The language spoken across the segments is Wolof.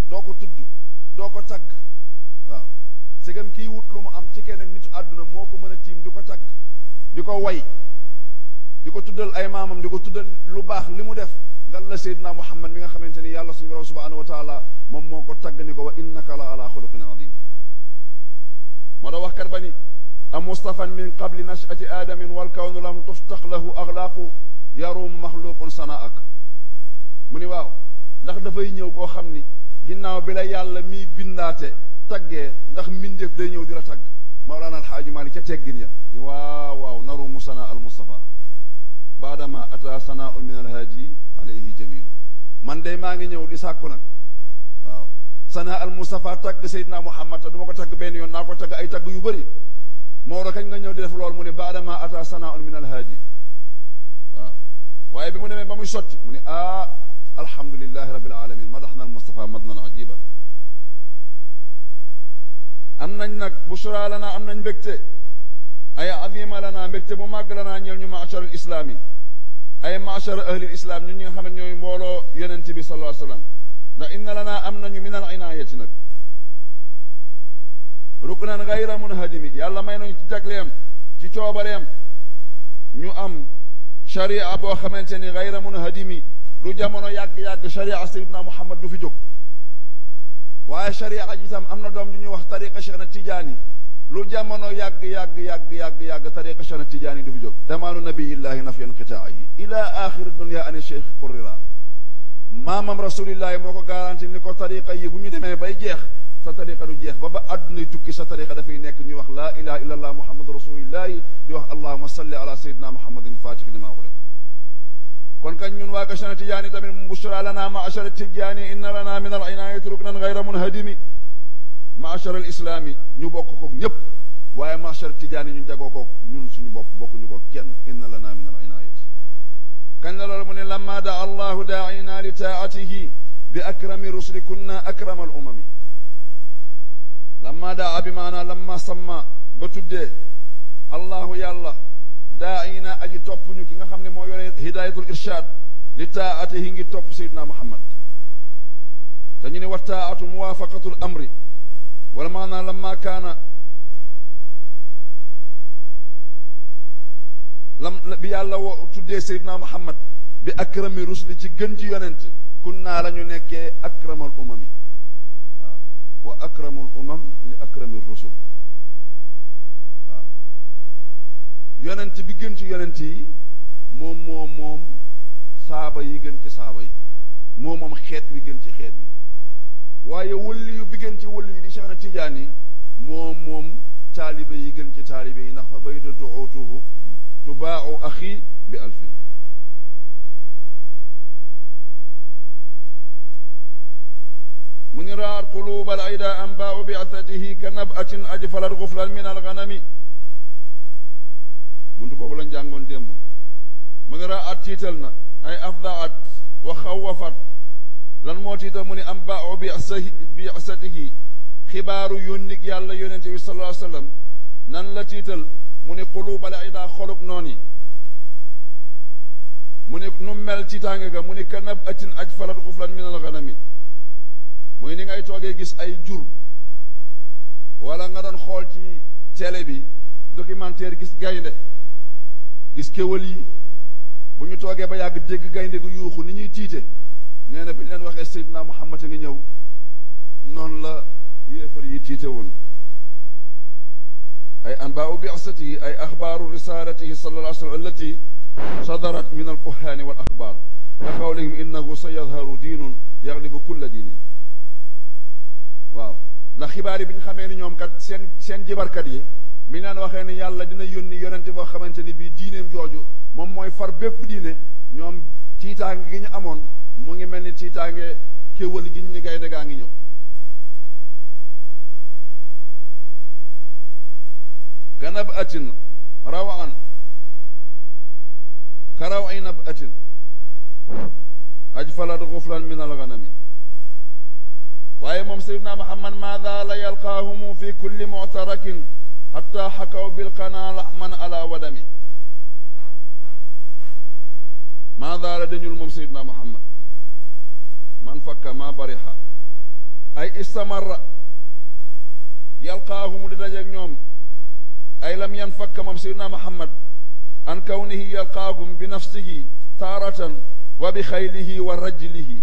doo ko tudd doo ko tagg waaw segam kii wut lu mu am ci keneen nitu àdduna moo ko mën a tiim di ko tagg di ko way di ko tuddal ay maamam di ko tuddal lu baax li mu def ngal la seydina muhammad mi nga xamante ni yàlla suñu borom subhanahu wa taala moom moo ko tagg ni ko wa innaka la ala xuluqin adim moo tax waxkat ba ni am mustafan min qabli nachati aadamin wal kawnu lam tuftaq lahu axlaaqu yarumu maxluqun sanaak mu ni waaw ndax dafay ñëw koo xam ni ginnaaw bi la yàlla miy bindaate taggee ndax mbindeef day ñëw di la tagg mawlaana alxaaji maalik ca teggin ya ni waaw waaw narumu sana al mustafa baadama ata sanaun min alhaaji alayhi jamilu man day maa ngi ñëw di sàkku nag waaw sana al mustafa tagg seydina muhammad te du ma ko tagg benn yoon naa ko tagg ay tagg yu bëri Maodo kañ nga ñëw di def loolu mu ne baadama ata sanaun min alhaadi waaw waaye bi mu demee ba muy sotti mu ne ah alhamdulilahi rabbil alamin madaxna al mustafa madnan ajiban am nañ nag bushra lana am nañ mbégte ay azima lana mbégte bu màgg lanaa ñeel ñu maachar al islaami ay maachar ahli l islam ñun ñi nga xam ne ñooy mbooloo yonent bi sallallahu alayhi wa sallam ndax inna lanaa am nañu min al inaayati nag ruknan gayra munhadimi yàlla may nañu ci jagleem ci coobareem ñu am sharia boo xamante ni gayra munhadimi lu jamono yàgg-yàgg sharia sayidna muhammad du fi jóg waaye sharia ji itam am na doom ju ñuy wax tariqa cheikh na tijaani lu jamono yàgg yàgg yàgg yàgg yàgg tariqa cheikh na tijaani du fi jóg damaanu nabiyillahi naf inqitaahi ila axiri dunia ani cheikh qurrira maamam rasulillahi moo ko garanti ni ko tariqa yi bu ñu demee bay jeex sa tariqa du jeex ba ba àddunay tukki sa tariqa dafay nekk ñuy wax laa ilaha illa allah muhammadu rasulillahi di wax allahuma salli ala sayidina muhammadin fatix lima uliq kon kañ ñun waa Kachana Tijaani tamit bushra lana maachara Tijaani inna lana min al inaayati ruknan gayra munhadimi maachara al islaami ñu bokk koog ñëpp waaye maachara Tijaani ñu jagoo koog ñun suñu bopp bokkuñu ko kenn inna lana min al inaayati kañ la loolu mu ne lamma daa allahu daaina li taatihi bi akrami rusuli kunna akrama al umami lamma daa bi maanaa lamma samma ba tuddee allahu yàlla daaina aji topp ñu ki nga xam ne moo yore hidayatul irshad li taatihi ngi topp sayyidina muhammad te ñu ne wa taatu muwafaqatul amri wala maanaa lamma kaana lam bi yàlla wo tuddee sayyidina muhammad bi akrami rusli ci gën ci yonent kunnaa la ñu nekkee akramal umami waaw wa akramul umam li akrami rusul waaw yonent bi gën ci yonent yi moom moom moom saaba yi gën ci saaba yi moom moom xeet wi gën ci xeet wi waaye wëlli yu bi gën ci wëlli yu di Cheikh na Tijaan yi moom moom taalibe yi gën ci taalibe yi ndax fa baytu duutuhu tubaacu axi bi alfin mu ni raar quluba al ayda anbaau bi'athatihi ka nabatin ajfalat guflan min alganami buntu boobu lañ jàngoon démb mu ni raat tiital na ay afdaat wa xawafat lan moo tiital mu ni anbaau bi'athatihi xibaaru yónnik yàlla yonente bi sallallahu alayhi wa sallam nan la tiital mu ni quluba al ayda xoluk noon yi mu ni nu mel tiitaange ga mu ni ka nabatin ajfalat guflan min alganami muy ni ngay toogee gis ay jur wala nga doon xool ci télé bi documentaire gis gaynde gis kéwal yi bu ñu toogee ba yàgg dégg gaynde gu yuuxu ni ñuy tiite nee na bi ñu leen waxee Seydina Muhammad a ngi ñëw noonu la yéefar yi tiite woon ay anbaau bi'asatihi ay axbaaru risalatihi sallallahu alayhi wa sallam allati sadarat min alkuhaani wal axbaar ka qawlihim innahu sa yadharu diinun yaglibu kulla diinin waaw ndax xibaar yi bi ñu xamee ni ñoom kat seen seen jibarkat yi mi naan waxee ni yàlla dina yónni yonente boo xamante ni bii diineem jooju moom mooy far bépp diine ñoom tiitaange gi ñu amoon mu ngi mel ni tiitaange kéwal gi ñu ni gaynde gaa ngi ñëw kanab atin rawaan karaw ay nab atin ajfalat guflan min alganami waaye moom sayyidina muhammad maada la yalqaahumu fi kulli muctarakin xatta xakaw bilqanaa laxman ala wadami maada la dañul moom sayyidina muhammad man fakka ma barixa istamarra yalqaahumu di dajeeg ñoom ay lam yan fakka moom seydina muhammad an kawnihi yalqaahum bi nafsihi taaratan wa bi xaylihi wa rajlihi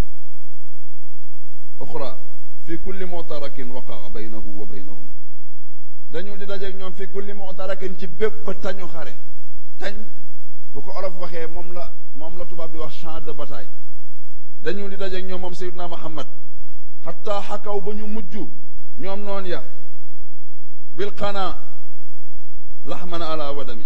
uxra fi kulli mutarakin waqaa baynahu wa baynahum dañu di dajeeg ñoom fi kulli mutarakin ci bépp tañu xare tañ bu ko olof waxee moom la moom la tubaab di wax champ de bataille dañu di dajeeg ñoom moom seydina muhammad xataa xakaw ba ñu mujj ñoom noon ya bil qanaa laxman ala wadami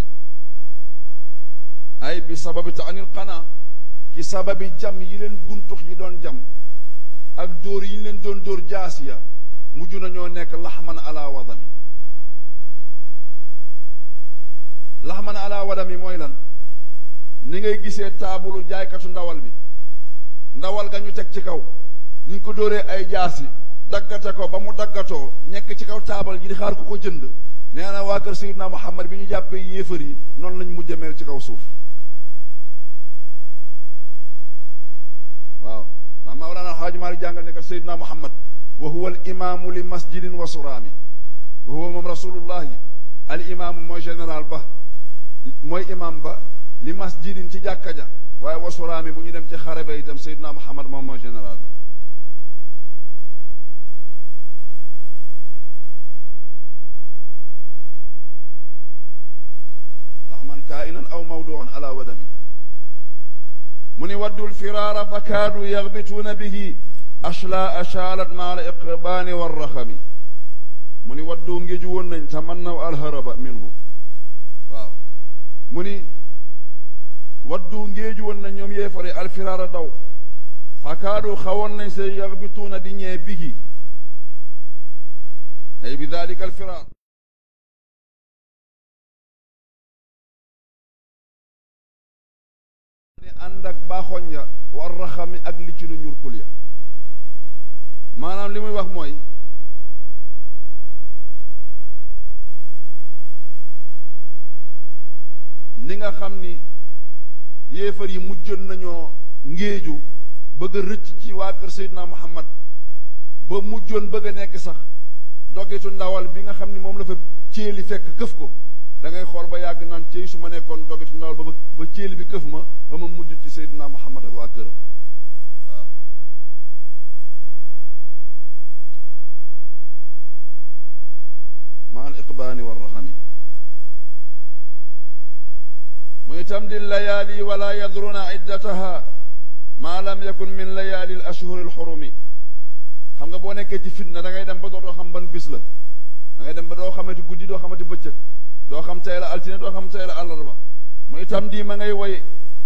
ay bi sababi taanil qanaa ci sababi jam yi leen guntux yi doon jam ak dóor yi ñu leen doon dóor jaasiya mujj nañoo nekk laxman ala wadami laxman ala wadami mooy lan ni ngay gisee taabulu jaaykatu ndawal bi ndawal ga ñu teg ci kaw ni ñu ko dóoree ay jaasi daggate ko ba mu daggatoo nekk ci kaw taabal ji di xaar ku ko jënd nee na waa kër Seydina Muhammad bi ñu jàppee yéefar yi noonu lañ mujj mel ci kaw suuf waaw ndax Mawlana Alxaaji Maalik jàngal ne ko Seydina Muhammad wa huwa al imaamu li masjidin wa suraami wa huwa moom rasulullahi al imaamu mooy général ba mooy imaam ba li masjidin ci jàkka ja waaye wa suraami bu ñu dem ci xare ba itam Seydina Muhammad moom mooy général ba laxman kainan aw mawduan ala wadami mu ni waddu lfiraara fa kaadu yaxbituuna bihi ashlaa ashaalat maa la iqbaani warraxami mu ni waddu ngéju woon nañ tamannaw alharaba minhu waaw mu ni waddu ngéeju woon nañ ñoom yeefare alfiraara daw fa kaadu xawoon nañ se yaxbituuna di ñee bihi ay bi dalika alfiraar ni ànd ak baaxoñ ya war raxami ak li ci nu ñurkul ya maanaam li muy wax mooy ni nga xam ni yéefar yi mujjoon nañoo ngéeju bëgg a rëcc ci waa kër Seydina Muhammad ba mujjoon bëgg a nekk sax dogitu ndawal bi nga xam ni moom la fa céeli fekk këf ko da ngay xool ba yàgg naan céy su ma nekkoon dogitu ndawal ba ba céeli bi këf ma ba ma mujj ci Seydina Muhammad ak waa këram waaw ma al iqbaani wa rahami muy tamdi layaali wala yadruna iddataha ma lam yakun min layaali al ashhuri al xurumi xam nga boo nekkee ci fitna da ngay dem ba dootoo xam ban bis la da ngay dem ba doo xamante guddi doo xamante bëccëg doo xam tey la altine doo xam tey la àllarba muy tam di ma ngay woy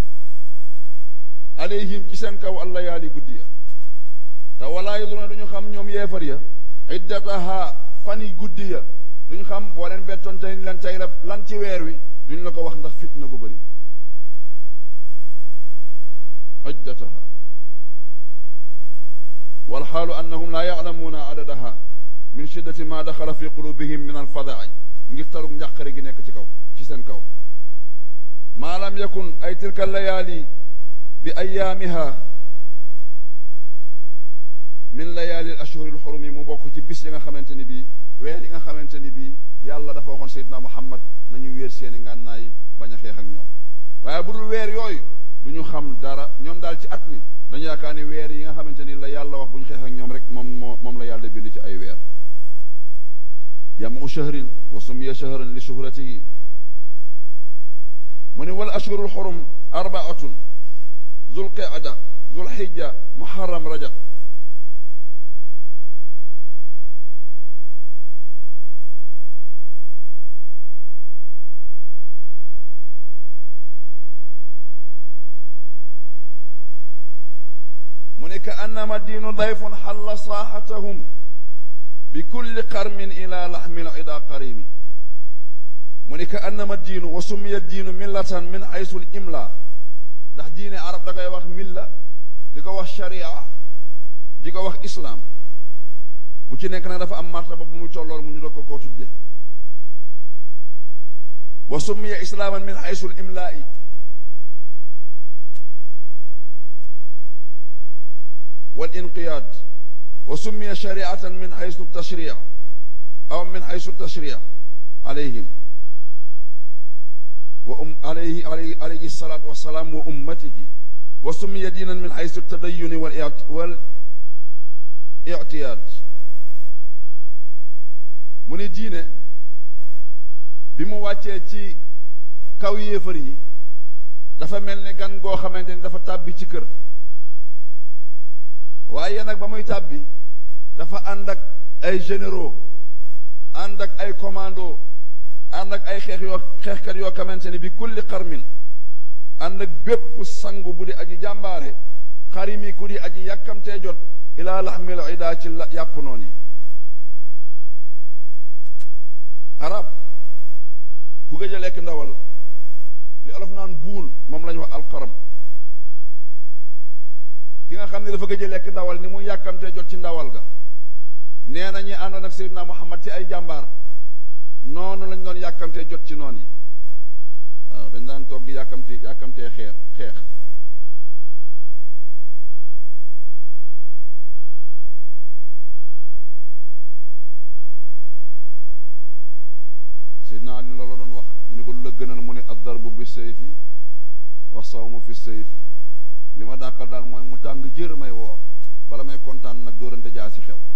alayhim ci seen kaw allah yaali guddi ya te walaa yadruna duñu xam ñoom yeefar ya iddataha fan yi guddi ya duñu xam boo leen bettoon tey lan tey la lan ci weer wi duñu la ko wax ndax fitna gu bëri iddataha والحال أنهم لا يعلمون عددها من شدة ما دخل في قلوبهم من الفزع ngir tarug njàqare gi nekk ci kaw ci seen kaw maa lam yakun ay tilka layaali bi ayaamiha min layaali al ashhuri al xurum yi mu bokk ci bis yi nga xamante ni bii weer yi nga xamante ni bii yàlla dafa waxoon Seydina Muhammad nañu wéer seeni ngànnaay bañ a xeex ak ñoom waaye bu dul weer yooyu du ñu xam dara ñoom daal ci at mi dañu yaakaar ni weer yi nga xamante ni la yàlla wax bu ñu xeex ak ñoom rek moom moo moom la yàlla bind ci ay weer yamu shahrin wa sumiya shahran li shuhratihi mu ni wal ashhurul xurum arbaatun zul qeada zul xijja muharram rajab mu ne ka annama diinu dayfun xalla saaxatahum bi kulli qarmin ila laxmil ida qarimi mu ne ka annama diinu wa summiya diinu millatan min xaysul imla ndax diine arab da koy wax milla di ko wax sharia di ko wax islaam bu ci nekk nag dafa am martaba bu muy tollool mu ñu doog ko koo tudde wa summiya islaaman min xaysul imlaa'i wal inqiyaad wa وسمي شريعة من حيث التشريع أو من حيث التشريع عليهم وأم عليه عليه عليه الصلاة والسلام وأمته وسمي دينا من حيث التدين والاعتياد mu ni diine bi mu wàccee ci kaw yéefar yi dafa mel ni gan goo xamante ni dafa tàbbi ci kër waaye nag ba muy tàbbi dafa ànd ak ay généraux ànd ak ay commando ànd ak ay xeex yoo xeexkat yoo xamante ni bi kulli xarmin ànd ak bépp sangu bu di aji jàmbaare xarimi ku di aji yàkkamtee jot ilaa laxmil ida ci yàpp noon yi arab ku gëj a lekk ndawal li olof naan buun moom la ñu wax alxaram ki nga xam ne dafa gëj a lekk ndawal ni mu yàkkamtee jot ci ndawal ga nee na ñi àndoon ak Seydina Muhammad ci ay jàmbaar noonu lañ doon yàkkamtee jot ci noon yi waaw dañ daan toog di yàkkamte yàkkamtee xeer xeex Seydina Ali loolu doon wax ñu ne ko lu la gënal mu ne ad-darbu bi sayfi wa sawmu fi sayfi li ma dàqal daal mooy mu tàng jër may woor bala may kontaan nag dóorante jaa si xew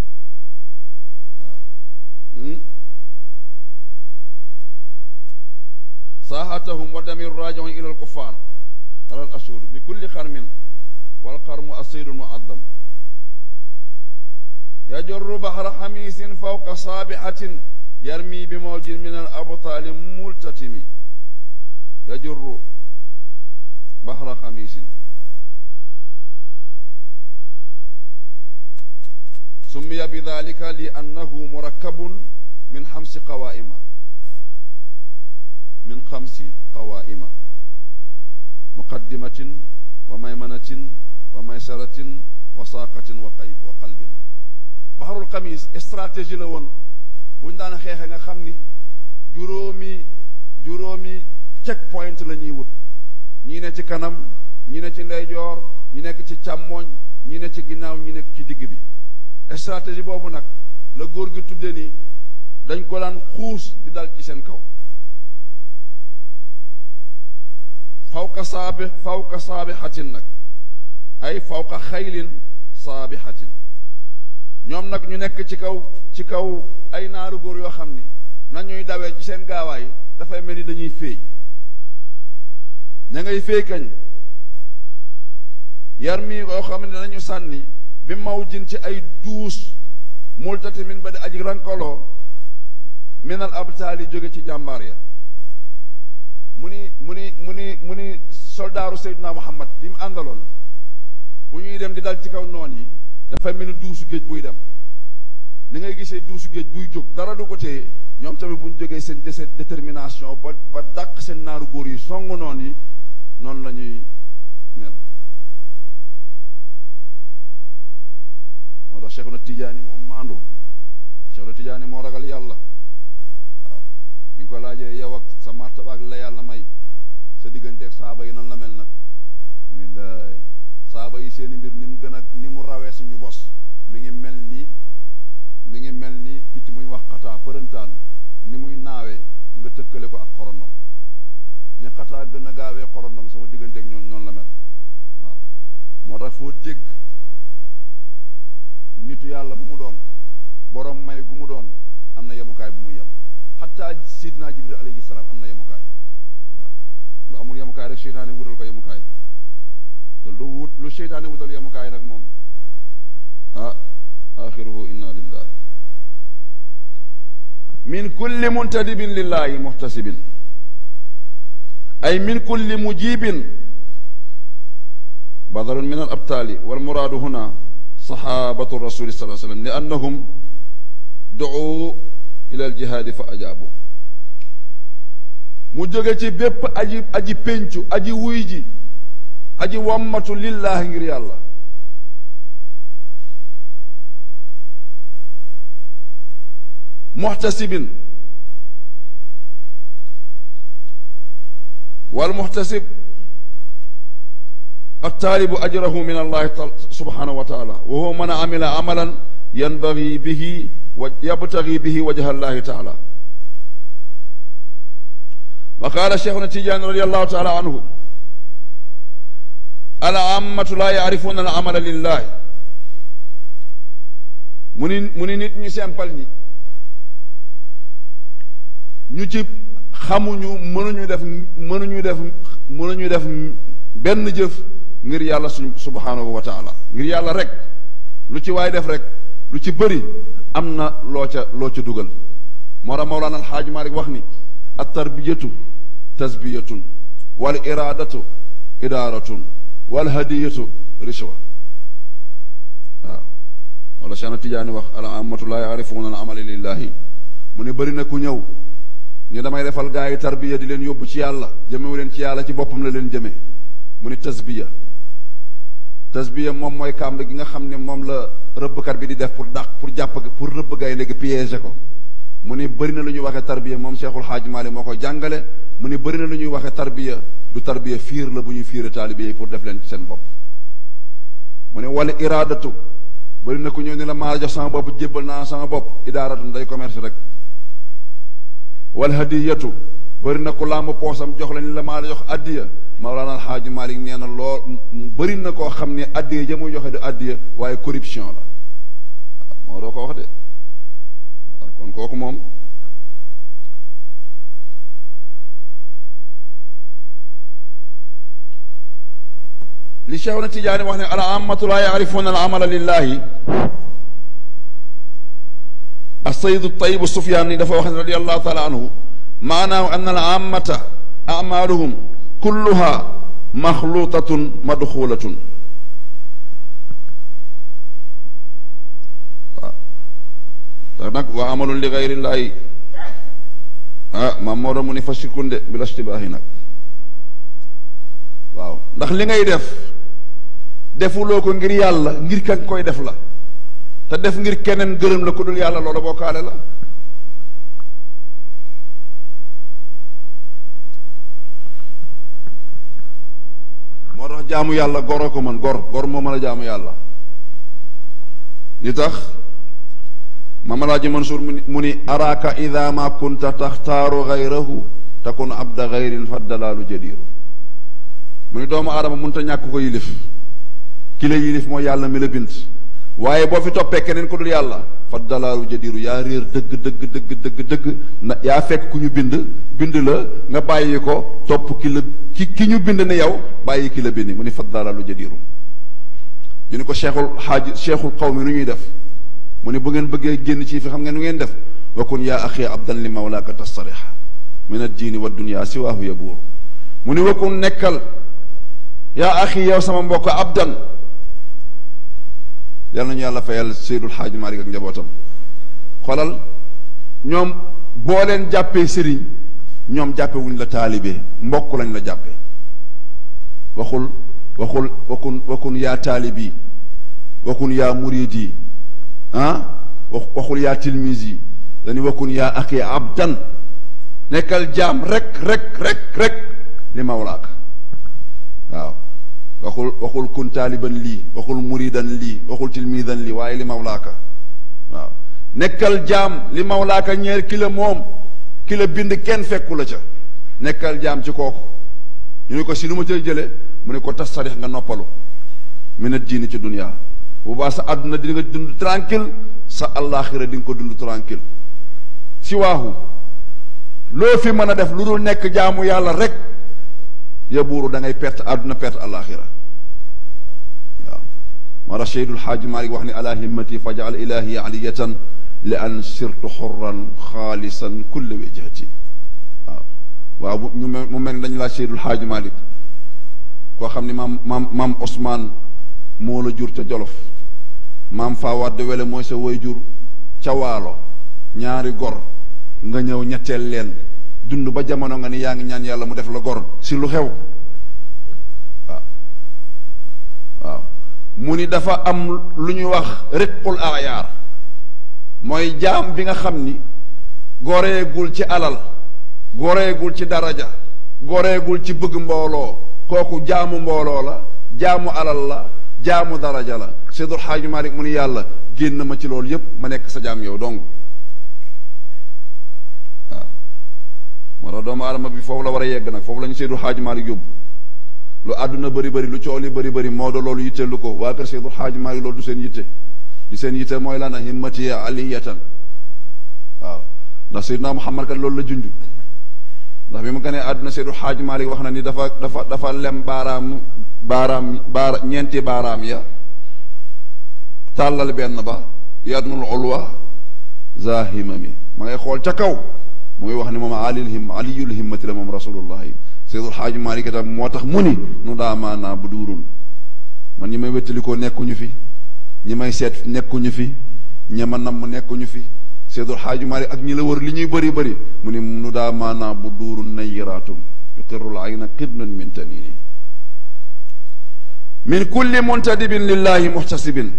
waaw saahatahum wa damir rajiun ila alkuffar ala al ashhur bi kulli xarmin wal xarmu asaydu muaddam yajurru bahra xamisin fawqa saabixatin yarmi bi mawjin min al abtaali multatimi yajurru bahra xamisin سمي بذلك لأنه مركب من خمس قوائم من خمس قوائم مقدمة وميمنة وميسرة وساقة وقيب وقلب بحر القميس استراتيجي la woon buñ daan xeexe nga xam ni juróomi juróomi check point la ñuy wut ñii ne ci kanam ñi ne ci ndeyjoor ñi nekk ci càmmooñ ñi ne ci ginnaaw ñi nekk ci digg bi stratégie boobu nag la góor gi tudde ni dañ ko daan xuus di dal ci seen kaw fawqa saabi fawqa saabixatin nag ay fawqa xaylin saabixatin ñoom nag ñu nekk ci kaw ci kaw ay naaru góor yoo xam ni nañuy dawee ci seen gaawaay dafay mel ni dañuy féey ña ngay féey kañ yar mi yoo xam ne dañu sànni bi maw jin ci ay duus multati min ba di aji rankaloo minal abtaali jóge ci jàmbaar ya mu ni mu ni mu ni mu ni soldaaru Seydina Muhammad di mu àndaloon bu ñuy dem di dal ci kaw noon yi dafay mel ni duusu géej buy dem ni ngay gisee duusu géej buy jóg dara du ko téye ñoom tamit bu ñu jógee seen dese détermination ba ba dàq seen naaru góor yi song noon yi noonu la ñuy mel moo tax Cheikh na Tijaani moom maandu Cheikh na Tijaani moo ragal yàlla waaw bi nga ko laajee yow ak sa martaba ak la yàlla may sa digganteeg saaba yi nan la mel nag mu ni laay saaba yi seeni mbir ni mu gën a ni mu rawee suñu bos mi ngi mel ni mi ngi mel ni picc mu ñu wax xataa përëntaan ni muy naawee nga tëkkale ko ak xorondom ni xataa gën a gaawee xorondom sama digganteeg ñoom noonu la mel waaw moo tax foo dégg nitu yàlla bu mu doon borom may gu mu doon am na yemukaay bu muy yem xataa sidna jibril alayhi salaam am na yemukaay waaw lu amul yemukaay rek seytaane wutal ko yemukaay te lu wut lu seytaane wutal yemukaay nag moom ah axiruhu inna lillahi min kulli muntadibin lillahi muhtasibin ay min kulli mujibin badalun min al abtali wal muraadu huna saxaabatu rasuli sallallahu alayhi wa sallam li annahum duu ila al jihaadi fa ajaabu mu jóge ci bépp aji aji péncu aji wuy ji aji wammatu lillaahi ngir yàlla muxtasibin wal muxtasib الطالب أجره من الله سبحانه وتعالى وهو من عمل عملا ينبغي به ويبتغي به وجه الله تعالى وقال شيخنا التجاني رضي الله تعالى عنه العامة لا يعرفون العمل لله mu ni mu ni nit ñu simple ñi ñu ci xamuñu mënuñu def mënuñu def mënuñu def benn jëf ngir yàlla suñ subhanahu wa taala ngir yàlla rek lu ci waay def rek lu ci bëri am na loo ca loo ca dugal moo tax Mawlana Alxaaj Maalik wax ni at tarbiyatu tasbiyatun wal iradatu idaaratun wal hadiyatu rishwa waaw wala Cheikh Tijaani wax al amatu laa yaarifuuna al amala lillahi mu ne bëri na ku ñëw ni damay defal gaa yi tarbiya di leen yóbbu ci yàlla jëmewu leen ci yàlla ci boppam la leen jëmee mu ni tasbiya tasbiya moom mooy kàmb gi nga xam ne moom la rëbbkat bi di def pour dàq pour jàpp pour rëbb gay léegi piéger ko mu ni bëri na lu ñuy waxee tarbiya moom Cheikhul Xaaj Maalik moo koy jàngale mu ni bëri na lu ñuy waxee tarbiya du tarbiya fiir la bu ñuy fiire taalibe yi pour def leen ci seen bopp mu ne wala iraadatu bëri na ku ñëw ni la maa jox sama bopp jébbal naa sama bopp idaaratu day commerce rek wal hadiyatu bëri na ku làmb poosam jox la ni la maa la jox addiya Mawlana Alxaaji Malik nee na loo bëri na koo xam ne addiya ja muy joxe du addiya waaye corruption la moo doo ko wax de waaw kon kooku moom li Cheikh na Tijaani wax ne al ammatu laa yaarifuuna al amala lillahi السيد الطيب السفياني دفع واحد رضي الله تعالى عنه معناه أن العامة أعمالهم كلها مخلوطة مدخولة nag wa amalun li gayri llahi ah maam moo doon mu ni fa sikunde bi la stibaahi nag waaw ndax li ngay def defuloo ko ngir yàlla ngir kan koy def la te def ngir keneen gërëm la ku dul yàlla loolu bokkaale la moo tax jaamu yàlla goro ko man gor gor moo mën a jaamu yàlla li tax mamalaaji Mansuur mu ni araaka ida ma kunta taxtaaru gayrahu takun abda gayrin fa dalaalu jadiiru mu ni doomu aadama mënta ñàkk ko yilif ki la yilif mooy yàlla mi la bind waaye boo fi toppee keneen ku dul yàlla fa dalaalu jadiiru yaa réer dëgg dëgg dëgg dëgg dëgg na yaa fekk ku ñu bind bind la nga bàyyi ko topp ki la ki ki ñu bind ne yow bàyyi ki la bind mu ni fa dalaalu jadiiru ñu ni ko cheikhul xaaji cheikhul xaw mi nu ñuy def mu ni bu ngeen bëggee génn ci fi xam ngeen nu ngeen def wakun yaa axi abdan li mawlaaka tastariha min addiini wa dunya siwaahu yabuur mu ni wakun nekkal yaa axi yow sama mbokk abdan yal nañu yàlla fayal Seydul Xaaji Maalik ak njabootam xolal ñoom boo leen jàppee sëriñ ñoom jàppe wuñ la taalibe mbokk lañ la jàppe waxul waxul wakun wakun yaa taalibi wakun yaa muridi ah wax waxul yaa tilmisi dañu wakun yaa aki abdan nekkal jaam rek rek rek rek li mawlaaka waaw waxul waxul kun taaliban lii waxul muridan lii waxul tilmidan lii waaye li mawlaaka waaw nekkal jaam li mawlaaka ñeer ki la moom ki la bind kenn fekku la ca nekkal jaam ci kooku ñu ne ko si nu ma cay jële mu ne ko tas sarix nga noppalu minat diini ci dunia bu baax sa àdduna di nga dund tranquille sa àllaaxira di nga ko dund tranquille si waaxu loo fi mën a def lu dul nekk jaamu yàlla rek ya buuru da ngay perte àdduna perte àllaaxira waaw moo tax Seydul Xaaji Maalik wax ni ala himmati fajal ilahi aliyatan li an sirtu xurran xaalisan kulle wejhati waaw waaw ñu mu mel ni dañu laaj Seydul Xaaji Maalik koo xam ni maam maam maam Ousmane moo la jur ca Jolof maam Fawade Wele mooy sa way jur ca Waalo ñaari gor nga ñëw ñetteel leen dund ba jamono nga ni yaa ngi ñaan yàlla mu def la gor si lu xew waaw waaw mu ni dafa am lu ñuy wax riqul ayaar mooy jaam bi nga xam ni goreegul ci alal goreegul ci daraja goreegul ci bëgg mbooloo kooku jaamu mbooloo la jaamu alal la jaamu daraja la Seydul Xaaji Malik mu ni yàlla génn ma ci loolu yépp ma nekk sa jaam yow dong waaw moo tax doomu aadama bi foofu la war a yegg nag foofu la ñu Seydul Xaaji Malik yóbbu lu àdduna bëri bëri lu coow li bëri bëri moo do loolu yitteelu ko waa kër Seydul Xaaji Malik loolu du seen yitte li seen yitte mooy lan a himmati aliyatan waaw ndax Seydina Muhammad kat loolu la junj ndax bi mu gënee àdduna Seydul Xaaji Malik wax na ni dafa dafa dafa lem baaraam baaraam baara ñeenti baaraam ya tàllal benn ba yadnul ulwa zahimami ma ngay xool ca kaw mu ngi wax ni moom alil him aliyul himmati la moom rasulullahi Seydul Xaaji Malik itam moo tax mu ni nu daa maanaa bu duurun man ñi may wéttalikoo nekkuñu fi ñi may seet nekkuñu fi ñi ma namm nekkuñu fi Seydul Xaaji Malik ak ñi la wër li ñuy bëri bëri mu ni nu daa maanaa bu duurun nayiraatum yuqirrul ayna qidnun min tanini min kulli muntadibin lillahi muhtasibin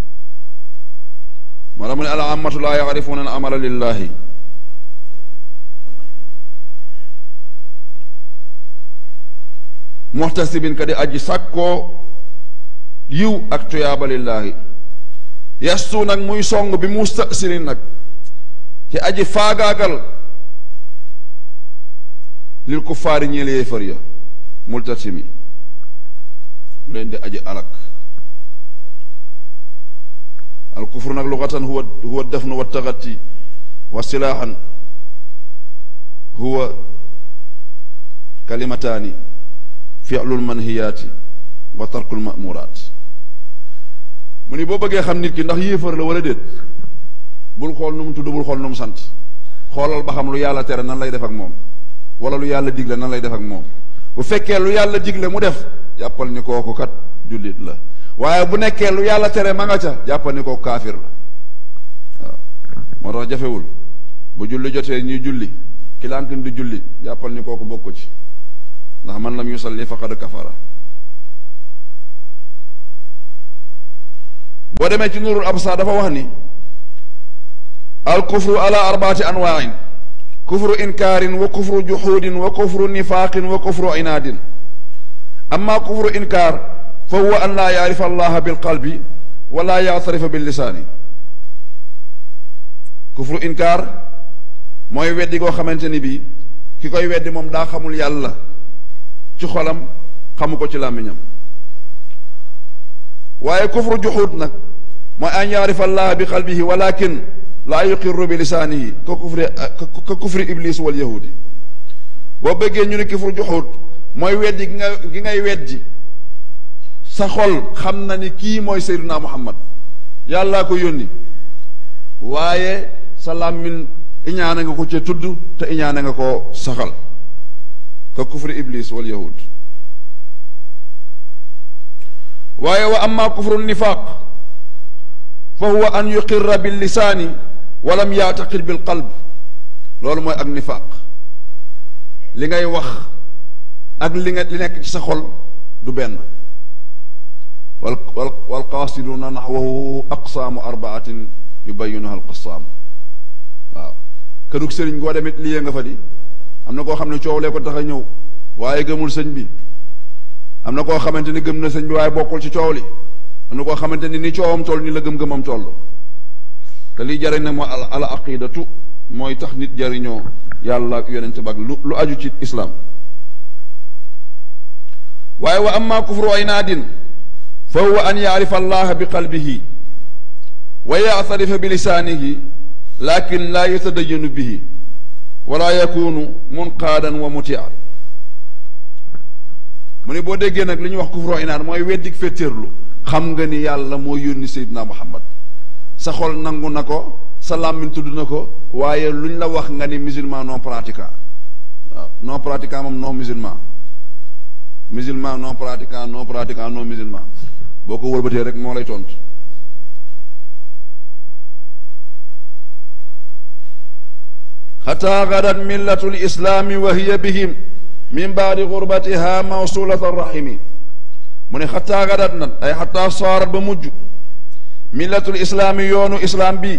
moo tax mu ne al ammatu laa yaarifuuna al amala lillahi muhtasibin ka di aji sàkkoo yiw ak tuyaaba lillahi yastu nag muy song bi mustasirin nag ci aji faagaagal lil kuffaari ñeel yéefar ya multatimi mu leen di aji alak al kufru nag lugatan huwa huwa dafnu wa taxati wa silaahan huwa kalimataani fi'lul manhiyaati wa tarkul ma'muraat mu ni boo bëggee xam nit ki ndax yéefar la wala déet bul xool nu mu tudd bul xool nu mu sant xoolal ba xam lu yàlla tere nan lay def ak moom wala lu yàlla digle nan lay def ak moom bu fekkee lu yàlla digle mu def jàppal ni kooku kat jullit la waaye bu nekkee lu yàlla tere ma nga ca jàppal ni kooku kaafir la waaw moo tax jafewul bu julli jotee ñuy julli ki lànkin du julli jàppal ni kooku bokku ci ndax man lam yusalli faqad kafara boo demee ci nurul absar dafa wax ni al kufru ala arbaati anwaain kufru inkaarin wa kufru juxuudin wa kufru nifaaqin wa kufru inaadin amma kufru inkaar fa huwa an laa yaarifa allaha bilqalbi wala yaatarifa billisaani kufru inkaar mooy weddi koo xamante ni bii ki koy weddi moom daa xamul yàlla ci xolam xamu ko ci làmmiñam waaye kufru juxuud nag mooy an yaarifa allaha bi qalbihi walakin laa yuqirru bi lisaanihi ka kufri ka kufri iblis wal yahudi boo bëggee ñu ne kufru juxuud mooy weddi gi nga gi ngay weddi sa xol xam na ni kii mooy Seydina Muhammad yàllaa ko yónni waaye sa làmmiñ iñaane nga ko ca tudd te iñaane nga ko saxal ka kufri iblis wal yahud waaye wa amma kufru nifaq fa huwa an yuqirra bil lisaani wa lam yaataqid bil qalb loolu mooy ak nifaq li ngay wax ak li nga li nekk ci sa xol du benn wal wal wal qaasiduuna naxwahu aqsaamu arbaatin yubayinuha alqassaamu waaw këdug sëriñ goo demit liyee nga fa di am na koo xam ne coow lee ko tax a ñëw waaye gëmul sëñ bi am na koo xamante ni gëm na sëñ bi waaye bokkul ci coow li am na koo xamante ni ni coowam toll ni la gëm-gëmam toll te liy jariñ nag mooy al al aqidatu mooy tax nit jariñoo yàlla ak yonente ba ak lu lu aju ci islam waaye wa amma kufru inaadin fa huwa an yaarifa allaha bi qalbihi wa yaatarifa bi lisaanihi lakin laa yatadayanu bihi wala yakunu munqaadan wa mutia mu ne boo déggee nag li ñuy wax kufru inaad mooy weddik féttéerlu xam nga ni yàlla moo yónni Seydina Muhammad sa xol nangu na ko sa làmmiñ tudd na ko waaye luñ la wax nga ni musulman non pratiquant waaw non pratiquant moom non musulman musulman non pratiquant non pratiquant non musulman boo ko wëlbatee rek moo lay tontu xataa gadat millatu lislaami wa hiya bihim min baadi gurbatiha mawsulata rahimi mu ne xataa gadat nag ay xataa saarat ba mujj millatul islaami yoonu islaam bi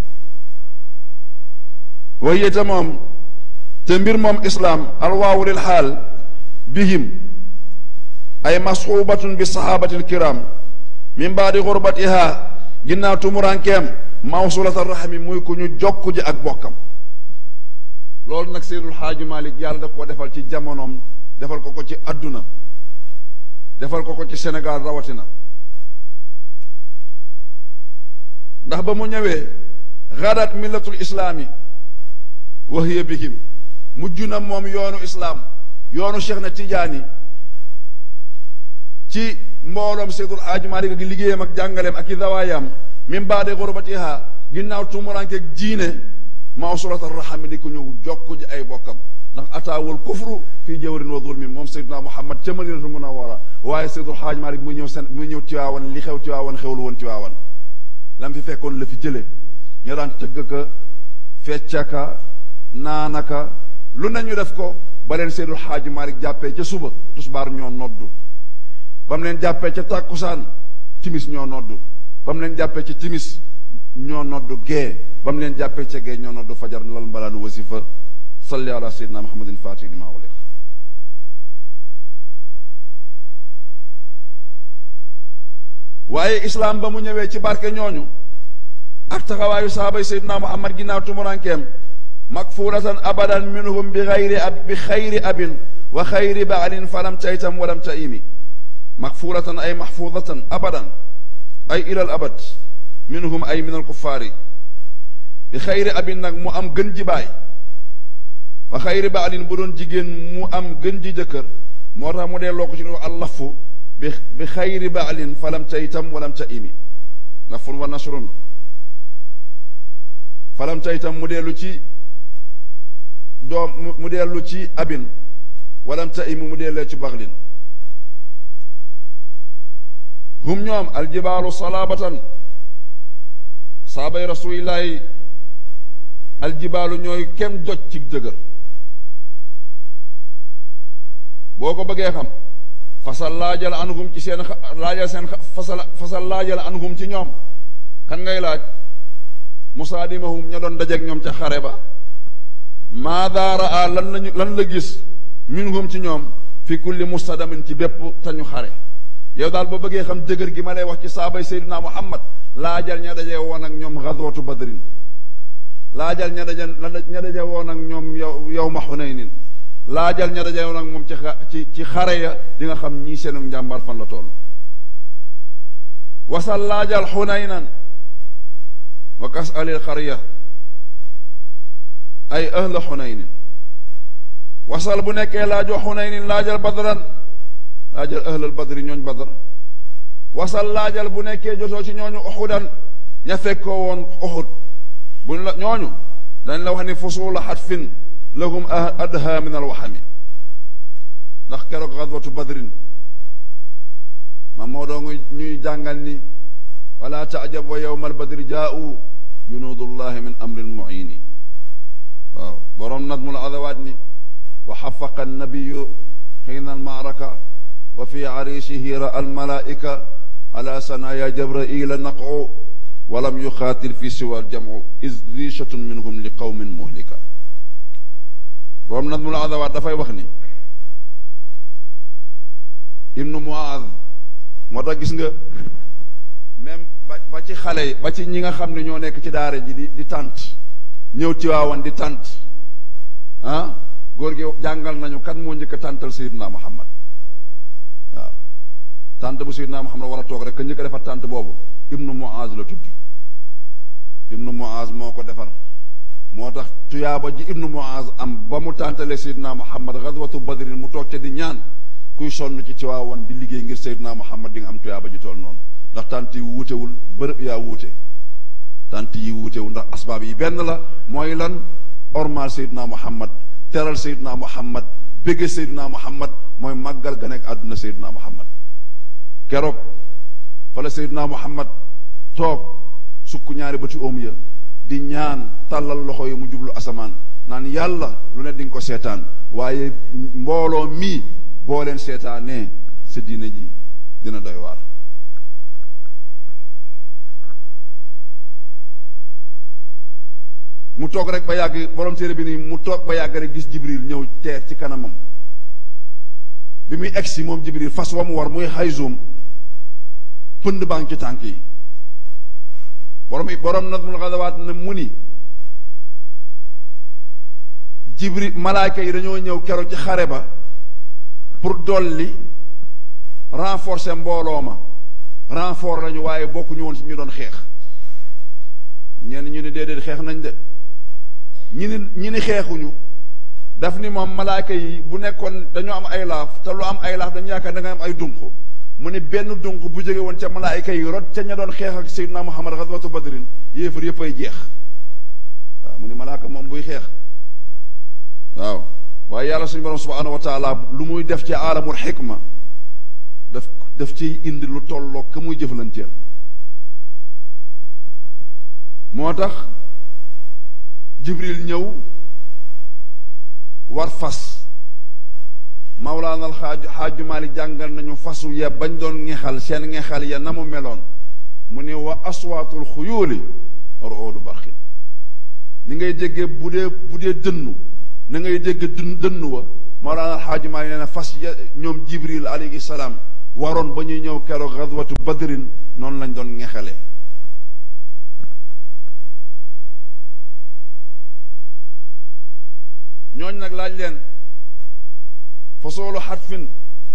wa hiya te moom te mbir moom islaam alwaawu lil xaal bihim ay masxubatun bi sahabati alkiram min baadi xurbatiha ginnaaw tumurankeem mawsulata rahmi muy ku ñu jokku ji ak bokkam loolu nag seydul xaaju malik yàlla da koo defal ci jamonoom defal ko ko ci adduna defal ko ko ci Sénégal rawatina ndax ba mu ñëwee xadat millatul islaami wa hiya bihim mujj na moom yoonu islaam yoonu Cheikh na Tijaani ci mbooloom seydul xaaju malik gi liggéeyam ak jàngaleem ak i dawaayam min baade xurbatiha ginnaaw tumurankeeg diine mawsulata rahami di ko ñëw jokk ji ay bokkam ndax ataawul kufru fii jawrin wa zulmi moom Seydina Muhammad ca Madinatul Munawwara waaye Seydul Xaaj Maalik mu ñëw seen mu ñëw Tiwaawan li xew Tiwaawan xewlu woon Tiwaawan lam fi fekkoon la fi jële ñu daan tëgg ka feccaka naanaka lu nañu def ko ba leen Seydul Xaaj Maalik jàppee ca suba tusbaar ñoo noddu ba mu leen jàppee ca tàkkusaan timis ñoo noddu ba mu leen jàppee ci timis ñoo noddu gee ba mu leen jàppee ca gee ñoo noddu fajar lal mbalaanu wasifa salli ala sayyidina muhammadin fatih lima uliq waaye islaam ba mu ñëwee ci barke ñooñu ak taxawaayu sahabay sayyidina muhammad ginnaaw tumurankeem makfulatan abadan minhum bi xayri ab bi xayri abin wa xayri baalin falam taytam walam taimi makfulatan ay mahfudatan abadan ay ilal abad minhum ay min alkuffaari bi xayri abin nag mu am gën ji baay wa xayri baalin bu doon jigéen mu am gën ji jëkkër moo tax mu dee loo ko ci nu allafu bi bi xayri baalin falam ta itam walam ta imi lafun wa nasrun falam ta itam mu dellu ci doom mu dellu ci abin walam ta imi mu dellee ci baxlin hum ñoom aljibaalu salaabatan saabay rasulillahi aljibaalu ñooy kenn doj ci dëgër boo ko bëggee xam fasal laajal anhum ci seen laajal seen fasal fasal laajal anhum ci ñoom kan ngay laaj musaadimahum ña doon dajeeg ñoom ca xare ba maada raa lan lañu lan la gis minhum ci ñoom fi kulli mustadamin ci bépp tañu xare yow daal boo bëggee xam dëgër gi ma lay wax ci saabay Seydina Muhammad laajal ña daje woon ak ñoom xadwatu badrin laajal ña daje ña daje woon ak ñoom yow yow ma xunaynin laajal ña daje woon ak moom ci ci ci xare ya di nga xam ñii seenu njàmbaar fan la toll wasal laajal xunaynan wa kas alil xariya ay ahla xunaynin wasal bu nekkee laajoo xunaynin laajal badran laajal ahlal badri ñooñ badr wasal laajal bu nekkee jotoo ci ñooñu uxudan ña fekkoo woon uxud buñ la ñooñu dañ la wax ni fusula xatfin lahum adha min alwaxami ndax keroog xadwatu badrin ma moo doo ñuy jàngal ni wala taajab wa yowma albadri jaau junudullahi min amrin muini waaw boroom nadmul adawaat ni wa xafaqa annabiyu xiina almaaraka wa fi ariisihi ra almalaika ala sanaya jabraila naqu walam yuxaatil fi siwa aljamu is riichatun minhum li qawmin muhlika boroom nadmul adawaat dafay wax ni ibnu muaz moo tax gis nga même ba ba ci xale yi ba ci ñi nga xam ne ñoo nekk ci daara ji di di tànt ñëw ci waawan di tànt ah góor gi jàngal nañu kan moo njëkk a tàntal Seydina Muhammad waaw tànt bu Seydina Muhammad war a toog rek ka njëkk a defar tànt boobu ibnu muaz la tudd ibnu muaz moo ko defar moo tax tuyaaba ji ibnu muaz am ba mu tàntalee Seydina Muhammad xadwatu badrin mu toog ca di ñaan kuy sonn ci Tiwaawan di liggéey ngir Seydina Muhammad di nga am tuyaaba ji tool noonu ndax tànt yi wuutewul bërëb yaa wuute tànt yi wuutewul ndax asbaab yi benn la mooy lan ormal Seydina Muhammad teral Seydina Muhammad bégge Seydina Muhammad mooy màggal ga nekk àdduna Seydina Muhammad keroog fa la Seydina Muhammad toog sukk ñaari bëti oom ya di ñaan tàllal loxo yi mu jublu asamaan naan yàlla lu ne di nga ko seetaan waaye mbooloo mii boo leen seetaanee sa diine ji dina doy waar mu toog rek ba yàgg borom téere bi nii mu toog ba yàgg rek gis jibril ñëw teer ci kanamam bi muy egsi moom jibril fas wa mu war muy xayzum pënd baa ngi ci tànk yi borom borom nadmul xadawaat ne mu ni jibril malaayka yi dañoo ñëw keroog ci xare ba pour dolli renforcer mbooloo ma renfort lañu waaye bokkuñu woon ci ñu doon xeex ñenn ñu ni déedéet xeex nañ de ñi ni ñi ni xeexuñu daf ni moom malaayka yi bu nekkoon dañoo am ay laaf te lu am ay laaf dañu yaakaar da nga am ay dunq mu ni benn dunq bu jóge woon ca malaayka yi rot ca ña doon xeex ak Seydina Muhammad xaswatu badrin yéefar yëpp ay jeex waaw mu ni malaaka moom buy xeex waaw waaye yàlla suñu borom subhanahu wa taala lu muy def ci aalamul xikma daf daf ciy indi lu tolloo ka muy jëflanteel moo tax jibril ñëw war fas mawlaana alxaaju xaaju maalik jàngal nañu fasu ya bañ doon ngexal seen ngexal ya na mu meloon mu ne wa aswaatul xuyóoli roodu barxin ni ngay déggee bu dee bu dee dënnu na ngay dégg dën dënnu wa mawlaana alxaaju maalik nee na fas ya ñoom jibril alayhi salaam waroon ba ñuy ñëw keroog xadwatu badrin noonu lañ doon ngexale ñooñ nag laaj leen fasoolu xatfin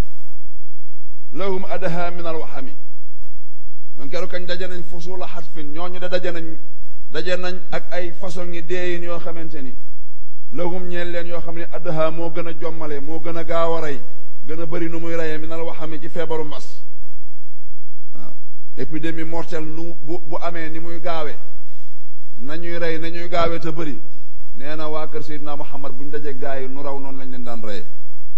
lahum adaha min alwaxami ñoom keroog kañ daje nañ fasoolu xatfin ñooñu de daje nañ daje nañ ak ay façon ngi deeyin yoo xamante ni lahum ñeen leen yoo xam ne adaha moo gën a jommale moo gën a gaaw a rey gën a bëri nu muy reyee min alwaxami ci feebaru mbas waaw épidémie mortelle nu bu bu amee ni muy gaawee nañuy rey nañuy gaawee te bëri nee na waa kër Seydina Muhammad bu ñu dajee gaa yi nu raw noonu lañ leen daan reye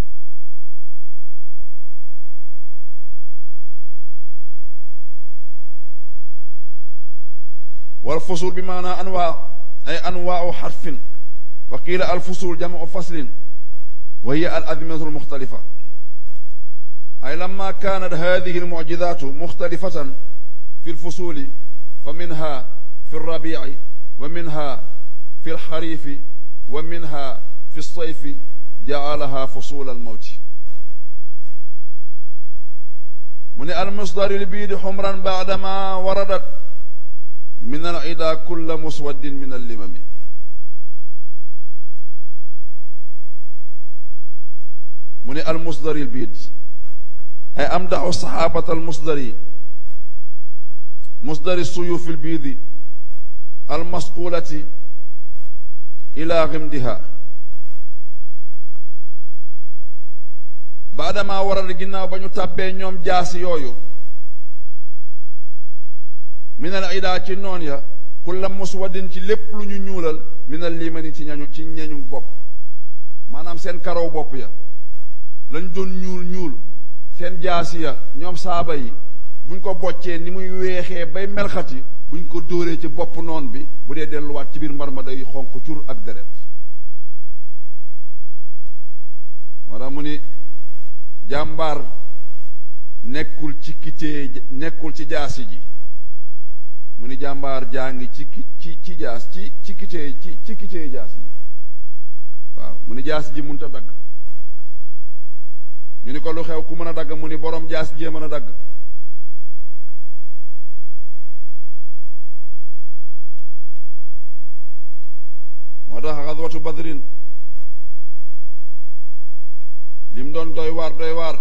wal fusul bi maanaa anwaa ay anwaau xarfin wa qiila al fusul jamu faslin wa hiya al azminatu almuxtalifa ay lamma kaanat hadihi almucjizatu muxtalifatan fi alfusuli fa minha fi alrabici wa minha في الخريف ومنها في الصيف جعلها فصول الموت من المصدر البيد حمرا بعدما وردت من العدا كل مسود من اللمم من المصدر البيد أي أمدح الصحابة المصدر مصدر السيوف البيض المصقولة ila ximdiha baadama waral ginnaaw ba ñu tàbbee ñoom jaasi yooyu minal ida ci noon ya kulla muswadin ci lépp lu ñu ñuulal minal limani ci ñañu ci ñeñu bopp maanaam seen karaw bopp ya lañ doon ñuul ñuul seen jaasi ya ñoom saaba yi buñ ko boccee ni muy weexee bay melxati buñ ko dóoree ci bopp noon bi bu dee delluwaat ci biir mbar ma day xonq cur ak deret moo tax mu ni jàmbaar nekkul ci kitee nekkul ci jaasi ji mu ni jàmbaar jaa ngi ci ci ci jaas ci ci kitee ci ci kitee jaasi ji waaw mu ni jaasi ji mënut a dagg ñu ni ko lu xew ku mën a dagg mu ni borom jaasi jee mën a dagg moo tax xadwatu badrin lim doon doy waar doy waar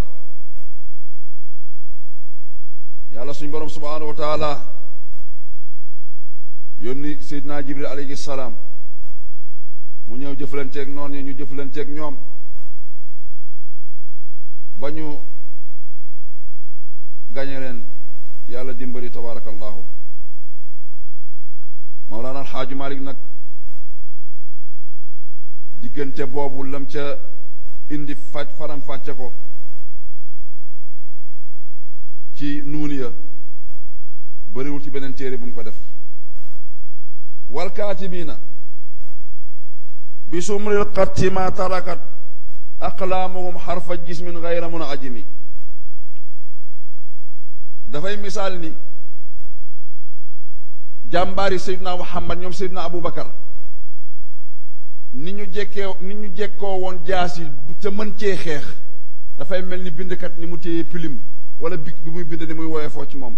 yàlla suñ borom subhaanahu wa taala yónni seydina jibril alayhi salaam mu ñëw jëflanteeg noon yi ñu jëflanteeg ñoom ba ñu gañe leen yàlla dimbali tabarakallahu mawlaana alxaaju malik nag diggante boobu lam ca indi faj faram fàcce ko ci nuuni ya bëriwul ci beneen téere bu mu ko def wal kaatibiina bi sumril qatti ma tarakat aqlaamuhum xarfa jismin gayra mun ajimi dafay misaal ni jàmbaari Seydina Muhammad ñoom Seydina Aboubacar ni ñu jekkee ni ñu jekkoo woon jaas yi te mën cee xeex dafay mel ni bindkat ni mu téye pilim wala bi bi muy bind ni muy woyee foo ci moom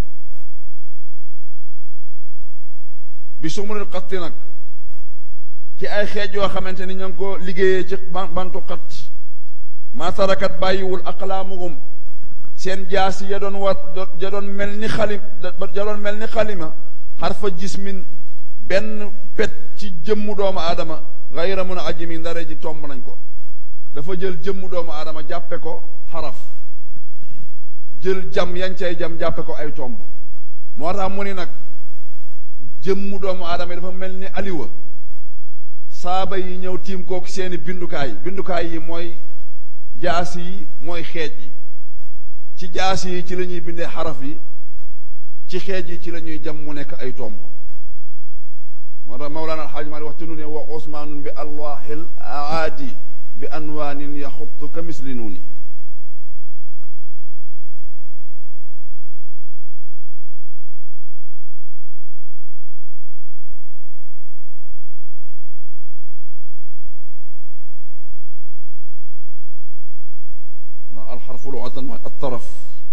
bi sumuril xatti nag ci ay xeej yoo xamante ni ña ngi ko liggéeyee ci bantu xat maa tarakat bàyyiwul aqlaamuhum seen jaasi ya doon war ya doon mel ni xalim ya doon mel ni xalima xarfa jismin benn pet ci jëmmu doomu aadama gayra mun a ajimi ndare ji tomb nañ ko dafa jël jëmmu doomu aadama jàppe ko xaraf jël jam yañ cay jam jàppe ko ay tomb moo tax mu ni nag jëmmu doomu aadama yi dafa mel ni aliwa saaba yi ñëw tiim kook seeni bindukaay bindukaay yi mooy jaas yi mooy xeej yi ci jaas yi ci la ñuy bindee xaraf yi ci xeej yi ci la ñuy jam mu nekk ay tomb moo tax mawlaana alxaaj maali wax ci nu ne wa usmaanun bi alwaaxil aadi bi anwaanin yaxuttu ka misli nuuni الحرف لغة الطرف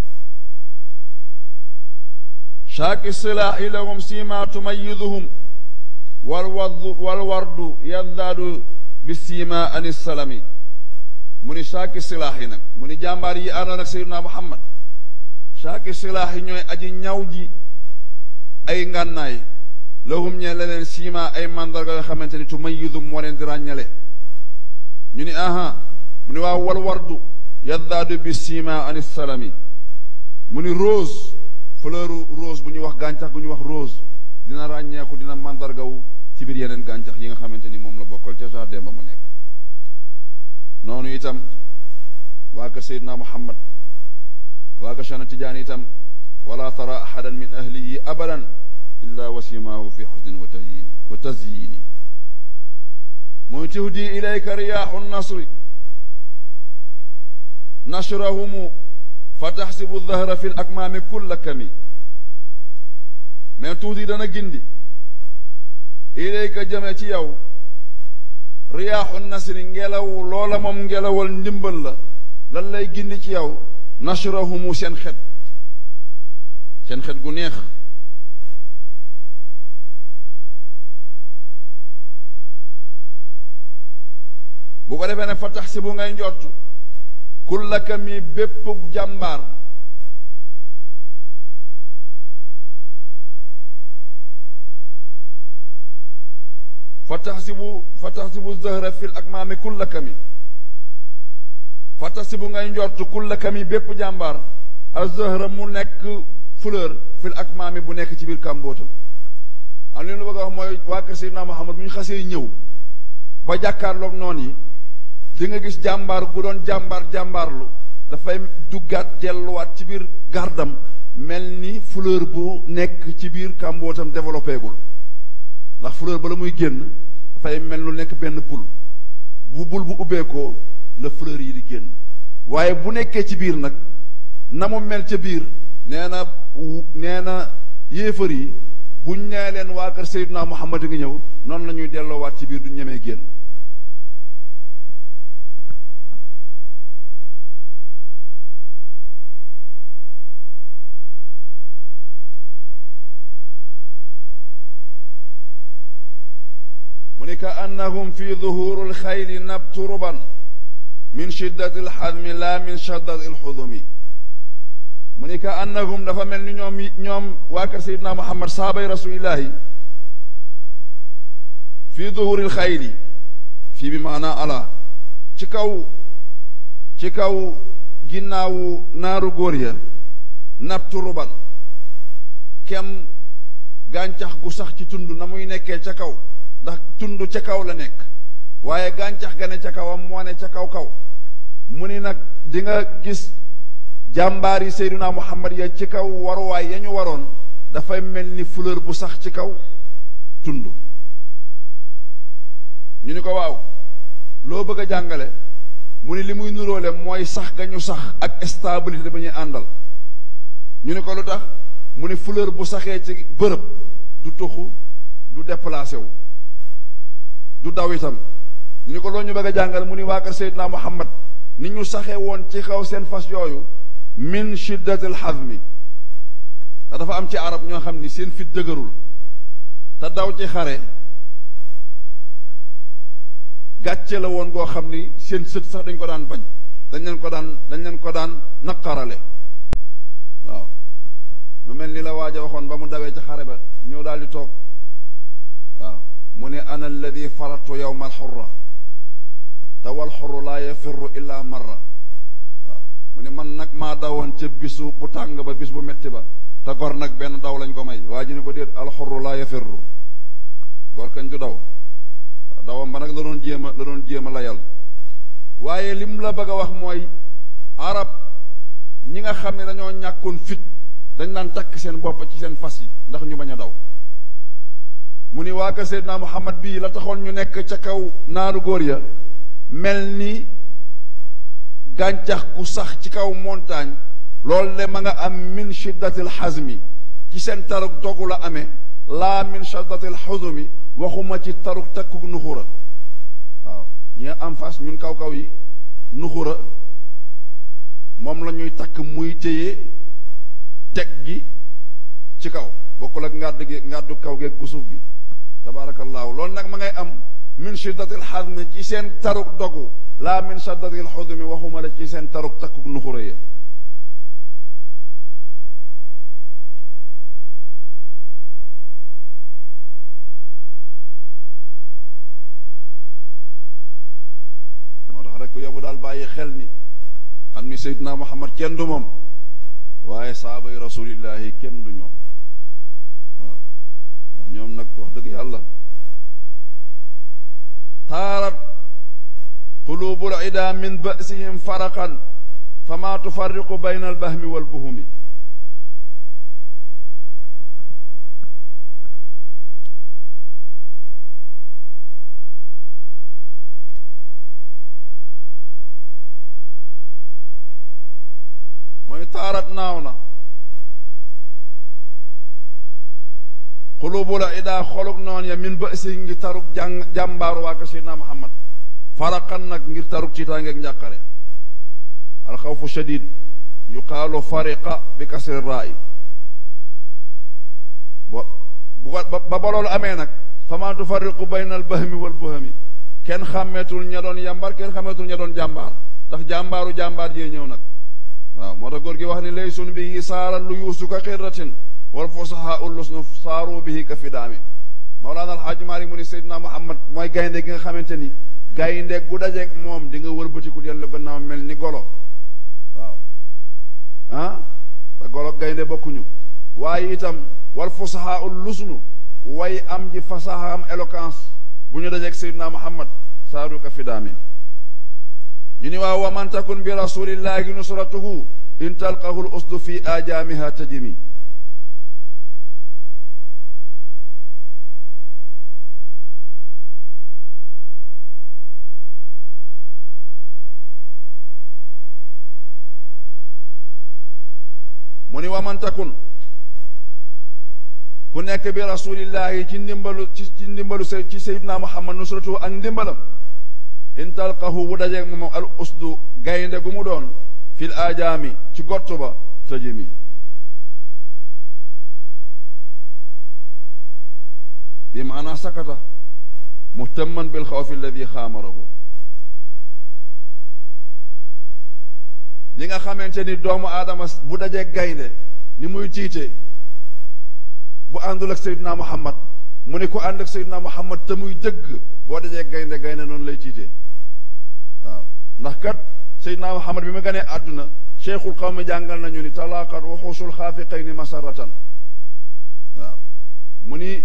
شاك السلاح لهم سيما تميزهم والورد, والورد يزداد بالسيما عن السلام من شاك السلاح نك من جامباري أنا نك سيدنا محمد شاك السلاح ñoy aji ñaw ji ay ngànnaay lahum ñe leneen siima ay mandarga yoo xamante ni tumayizum moo leen di ràññale ñu ni aha mu ni waaw wal wardu yaddaadu bi sima ani salami mu ni rose fleur rose bu ñuy wax gàncax gu ñuy wax rose dina ràññeeku dina mandargawu ci biir yeneen gàncax yi nga xamante ni moom la bokkal ca jardin ba mu nekk noonu itam waa ka Seydina Muhammad waa ka Cheikhna Tidiane itam wala tara ahadan min ahlihi abadan illa wasimaahu fi xusnin wa tahyini wa tazyini muy tuhdi ilayka riyaaxu nasri نشرهم فتحسب الظهر في الأكمام كل كمي من تودي دنا جندي إليك جمعتي يو رياح النصر ngelaw loola moom ngelawal ndimbal la lan lay gindi ci yow nashrahumu seen xet seen xet gu neex bu ko defee ne fa tax si bu ngay njortu kullaka mi bépp jàmbaar fa taxsibu fa taxsibu zahra fil akmaami kullaka mi fa taxsibu ngay njortu kullaka mi bépp jàmbaar a zahra mu nekk fleur fil akmaami bu nekk ci biir kàmbootam am li ñu bëgg a wax mooy waa kër Seydina Muhammad bu ñu xasee ñëw ba jàkkaarloog noon yi di nga gis jàmbaar gu doon jàmbaar jàmbaarlu dafay duggaat delluwaat ci biir gardam mel ni fleur bu nekk ci biir kàmbootam développé gul ndax fleur ba la muy génn dafay mel lu nekk benn bul bu bul bu ubbeekoo la fleur yi di génn waaye bu nekkee ci biir nag na mu mel ca biir nee na nee na yéefar yi buñ nee leen waa kër Seydina Muhammad ngi ñëw noonu la ñuy delloowaat ci biir du ñemee génn mu ni ka annahum fi duhuri alxayli nabtu ruban min shiddati alxadmi la min shiddati alxudumi mu ni ka annahum dafa mel ni ñoom ñoom waa kër sayidna muhammad sahabay rasulillahi fi duhuri alxayli fii bi maanaa ala ci kaw ci kaw ginnaawu naaru góor ya nabtu ruban kem gàncax gu sax ci tund na muy nekkee ca kaw ndax tund ca kaw la nekk waaye gàncax ga ne ca kawam moo ne ca kaw kaw mu ni nag di nga gis jàmbaar yi Seydina Muhammad ya ci kaw waruwaay ya ñu waroon dafay mel ni fleur bu sax ci kaw tund ñu ni ko waaw loo bëgg a jàngale mu ni li muy nuróole mooy sax ga ñu sax ak stabilité ba ñuy àndal ñu ni ko lu tax mu ni fleur bu saxee ci bërëb du toxu du déplacé wu du daw itam ñu ni ko loolu ñu bëgg a jàngal mu ni waa kër Seydina Muhammad ni ñu saxe woon ci kaw seen fas yooyu min shiddatil hazmi ndax dafa am ci arab ñoo xam ni seen fit dëgërul te daw ci xare gàcce la woon goo xam ni seen sët sax dañ ko daan bañ dañ leen ko daan dañ leen ko daan naqarale waaw mu mel ni la waaj a waxoon ba mu dawee ci xare ba ñëw daal di toog waaw mu ne ana alladi faratu yowma alxurra te wal xurru laa yafirru illa marra waaw mu ne man nag maa dawoon ca bisu bu tàng ba bis bu metti ba te gor nag benn daw lañ ko may waa ji ne ko déet alxurru laa yafirru gor kañ du daw dawam ba nag la doon jéem a la doon jéem a layal waaye lim la bëgg a wax mooy arab ñi nga xam ne dañoo ñàkkoon fit dañ daan takk seen bopp ci seen fas yi ndax ñu bañ a daw mu ni waa ka Seydina Muhammad bii la taxoon ñu nekk ca kaw naaru góor ya mel ni gàncax gu sax ci kaw montagne loolu de ma nga am min shiddatil hazmi ci seen taruk dogu la amee laa min shiddatil xuzumi waxuma ci taruk takkuk nuxura waaw ñi am fas ñun kaw-kaw yi nuxura moom la ñuy takk muy téye teg gi ci kaw bokkul ak ngàdd gi ngàddu kaw geeg gu suuf gi tabaarakallaahu loolu nag ma ngay am min shiddatil hazmi ci seen taruk dogu laa min shiddatil xuzumi waxuma la ci seen taruk takkuk nuxura ya moo tax rek yobu daal bàyyi xel ni xam ni Seydina Muhammad kenn du moom waaye saabay rasulillahi kenn du ñoom waaw ndax ñoom nag wax dëgg yàlla taarat qulubul ida min ba'sihim faraqan fama tufarriqu bayna albahmi walbuhumi mooy taarat naaw na xulubu la idaa xolug noon ya min ba si ngi tarug jàng jàmbaaru waa ka Seydina Muhammad faraqan nag ngir tarug ci tàngeeg njàqare alxawfu shadid yuqaalu fariqa bi kasri raay ba ba ba loolu amee nag fama tufarriqu bayna al bahmi wal buhami kenn xàmmeetul ña doon yàmbaar kenn xàmmeetul ña doon jàmbaar ndax jàmbaaru jàmbaar jee ñëw nag waaw moo tax góor gi wax ni laysun bihi saara lu yuusu ka xirratin wal fusahaa ullusnu saaru bihi ka fidaami Mawlaana Alxaaji Maalik mu ni Seydina Muhammad mooy gaynde gi nga xamante ni gaynde gu dajeeg moom di nga wëlbatiku dellu gannaaw mel ni golo waaw ah te golo gaynde bokkuñu waaye itam wal fusahaa ullusnu way am ji fasaha am éloquence bu ñu dajeeg Seydina Muhammad saaru ka fidaami ñu ni waaw wa man takun bi rasulillahi nusratuhu in talqahu l usdu fi ajaamiha tajimi mu ni wa man takun ku nekk bi rasulillahi ci ndimbalu ci ci ndimbalu ci sayyidina muhammad nusratuhu ak ndimbalam in talqahu bu dajeeg moom al usdu gaynde gu mu doon fil ajaami ci gott ba tëjimi bi maanaa sakata muhtamman bil xawfi alladi xaamarahu li nga xamante ni doomu aadama bu dajeeg gaynde ni muy tiite bu àndul ak Seydina Muhammad mu ne ku ànd ak Seydina Muhammad te muy dëgg boo dajee gaynde gaynde noonu lay tiitee waaw ndax kat Seydina Muhammad bi ma ganee àdduna cheikhul qawmi jàngal nañu ni talaaqat waxuusul xaafiqayni masaratan waaw mu ni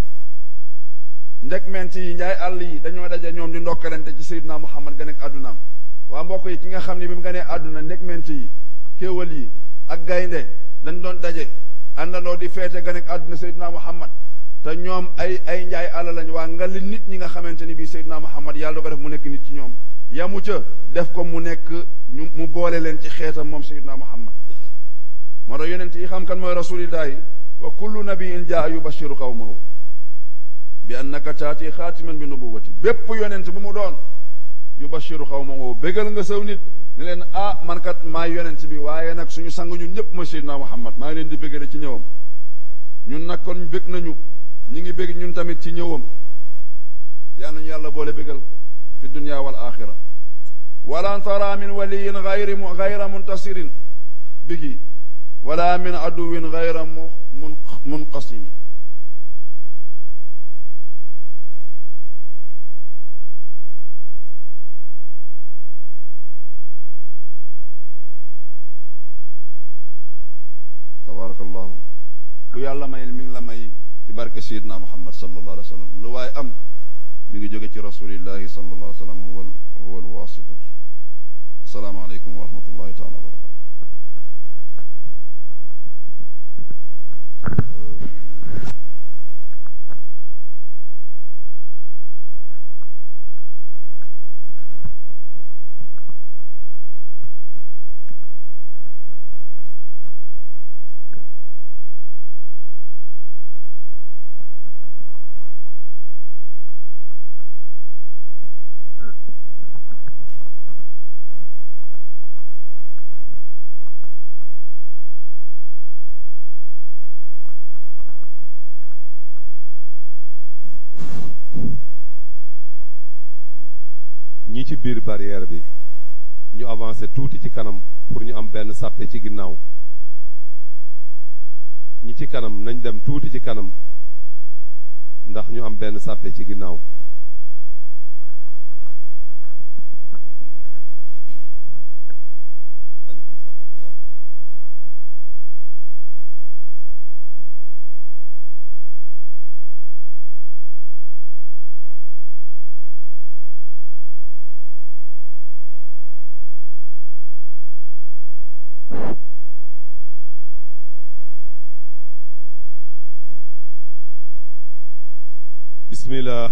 ndek ment yi njaay àll yi dañoo daje ñoom di ndokkalante ci Seydina Muhammad ganeek àddunaam waa mbokk yi ki nga xam ne bi mu ganee àdduna ndek ment yi kéewal yi ak gaynde dañ doon daje àndandoo di feete ganeek àdduna Seydina Muhammad te ñoom ay ay njaay àll lañ waa nga li nit ñi nga xamante ni bii Seydina Muhammad yàlla da ko def mu nekk nit ci ñoom yamu ca def ko mu nekk ñu mu boole leen ci xeetam moom Seydina Muhammad moo tax yonent yi xam kan mooy rasulillahi wa kullu nabiyin jaa yubashiru qawmahu bi annaka taati xaatiman bi nubuwati bépp yonent bu mu doon yubashiru xawmahu bégal nga saw nit ne leen ah man kat maa yonent bi waaye nag suñu sang ñun ñëpp mooy Seydina Muhammad maa ngi leen di bégale ci ñëwam ñun nag kon bég nañu ñi ngi bég ñun tamit ci ñëwam yaa nañu yàlla boole bégal fi dunya wal axira walan tara min waliyin gayri gayra muntasirin bihi wala min aduwin gayra mun munqasimi tabarakallahu ku yàlla may mi ngi la may ci barke sayidna muhammad sallallahu alayhi wa sallam lu waaye am mi ngi jóge ci rasulillahi sallallahu alayhi wa sallam huwa huwa alwasitatu assalaamu aleykum wa rahmatullahi taala wa barakatu ñi ci biir barrière bi ñu avancé tuuti ci kanam pour ñu am benn sàppe ci ginnaaw ñi ci kanam nañ dem tuuti ci kanam ndax ñu am benn sàppe ci ginnaaw aleykum salaam wa rahmatullah bismillah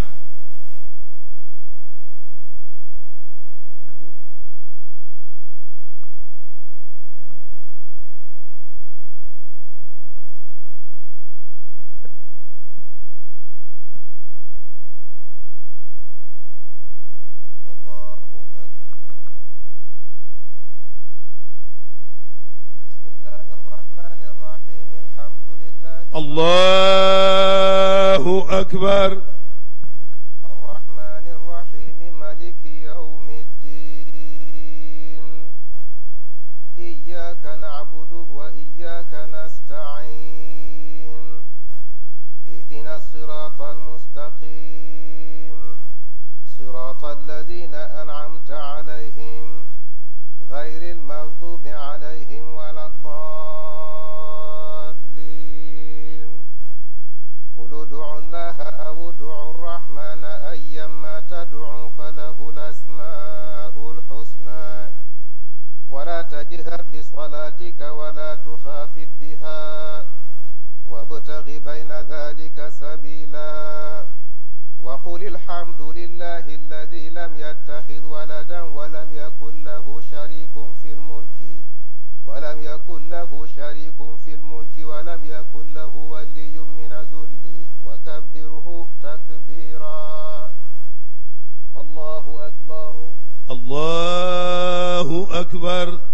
الله أكبر بسم الله الرحمن الرحيم الحمد لله allahu akbar الرحمن الرحيم ملك يوم الدين إياك نعبد وإياك نستعين اهدنا الصراط المستقيم صراط الذين أنعمت عليهم غير المغضوب عليهم ولا الضالين قل ادعوا الله أو ادعوا الرحمن أيما تدعوا فله الأسماء الحسنى ولا تجهر بصلاتك ولا تخافت بها وابتغ بين ذلك سبيلا وقل الحمد لله الذي لم يتخذ ولدا ولم يكن له شريك في الملك ولم يكن له شريك في الملك ولم يكن له ولي من ذل وكبره تكبيرا الله أكبر allahu akbar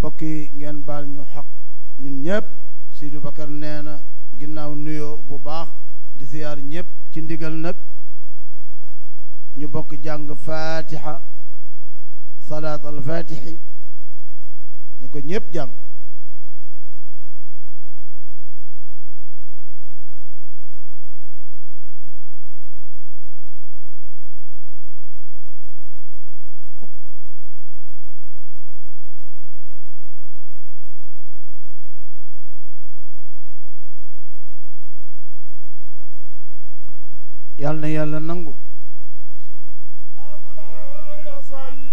mbokk yi ngeen baal ñu xaq ñun ñëpp Sidou Bakar nee na ginnaaw nuyoo bu baax di ziyaar ñëpp ci ndigal nag ñu bokk jàng fatiha salaat al fatixi ñu ko ñëpp jàng yàlla na yàlla nangu مولاي صل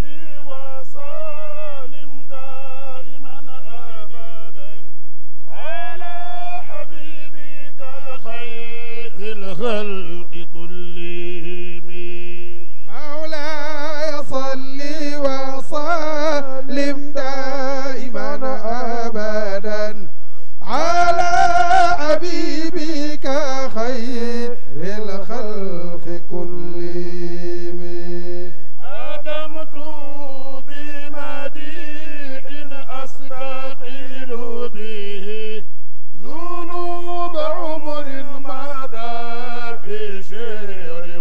وسلم دائما ابدا على حبيبك خير الخلق كلهم مولاي صل وسلم دائما ابدا على حبيبك خير الخلق كلهم أدمت بمديح أستقيل به ذنوب عمر مدى في شعر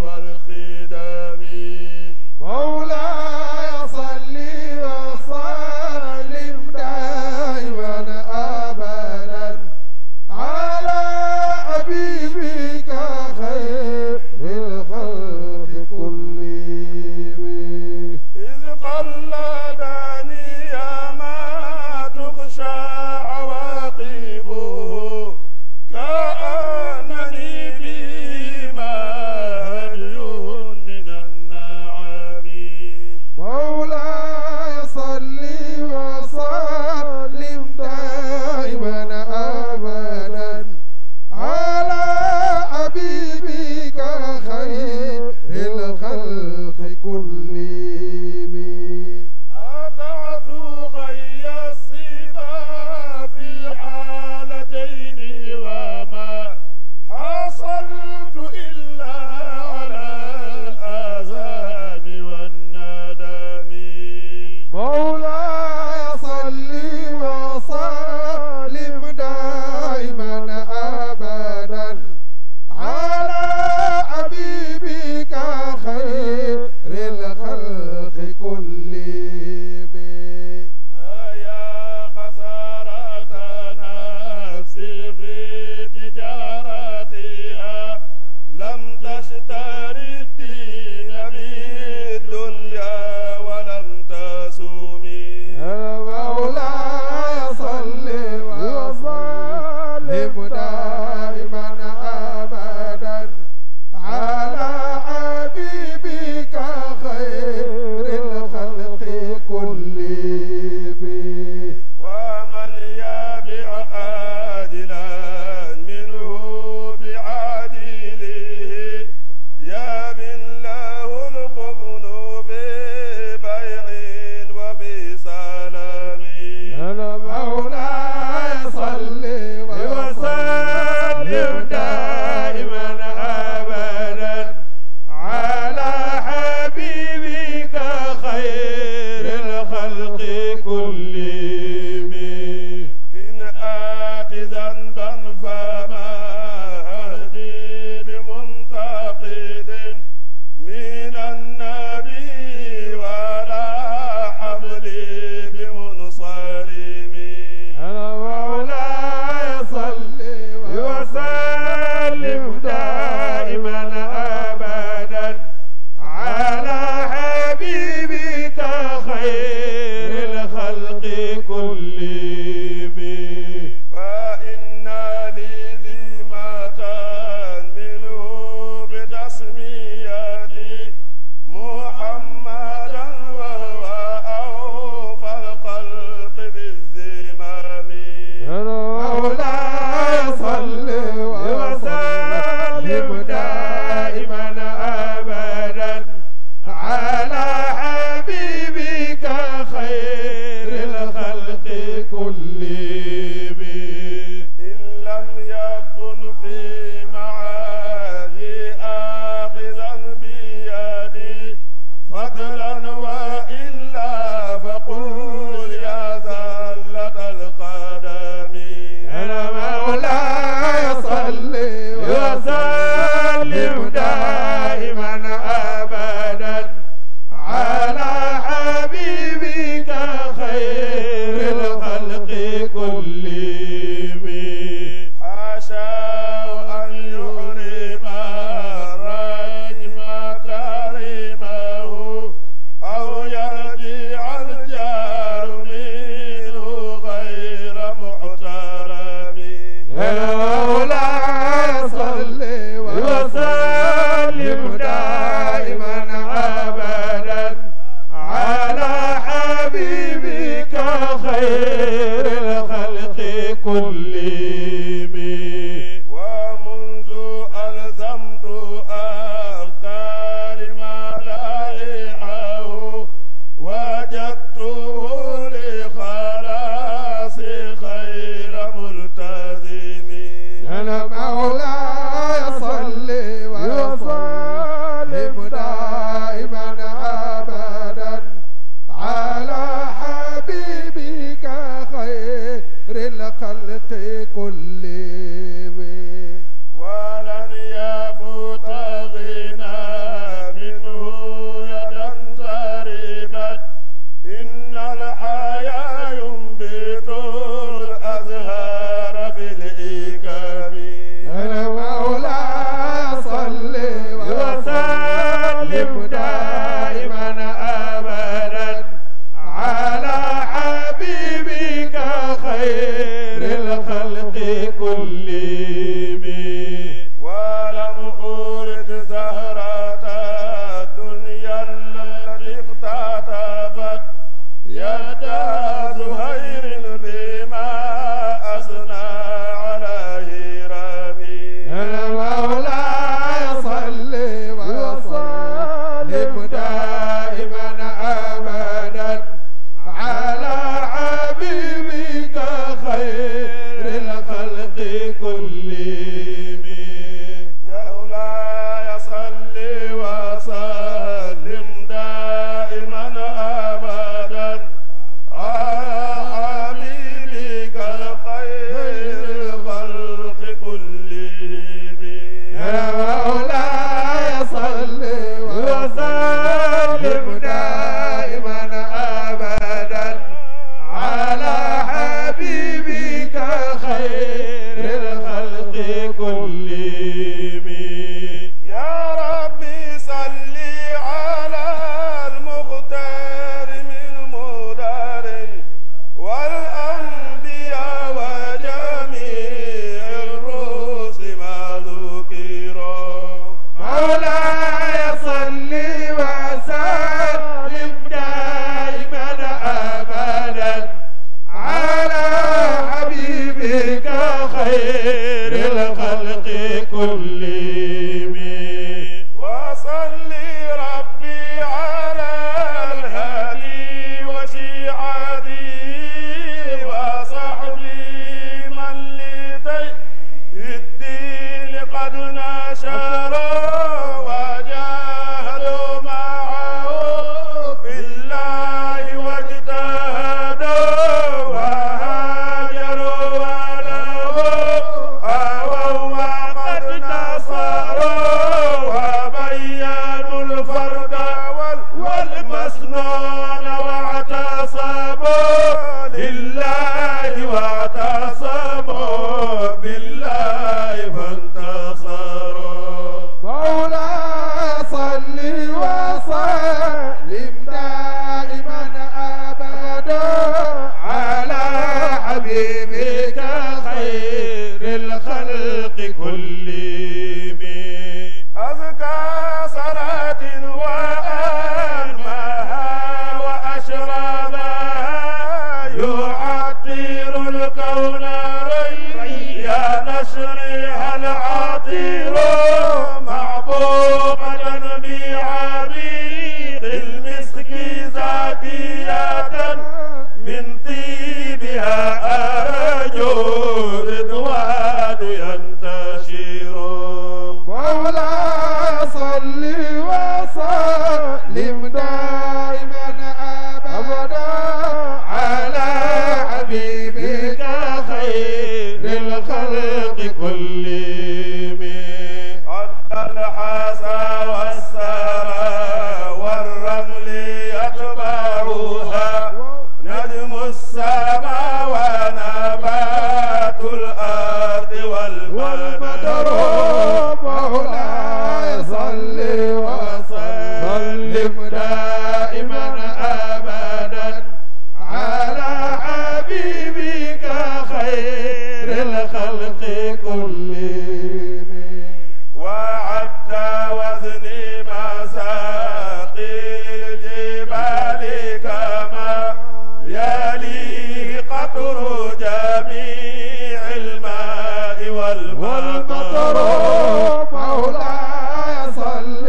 دائما أبدا على حبيبك خير الخلق كلهم وعد وزني مساقي الجبال كما يليه قطر جميع الماء والمطر مولاي صل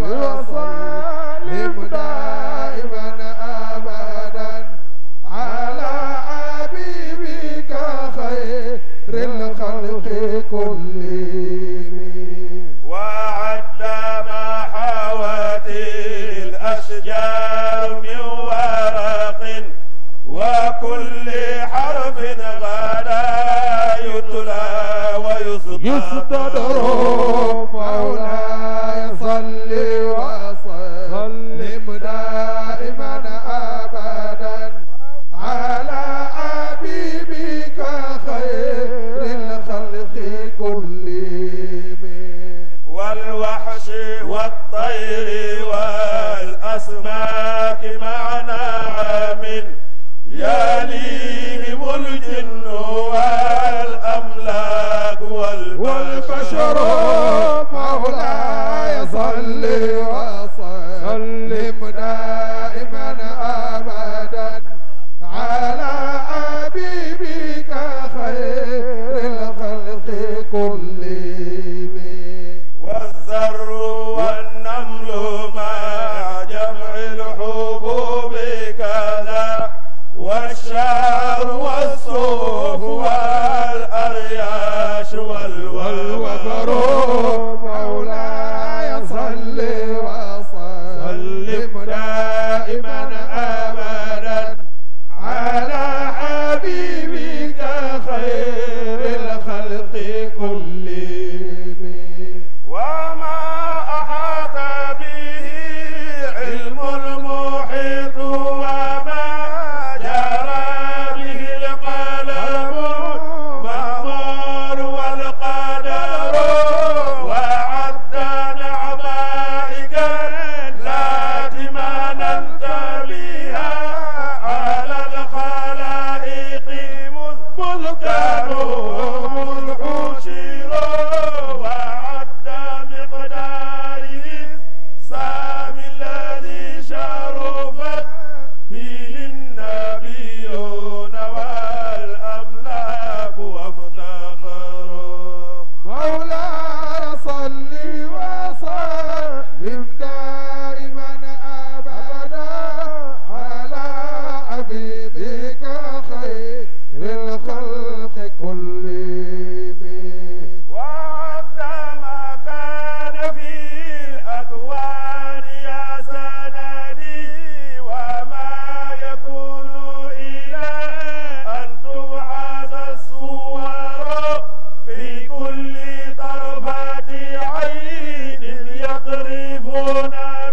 وسلم دائما ابدا على حبيبك خير الخلق كلهم وعد ما حوت الأشجار من ورق وكل حرف غدا يتلى ويصدر مولاي صل وسلم دائما ابدا على حبيبك خير الخلق كلهم والوحش والطير والأسماك مع نعم يليهم الجن والأملاك والبشر مولاي صل وسلم دائما ابدا على حبيبك خير الخلق كلهم والذر والنمل مع جمع الحبوب كذا والشعر والصوف والأرياش والوبر مولاي صل وسلم دائما ابدا على حبيبك خير الخلق كلهم وما أحاط به علم المحيط وما جرى به القلم مأمور والقدر وعد نعمائك التي مننت بها على الخلائق مذ كانوا مذ حشروا وعد مقداره سام الذي شرفت به النبيون والأملاك وافتخروا مولاي صل وسلم دائما ابدا على حبيبك خير الخلق كلهم وعد ما كان في الأكوان يا سندي وما يكون إلى أن تبعث الصور في كل طرفة عين يطرفون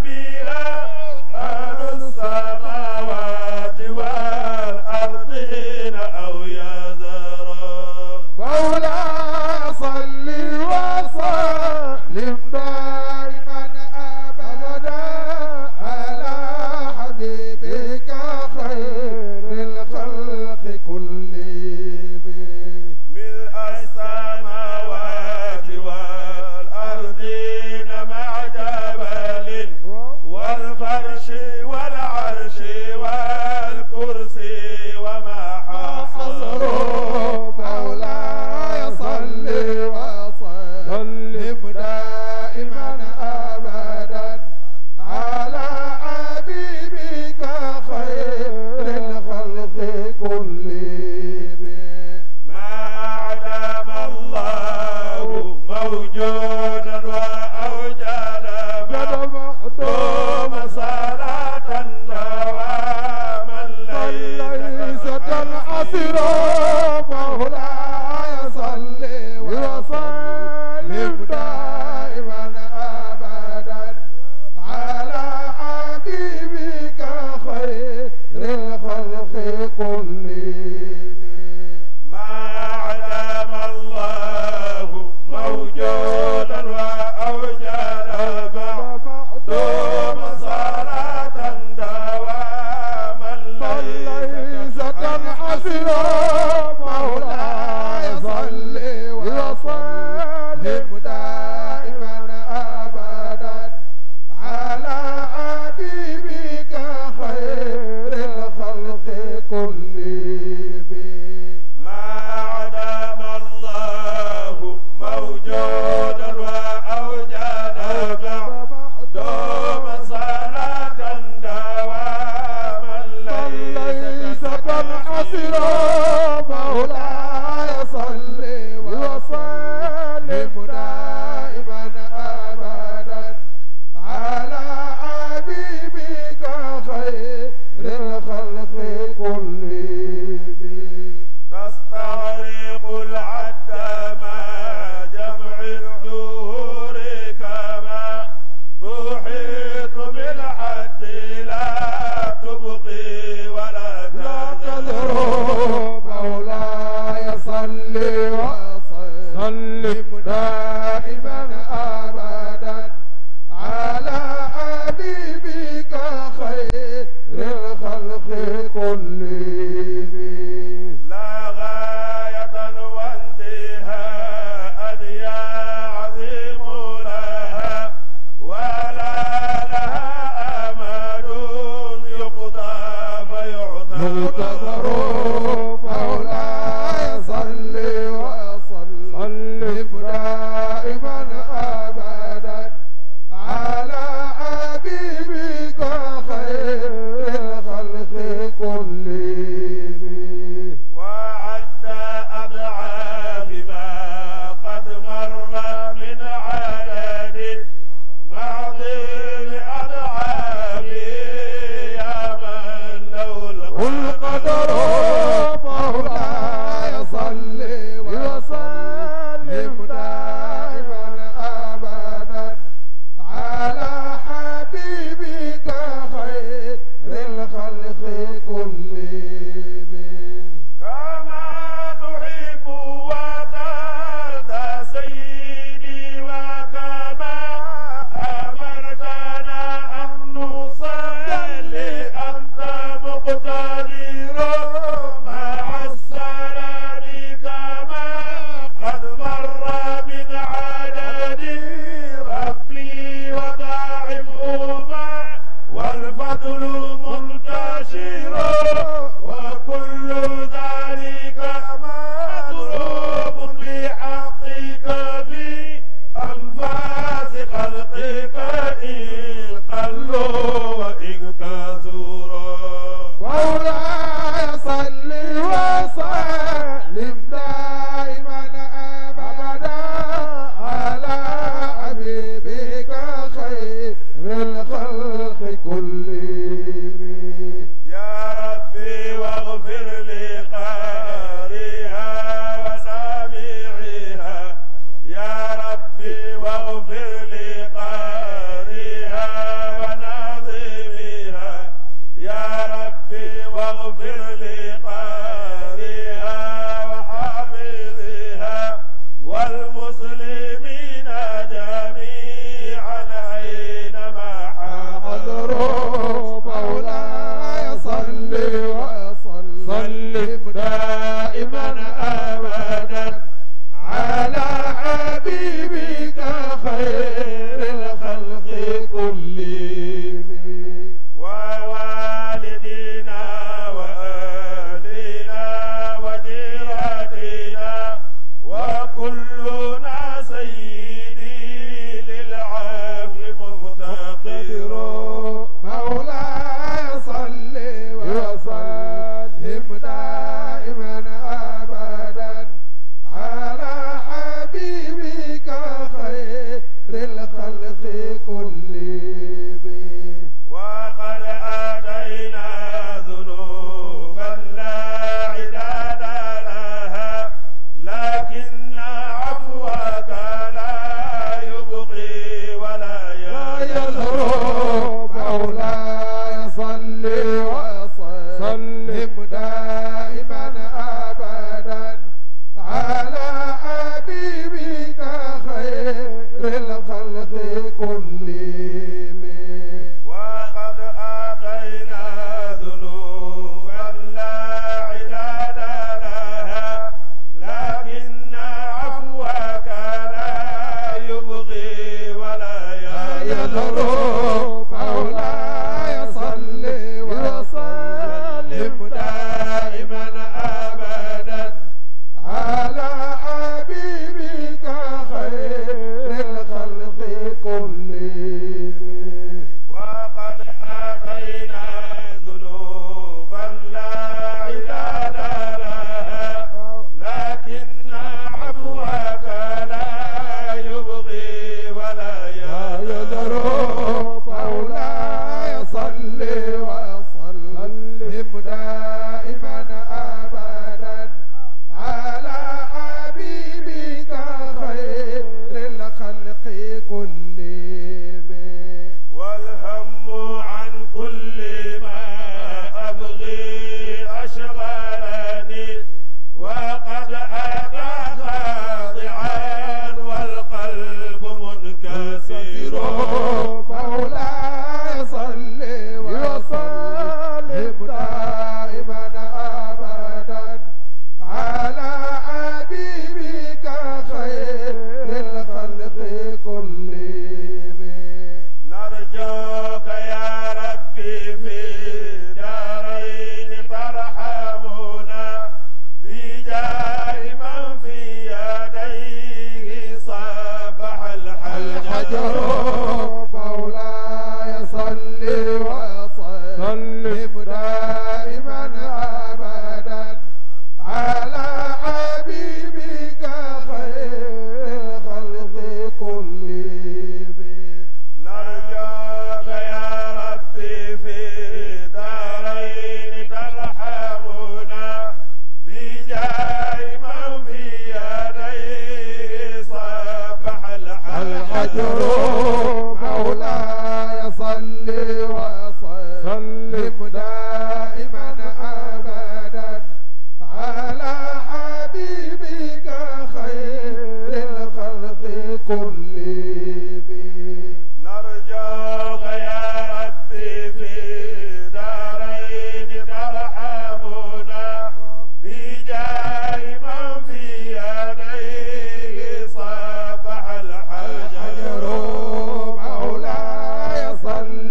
وسلم دائما أبدا على حبيبك خير الخلق كلهم نرجوك يا ربي في دارين ترحمنا بجاه من في يديه صبح الحجر الحجر مولاي صل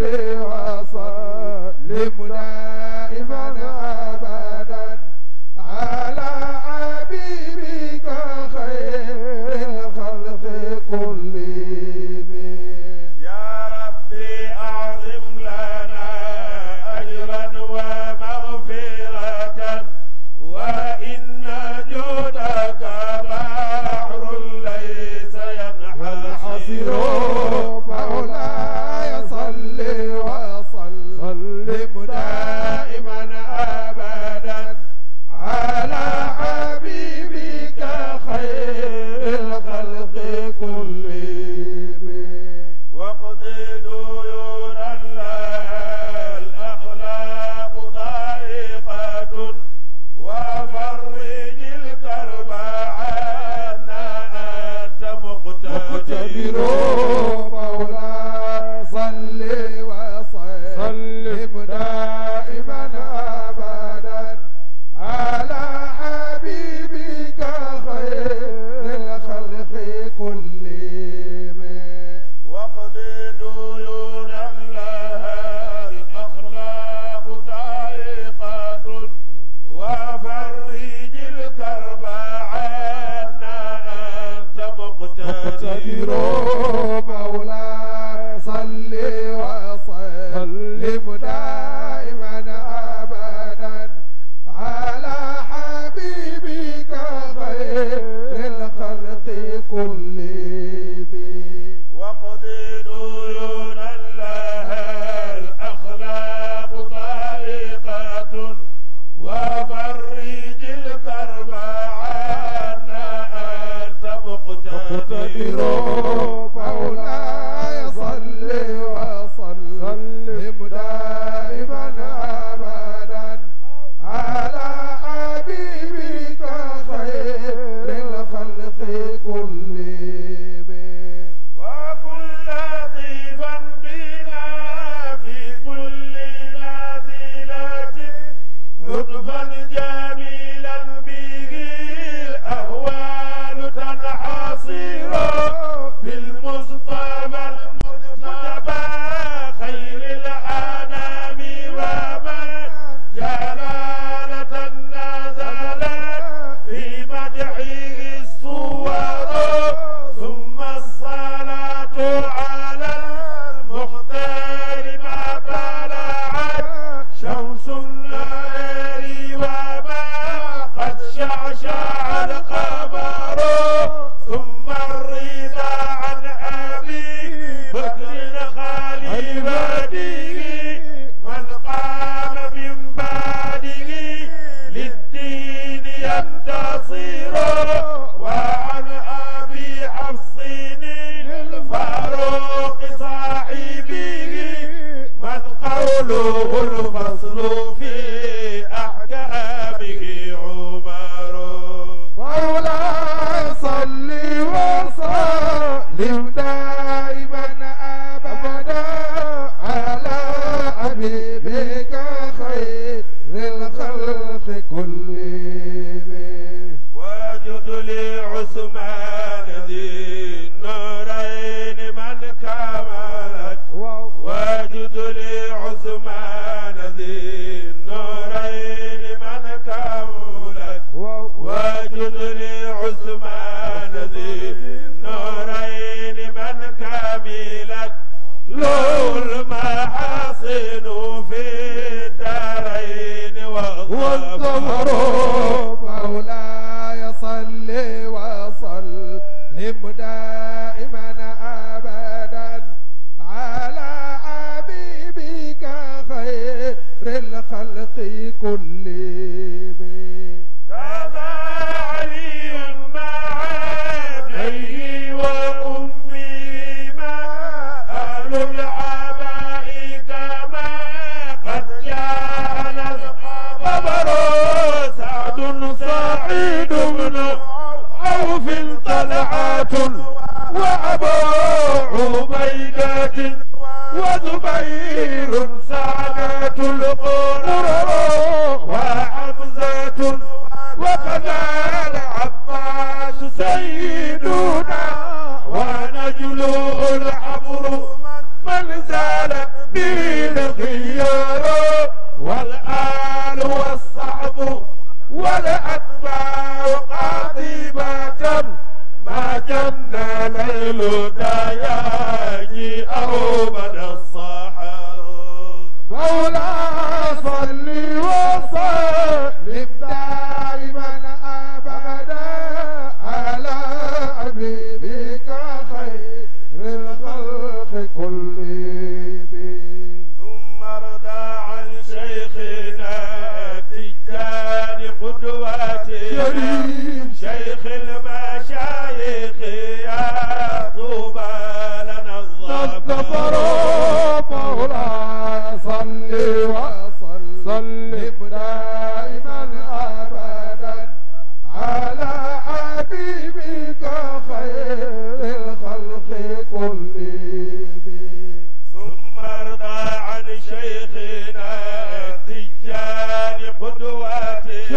وسلم دائما ابدا على حبيبك خير الخلق كلهم يا ربي أعظم لنا أجرا ومغفرة وإن جودك بحر ليس والحصير ينحصر مولاي صل وسلم دائما ابدا على حبيبك خير الخلق كلهم وقض ديونا لها الأخلاق ضائقة وفرج الكرب عنا أنت مقتدر مقتدر مولاي صل وسلم دائما ابدا على حبيبك خير الخلق كلهم وقض ديونا لها الأخلاق ضائقة وفرج الكرب عنا أنت مقتدر مقتدر مولاي صل وسلم دائما ابدا على حبيبك خير الخلق كلهم وقض ديونا لها الأخلاق ضائقة وفرج الكرب عنا أنت مقتدر مقتدر مولاي صل وسلم دائما ابدا على حبيبك خير الخلق كلهم وكن لطيفا بنا في كل نازلة لطفا جميلا به الأهوال تنحصر بالمصطفى المجتبى خير الأنام ومن جلالة نزلت في مدحه الصور ثم الصلاة على المختار ما طلعت شمس النهار وما قد شعشع القمر ثم الرضا عن أبي بكر خليفته من قام من بعده للدين ينتصر وعن أبي حفص الفاروق صاحبه من قوله الفصل في أحكامه عمر مولاي صل وسلم دائما ابدا على حبيبك خير الخلق كلهم واجد لعثمان ذي النورين من كملت واجد لعثمان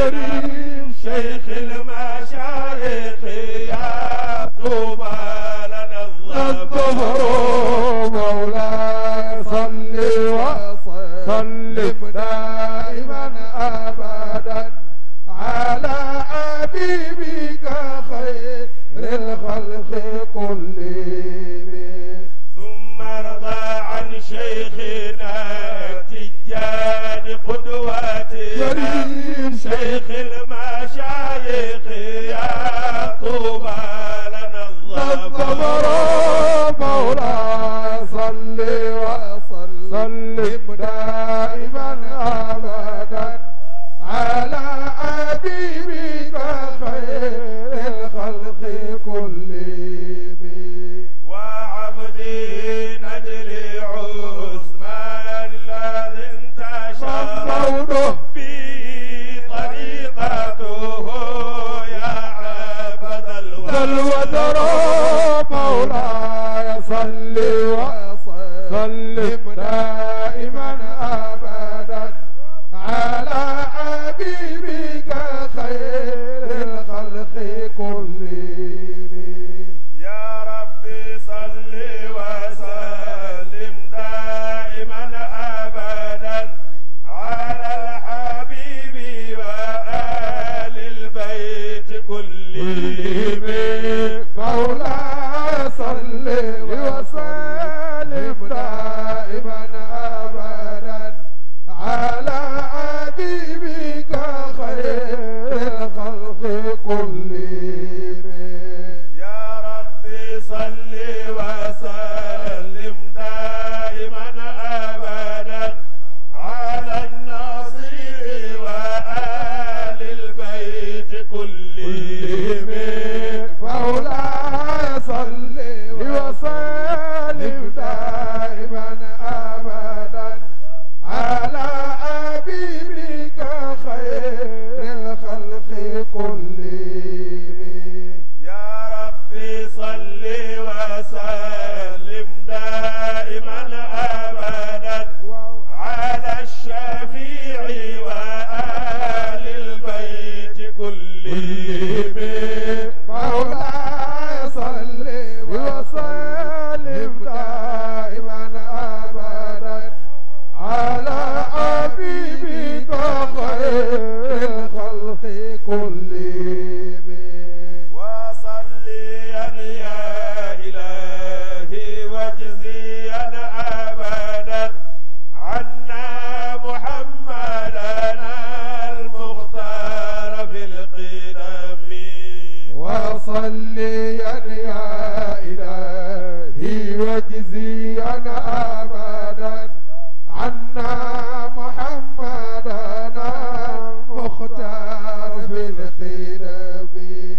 شريف شيخ المشايخ يا طوبى لنا الظفر مولاي صل وسلم دائما ابدا على حبيبك خير الخلق كلهم ثم ارضى عن شيخنا التجاني قدوتنا شريف شيخ المشايخ يا طوبى لنا الظفر الظفر مولاي صل وسلم دائما ابدا على حبيبك خير الخلق كلهم وعبدي نجل عثمان الذي انتشر مولده به طريقته يا عبد الودر الودر مولاي صل وسلم دائما ابدا على حبيبك خير الخلق كلهم يا ربي صل وسلم دائما ابدا على الحبيب وآل البيت كلهم مولاي صل وسلم دائما ابدا على حبيبك خير الخلق كلهم يا ربي صل وسلم دائما ابدا على النصير وآل البيت كلهم مولاي صل وسلم دائما ابدا على حبيبك خير الخلق كلهم يا ربي صل وسلم دائما ابدا على الشفيع وآل البيت كلهم مولاي صل وسلم دائما ابدا على حبيبك خير الخلق كلهم وصليا يا إلهي واجزيا أبدا عنا محمدنا المختار في القدم وصليا يا إلهي واجزيا أبدا عنا محمدنا المختار في الخدم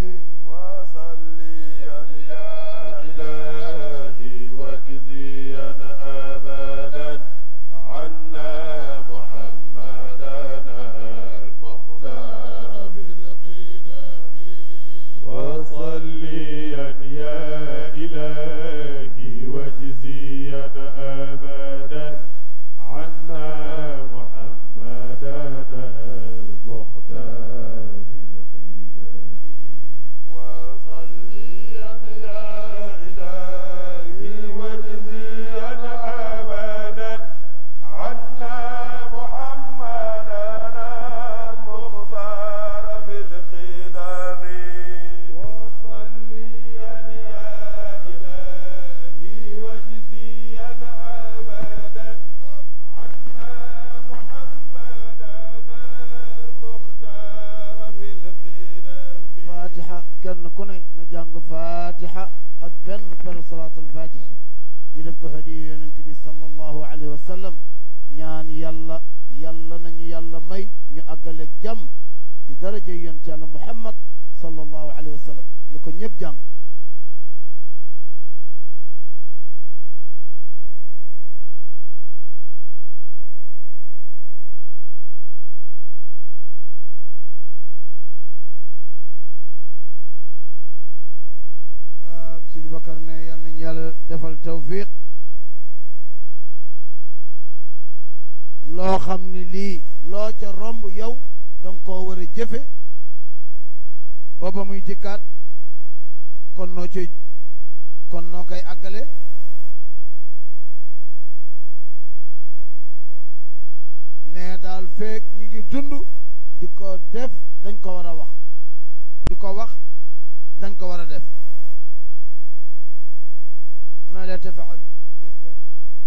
وصليا يا إلهي واجزيا أبدا عنا محمدنا المختار في القدم وصليا يا إلهي واجزيا أبدا عنا محمدنا المختار في القدم وصليا يا إلهي واجزيا أبدا عنا محمدنا المختار في القدم وصليا يا إلهي واجزيا أبدا عنا محمدنا المختار في القدم fatiha kenn ku ne na jàng fatiha ak benn peru salaatul fatihi ñu def ko hadiya yonent bi sallallahu alayhi wa sallam ñaan yàlla yàlla nañu yàlla may ñu àggaleeg jàmm ci daraja yonent yàlla muhammad sallallahu alayhi wa sallam ni ko ñëpp jàng Sidi Bakar ne yal nañu yàlla defal tawfiq loo xam ni lii loo ca romb yow danga koo war a jëfe booba muy dikkaat kon noo ci kon noo koy àggale ne daal feek ñi ngi dund di ko def dañ ko war a wax di ko wax dañ ko war a def ma la tafaal jeex tàkk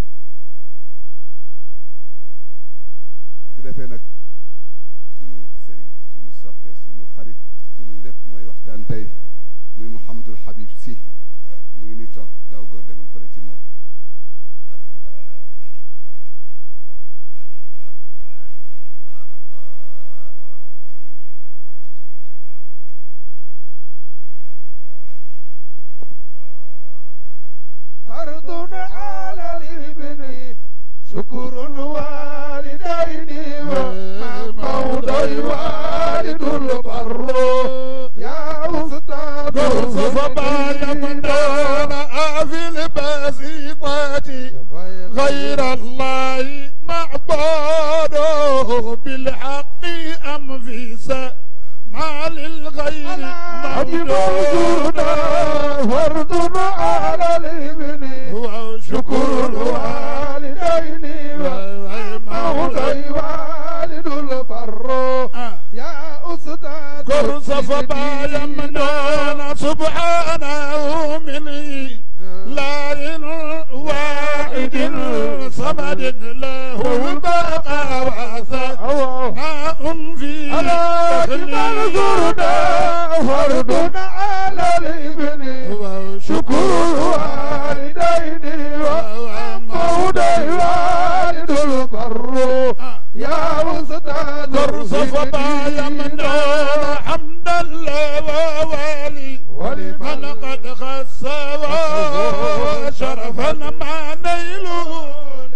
bu ko defee nag sunu sëriñ sunu soppe sunu xarit sunu lépp mooy waxtaan tey muy Mouhamadul Habib Sy mu ngi ni toog daw góor demal fële ci moom فرض على الابن شكر الوالدين وموضع والد البر يا أستاذ فما يمنون في البسيطات غير الله معبوده بالحق أم في ما للغير معبود فرض على الابن شكر الوالدين وموضع والد البر يا أستاذ كرس فما يمنون سبحانه من لا واحد صمد له البقاء وثناء في لكن زرنا فرض على الابن شكر الوالدين وموضع والد البر يا أستاذ كرس فما يمنون حمد الله ووالي ولمن قد خس شرفا ما نيله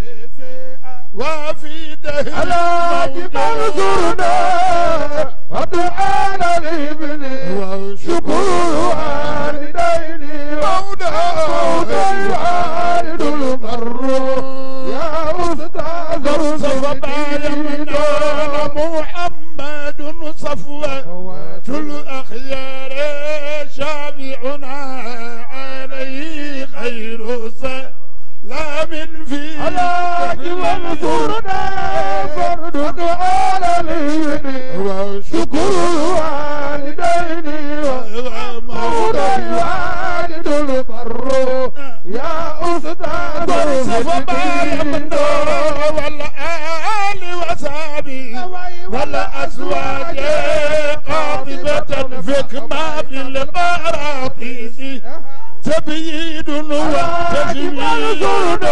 وفي دهر على جبال زرنا ودعانا الابن شكر الوالدين موضع الوالد البر يا أستاذ صفما يمنون محمد صفوة الأخيار شافعنا عليه خير سلام في على جبال زرنا فرد على الابن شكر الوالدين موضع الوالد البر يا أستاذ صفما يمنون والآل وصحبه والأزواج قاطبة فكما في القراطيس تبييد وتجميل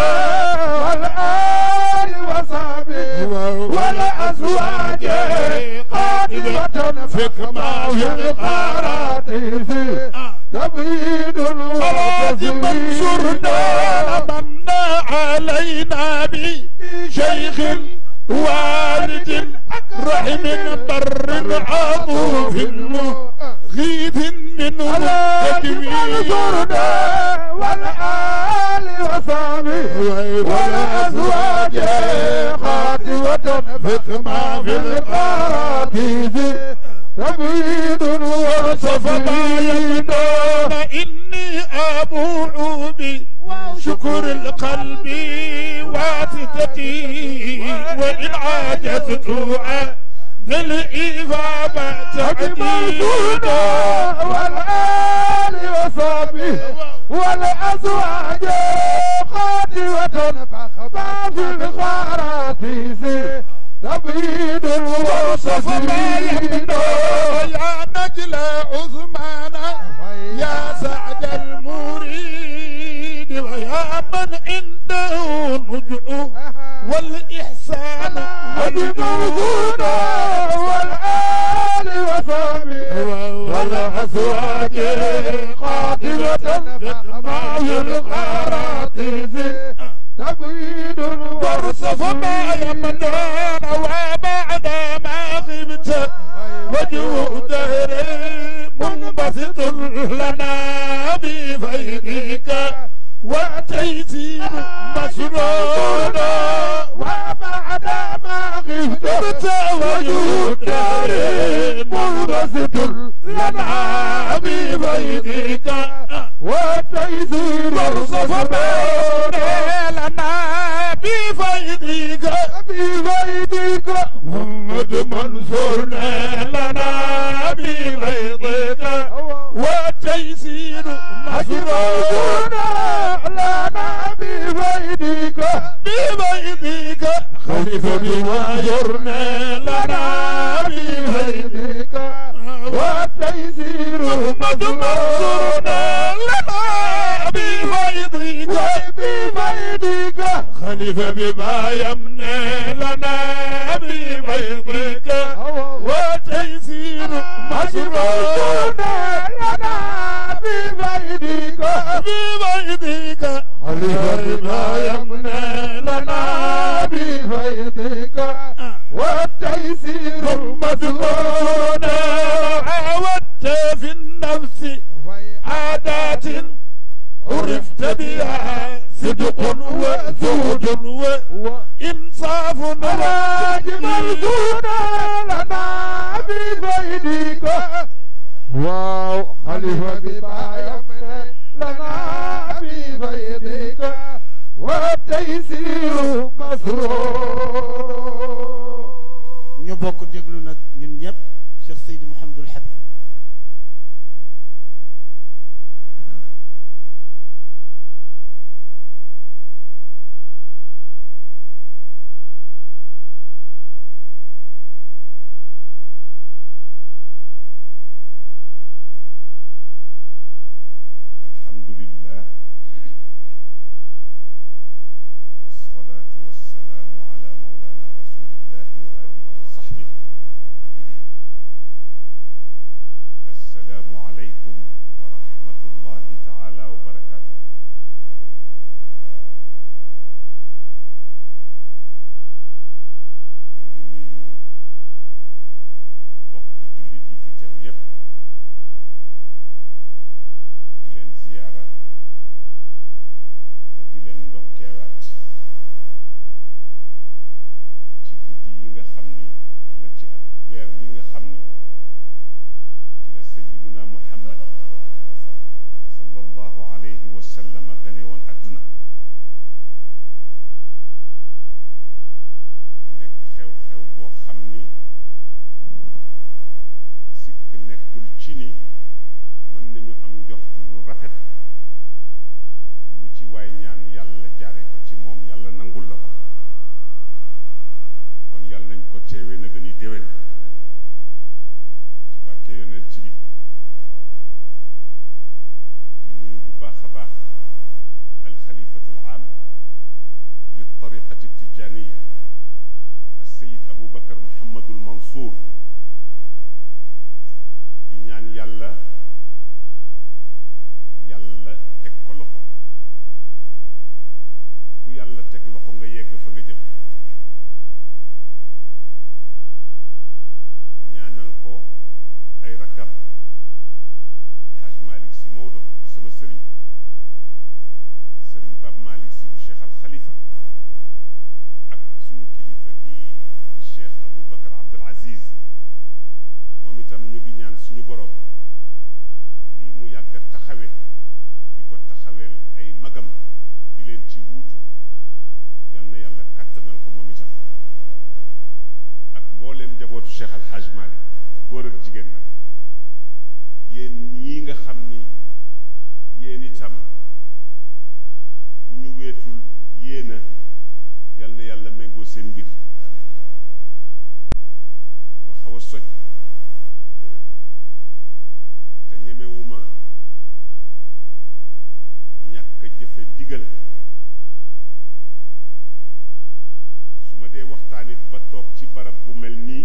والآل وصحبه والأزواج قاطبة فكما في القراطيس تبييد صلاة منصورنا من علينا بشيخ والد رحم بر عطوف غيث منه تكوين زرنا والآل وصحبه والأزواج خاتمة فكما في القراطيس تبييد فما يمنون إني أبوع بشكر القلب واسطتي وإن عاجزت عن الإجابة تعديد والآل وصحبه والأزواج خاتمة فخما في الخراتيس تبييد فما يمنون يا نجل عثمان يا سعد المريد ويا من عنده نجع والإحسان الموجود والآل وصحبه والأزواج قاتلة فخما في الخراتيس تبييد فما يمنون وبعد ما غبت وجه دهري منبسط لنا بفيدك وتيسير مسنون وبعد ما غبت غبت وجه دهري خليفة بما يرنى لنا بفيدك والتيسير مد منصورنا لنا بفيدك بفيدك خليفة بما يمنى لنا بفيدك والتيسير مسرورنا لنا بفيدك بفيدك خليفة بما يمنى لنا بفيدك والتيسير مسرورنا عودت في النفس عادات عرفت بها صدق وزهد وإنصاف واجب الزهد لنا بفيدك واو خليفة بما يمنى لنا بفيدك والتيسير مسرور ñu bokk déglu nag ñun ñëpp Cheikh Seydi Mouhamadul Habib الحمد لله والصلاة والسلام على مولانا رسول الله وآله وصحبه السلام عليكم ورحمة الله تعالى وبركاته ñu ngi nuyu bokki jullit yi fi teew yépp di leen ziyaara te di leen ndokkeelaat ci guddi yi nga xam ni walla ci at weer wi nga xam ni ci la sayyiduna muhammad sallallahu alayhi wa sallam gane woon adduna mu nekk xew-xew boo xam ni sikk nekkul ci ni mën nañu am njort lu rafet lu ci waay ñaan yàlla jaare ko ci moom yàlla nangul la ko kon yàlla nañ ko teewee na gën a déwén ci barke yonent bi di nuyu bu baax a baax alxalifatul aam li tariqati tijaniya السيد أبو بكر محمد المنصور di ñaan yàlla yàlla teg ko loxo ku yàlla teg loxo nga yegg fa nga jëm ñaanal ko ay rakkam Haj Malick si Maodo di sama sëriñ sëriñ Pape Malick si bu Cheikh Al Khalifa ak suñu kilifa gii di Cheikh Abou Bakar Abdul Aziz moom itam ñu ngi ñaan suñu borom lii mu yàgg a taxawe di ko taxaweel ay magam di leen ci wuutu yal na yàlla kattanal ko moom itam ak mbooleem njabootu Cheikh Al Hadj Malick góor ak jigéen nag yéen ñii nga xam ni yéen itam bu ñu weetul yéena yal na yàlla méngoo seen mbir ma xaw a soj te ñemewuma ñàkk a jëfe digal su ma dee waxtaanit ba toog ci barab bu mel nii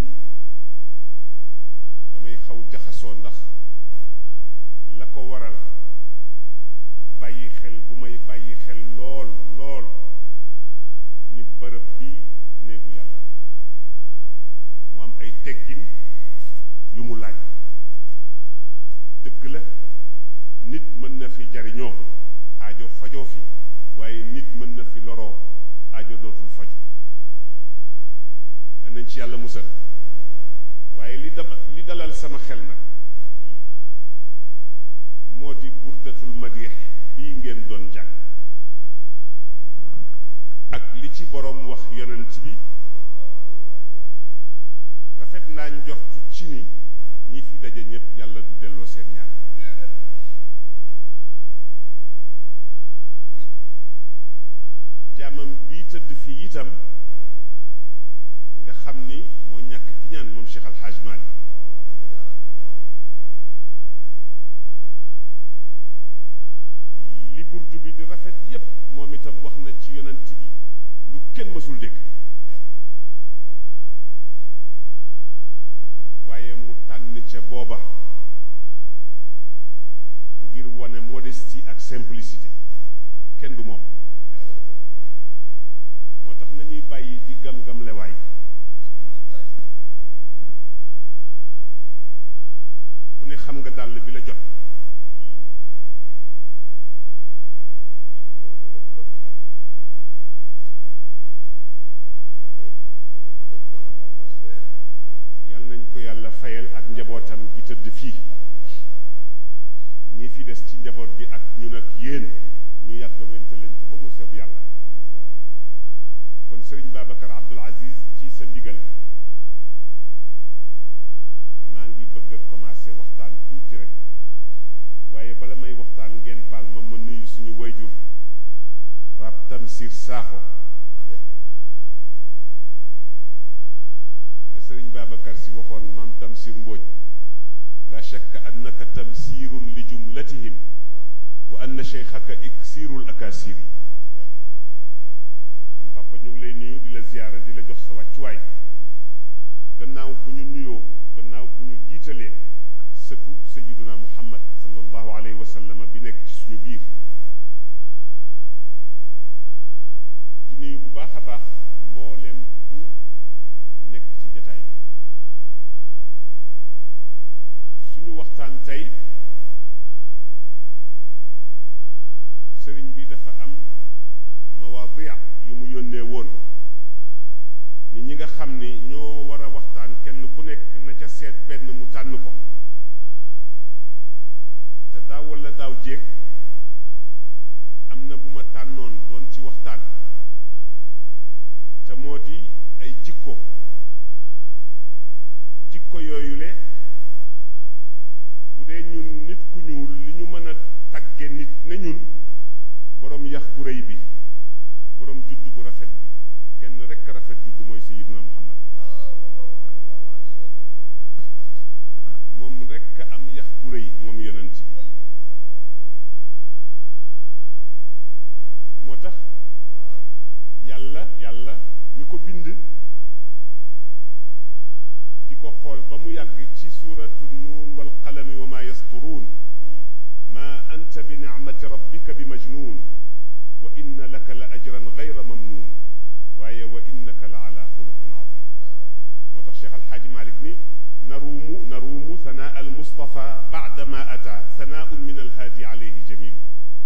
damay xaw jaxasoo ndax la ko waral bàyyi xel bu may bàyyi xel lool lool ni bërëb bii néegu yàlla la mu am ay teggin yu mu laaj dëgg la nit mën na fi jariñoo aajo fajoo fi waaye nit mën na fi loroo aajo dootul faju yal nañ ci yàlla musal waaye li dama li dalal sama xel nag moo di burdatul madix bii ngeen doon jàng ak li ci boroom wax yonent bi rafet naa njortu ci ni ñi fi daje ñépp yàlla du delloo seen ñaan jaamam bii tëdd fii itam moo ñàkk ki ñaan moom Cheikh Al Hadj Malick li burdu bi di rafet yépp moom itam wax na ci yonent bi lu kenn mësul dégg waaye mu tànn ca booba ngir wane modestie ak simplicité kenn du moom moo tax nañuy bàyyi di gam-gam lewaay ku ne xam nga dàll bi la jot yal nañ ko yàlla fayal ak njabootam gi tëdd fii ñi fi des ci njaboot gi ak ñun ak yéen ñu yàgg wentalante ba mu seb yàlla kon sëriñ Babacar Abdoul Aziz ci sa ndigal maa ngi bëgg a commencé waxtaan tuuti rek waaye bala may waxtaan ngeen baal ma ma nuyu suñu wayjur Pape Tamsir Sakho le sëriñ Babacar si waxoon maam Tamsir Mbodj la shakka annaka tamsirun li jumlatihim wa anna cheikhaka iksirul akasiri kon papa ñu ngi lay nuyu di la ziyaara di la jox sa wàccuwaay gannaaw bu ñu nuyoo gannaaw bu ñu jiitalee sëtu sayiduna muhammad sallallahu alayhi wa sallam bi nekk ci suñu biir di nuyu bu baax a baax mbooleem ku nekk ci jataay bi suñu waxtaan tey sëriñ bi dafa am mawadia yu mu yónnee woon ni ñi nga xam ni ñoo war a waxtaan kenn ku nekk na ca seet benn mu tànn ko te daaw walla daaw jéeg am na bu ma tànnoon doon ci waxtaan te moo di ay jikko jikko yooyu le bu dee ñun nit ku ñuul li ñu mën a tagge nit ne ñun boroom yax bu rëy bi boroom judd bu rafet bi kenn rekk rafet judd mooy sayyiduna muhammad moom rekk am yax bu rëy moom yonent bi moo tax yàlla yàlla mi ko bind di ko xool ba mu yàgg ci suuratu nuun wal qalami wa maa yasturuun maa anta bi nicmati rabbika bi majnuun wa inna laka la ajran gayra mamnuun waaye wa innaka la ala xuluqin azim moo tax Cheikh Alxaaji Malik ni naruumu naruumu sanaa almustafa baada ma ata sanaaun min alhaadi alayhi jamilu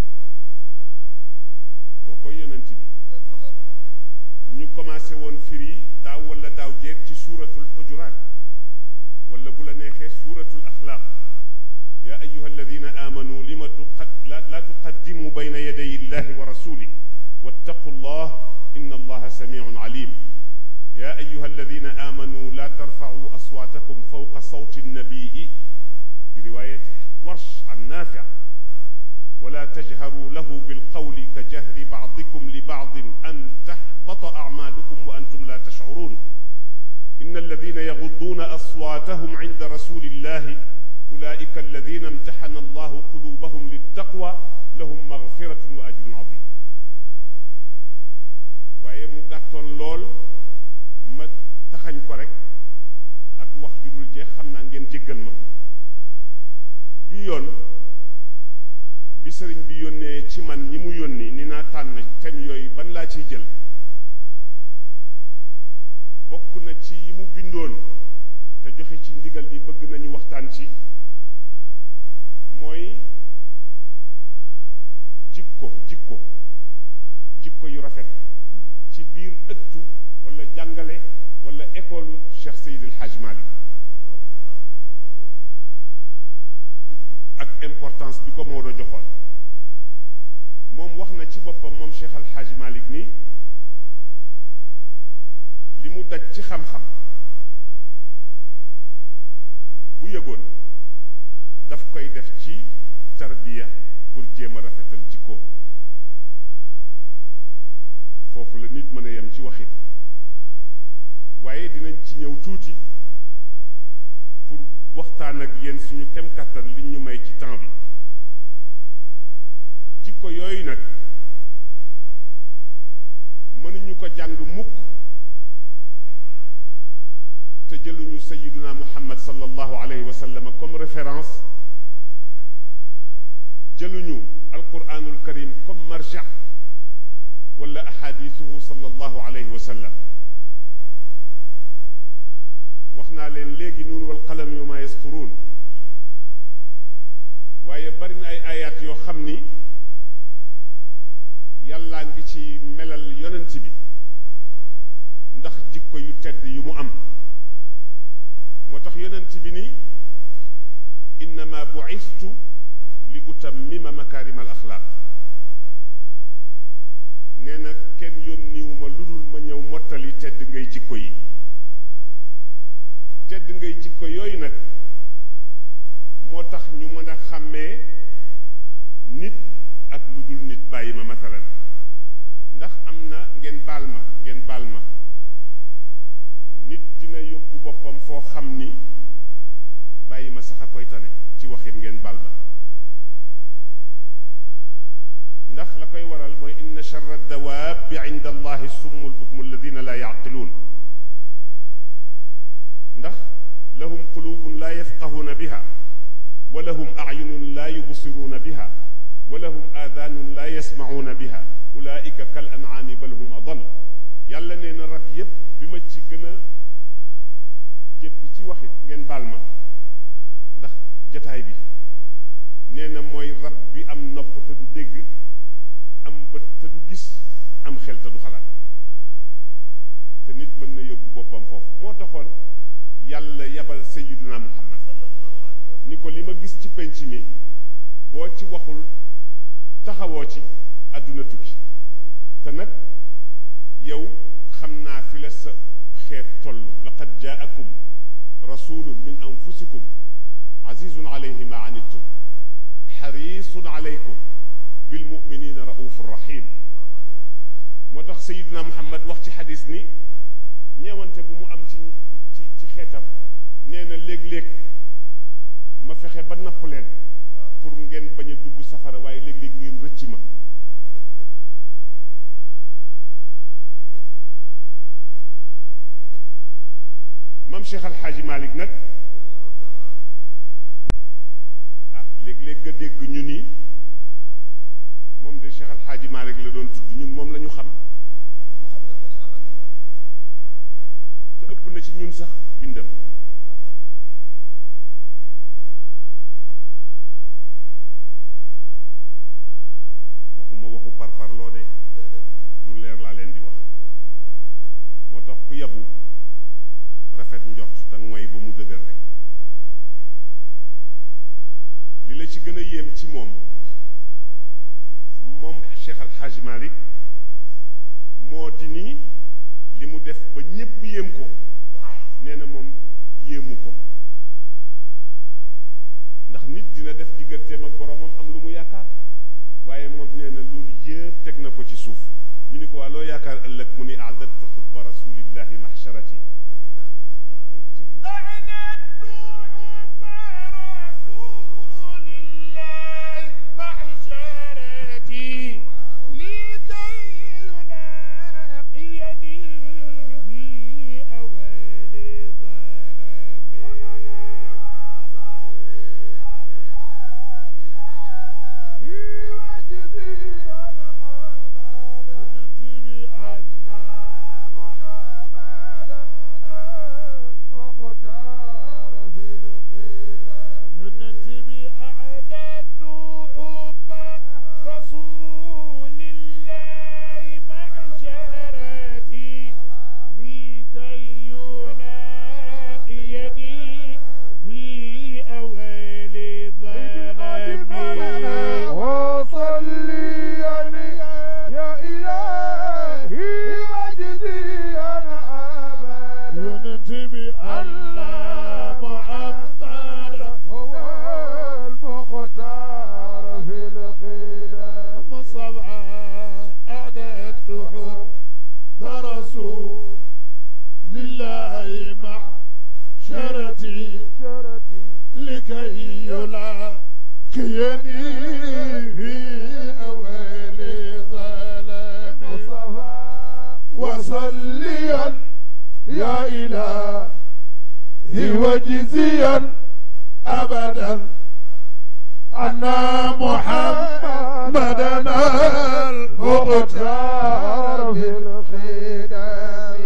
kookoy yonent bi ñu commencé woon firi daaw wala daaw jeeg ci suuratul xujuraat wala bu la neexee suuratul axlaaq yaa ayuha alladina aamanu lima tuqa laa tuqaddimu bayna yaday illahi wa rasulih wattaqu llah inna allaha samiun alim yaa ayuha alladina aamanu laa tarfacuu aswaatakum fawqa sawti nnabii bi riwaayati warsh an naafic ولا تجهروا له بالقول كجهر بعضكم لبعض أن تحبط أعمالكم وأنتم لا تشعرون إن الذين يغضون أصواتهم عند رسول الله أولئك الذين امتحن الله قلوبهم للتقوى لهم مغفرة وأجر عظيم waaye mu gàttoon lool ma taxañ ko rek ak wax ju dul jeex xam naa ngeen jéggal ma bi yoon bi sëriñ bi yónnee ci man ñi mu yónni ni naa tànn thème yooyu ban laa ciy jël bokk na ci yi mu bindoon te joxe ci ndigal di bëgg nañu waxtaan ci mooy jikko jikko jikko yu rafet ci biir ëttu wala jàngale wala école Cheikh Seydil Hadj Malick ak importance bi ko Maodo joxoon moom wax na ci boppam moom Cheikh Al Hadj Malick ni li mu daj ci xam-xam bu yëgoon daf koy def ci tarbiya pour jéem a rafetal jikko foofu la nit mën a yem ci waxit waaye dina ci ñëw tuuti pour waxtaan ak yéen suñu kem kàttan liñ ñu may ci temps bi jikko yooyu nag mënuñu ko jàng mukk te jëluñu sayiduna muhammad sallallahu alayhi wa sallam comme référence jëluñu alquranul karim comme marja wala ahadithuhu sallallahu alayhi wa sallam wax naa leen léegi nuun wal qalam yu ma yasturuun waaye bari na ay ayaat yoo xam ni yàllaa ngi ci melal yonent bi ndax jikko yu tedd yu mu am moo tax yonent bi ni innama bu'istu li utammima makaarima al axlaaq nee na kenn yónniwuma lu dul ma ñëw mottali tedd ngay jikko yi tedd ngay jikko yooyu nag moo tax ñu mën a xàmmee nit ak lu dul nit bàyyi ma masalan ndax am na ngeen baal ma ngeen baal ma nit dina yóbbu boppam foo xam ni bàyyi ma sax a koy tane ci waxit ngeen baal ma ndax la koy waral mooy inna charra dawaabi inda allahi summu lbukmu alladina laa yaqiluun ndax lahum qulubun laa yafqahuuna biha wa lahum acyunun laa yubsiruuna biha wa lahum aadaanun laa yasmacuuna biha ulaika kal ancaami bal hum adal yàlla nee na rab yépp bi ma ci gën a jéppi ci waxit ngeen baal ma ndax jataay bi nee na mooy rab bi am nopp te du dégg am bët te du gis am xel te du xalaat te nit mën na yóbbu boppam foofu moo taxoon yàlla yabal sayyiduna muhammad ni ko li ma gis ci penc mi boo ci waxul taxawoo ci àdduna tukki te nag yow xam naa fi la sa xeet toll laqad jaakum rasulun min anfusikum azizun alayhi ma anittum xarisun alaykum bilmuminina raufur rahim moo tax sayiduna muhammad wax ci xadis ni ñeewante bu mu am ci ci ci xeetam nee na léeg-léeg ma fexe ba napp leen pour ngeen bañ a dugg safara waaye léeg-léeg ngeen rëcc ma mam Cheikh Al Hadji Malick nag ah léeg-léeg nga dégg ñu ni moom de Cheikh Al Hadji Malick la doon tudd ñun moom la ñu xam te ëpp na ci ñun sax bindam waxuma waxu par parloo de lu leer laa leen di wax moo tax ku yabu rafet njort te ngoy ba mu dëgër rek li la ci gën a yéem ci moom moom Cheikh Al Hadj Malick moo di nii li mu def ba ñépp yéem ko nee na moom yéemu ko ndax nit dina def digganteem ak boromam am lu mu yaakaar waaye moom nee na loolu yépp teg na ko ci suuf ñu ni ko waa loo yaakaar ëllëg mu ni aadadtu xutba rasulillahi mahsharati لله كي يلاقيني في أول ظلام وصليا يا إلهي وجزيا أبدا أن محمدنا المختار في الخدم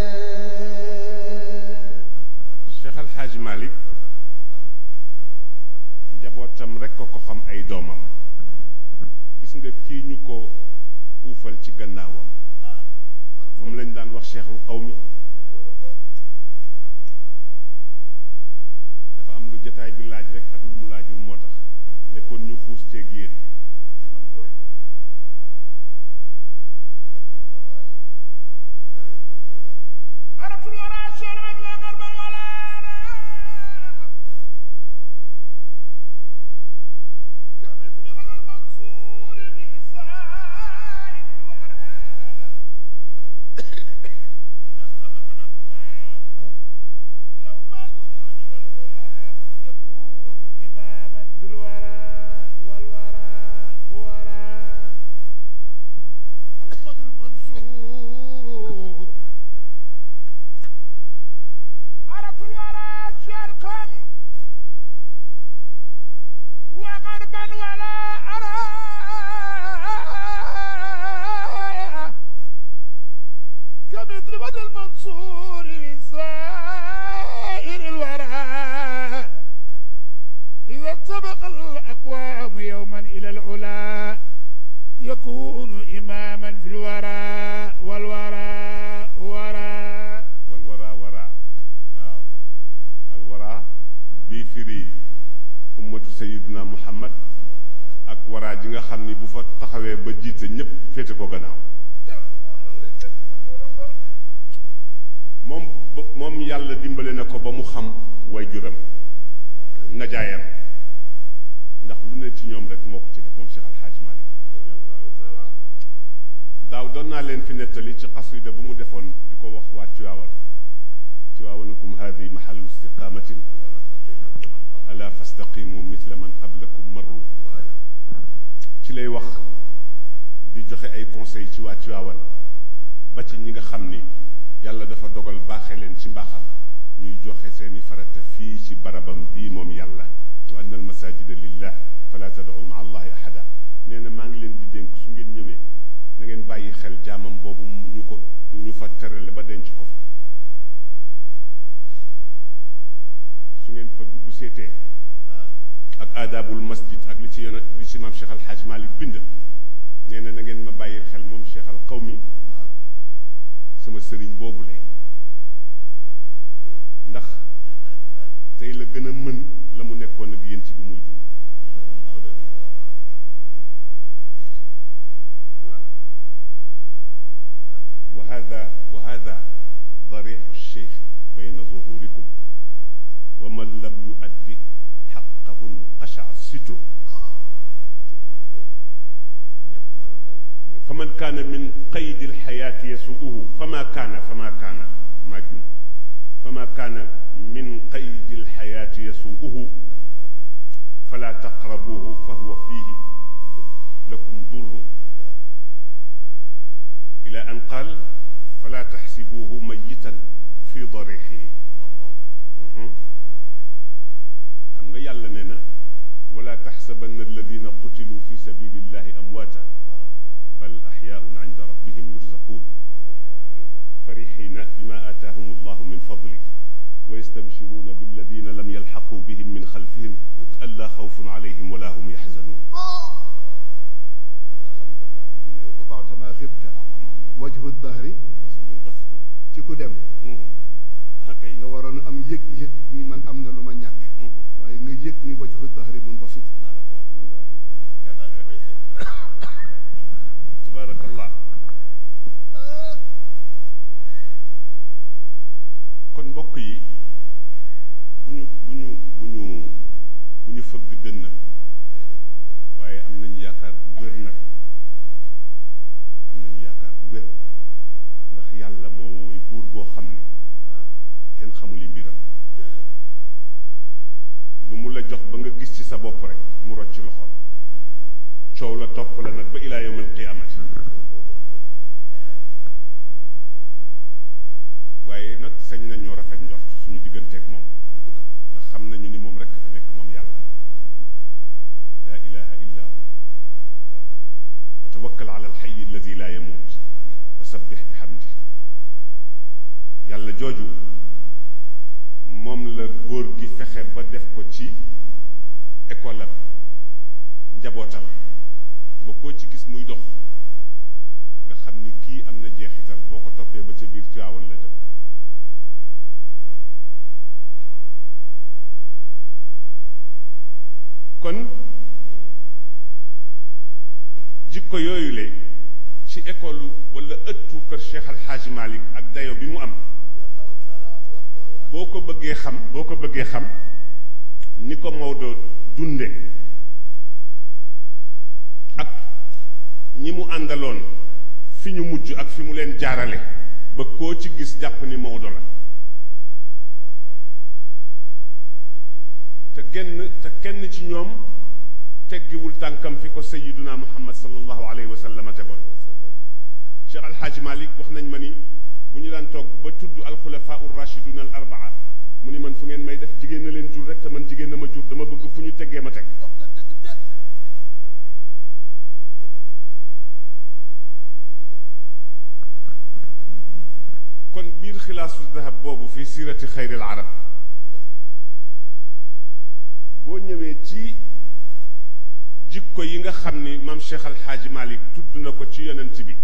Cheikh Al Hadj Malick njabootam rek ko ko xam ay doomam gis nga kii ñu ko uufal ci gannaawam moom lañ daan wax cheikhul qawmi dafa am lu jataay bi laaj rek ak lu mu laajul moo tax ne kon ñu xuus teeg yéen عرفت الورى شرعا وغربا ولا كمثل من المنصور بسائر الورى إذا استبق الأقوام يوما إلى العلا يكون إماما في الورى والورى ورى محمد المنصور عرف الورى شرقا وغربا ولا أرى كمثل بدر المنصور من سائر الورى إذا سبق الأقوام يوما إلى العلا يكون إماما في الورى والورى ورى wal wara wara waaw al wara bii firi ummatu sayiduna muhammad ak wara ji nga xam ni bu fa taxawee ba jiite ñépp féete ko gannaaw moom ba- moom yàlla dimbale na ko ba mu xam way juram najaayam ndax lu ne ci ñoom rek moo ko ci def moom Cheikh Al Hadj Malick daaw doon naa leen fi nettali ci xasida bu mu defoon di ko wax waa Tiwaawan Tiwaawanukum haadi mahallu istiqaamatin ala fastaqimu mithla man qablakum marru ci lay wax di joxe ay conseil ci waa Tiwaawan ba ci ñi nga xam ni yàlla dafa dogal baaxee leen ci mbaaxam ñuy joxe seeni farata fii ci barabam bii moom yàlla wa anna al masajida lillah fala tad'u ma allahi ahada nee na maa ngi leen di dénk su ngeen ñëwee na ngeen bàyyi xel jaamam boobu ñu ko ñu fa terale ba denc ko fa su ngeen fa dugg seetee ak aadaabul masjid ak li ci yoon li ci maam Cheikh Al Hadj Malick bind nee na na ngeen ma bàyyi xel moom Cheikh Al Qawmi sama sëriñ boobule ndax tey la gën a mën la mu nekkoon ak yéen ci bi muy dund wa hada wa hada darixu cheikh bayna zuhurikum wa man lam yuaddi xaqahu nqasha sitru فمن كان من قيد الحياة يسوءه فما كان فما كان ما جن فما كان من قيد الحياة يسوءه فلا تقربوه فهو فيه لكم ضر إلى أن قال فلا تحسبوه ميتا في ضريحه مهم. xam nga yàlla nee na wala taxsabanna alladina qutilu fi sabilillahi amwaata bal axyaun inda rabbihim yurzaqun farixina bima aataahum allahu min fadli wa yastabshiruna billadina lam yalxaqu bihim min xalfihim alla xawfun alayhim wala hum yaxzanun بعدما غبت وجه الظهر munbasitun ci ku dem hakay nga waroon am yëg-yëg ni man am na lu ma ñàkk waaye nga yëg ni wajhu dahri munbasit naa la ko wax tabaarakallah kon mbokk yi bu ñu bu ñu bu ñu bu ñu fëgg dënn waaye am nañu yaakaar bu wér nag am nañu yaakaar bu wér ndax yàlla moo mooy buur boo xam ni kenn xamuli mbiram lu mu la jox ba nga gis ci sa bopp rek mu rocc loxol coow la topp la nag ba ilaa yawmil qiyaamati waaye nag sañ nañoo rafet njort suñu digganteeg moom ndax xam nañu ni moom rekk fi nekk moom yàlla laa ilaha illa hu wa tawakkal ala alxayi alladi laa yamuut wa sabbix bi xamdi yàlla jooju moom la góor gi fexe ba def ko ci école am njabootam ba koo ci gis muy dox nga xam ni kii am na jeexital boo ko toppee ba ca biir Tiwaawan la dem kon jikko yooyu le ci école wala ëttu kër Cheikh Al Hadj Malick ak dayo bi mu am boo ko bëggee xam boo ko bëggee xam ni ko Maodo dunde ak ñi mu àndaloon fi ñu mujj ak fi mu leen jaarale ba koo ci gis jàpp ni Maodo la te genn te kenn ci ñoom teggiwul tànkam fi ko sayiduna muhammad sallallahu alayhi wa sallam tegoon cheikh alxaaji malik wax nañ ma ni bu ñu daan toog ba tudd alxulafaa ur rachiduna al arbaa mu ni man fu ngeen may def jigéen na leen jur rek te man jigéen na ma jur dama bëgg fu ñu teggee ma teg kon biir xilaasu dahab boobu fi siirati xayril arab boo ñëwee ci jikko yi nga xam ni maam Cheikh Al Hadj Malick tudd na ko ci yonent bi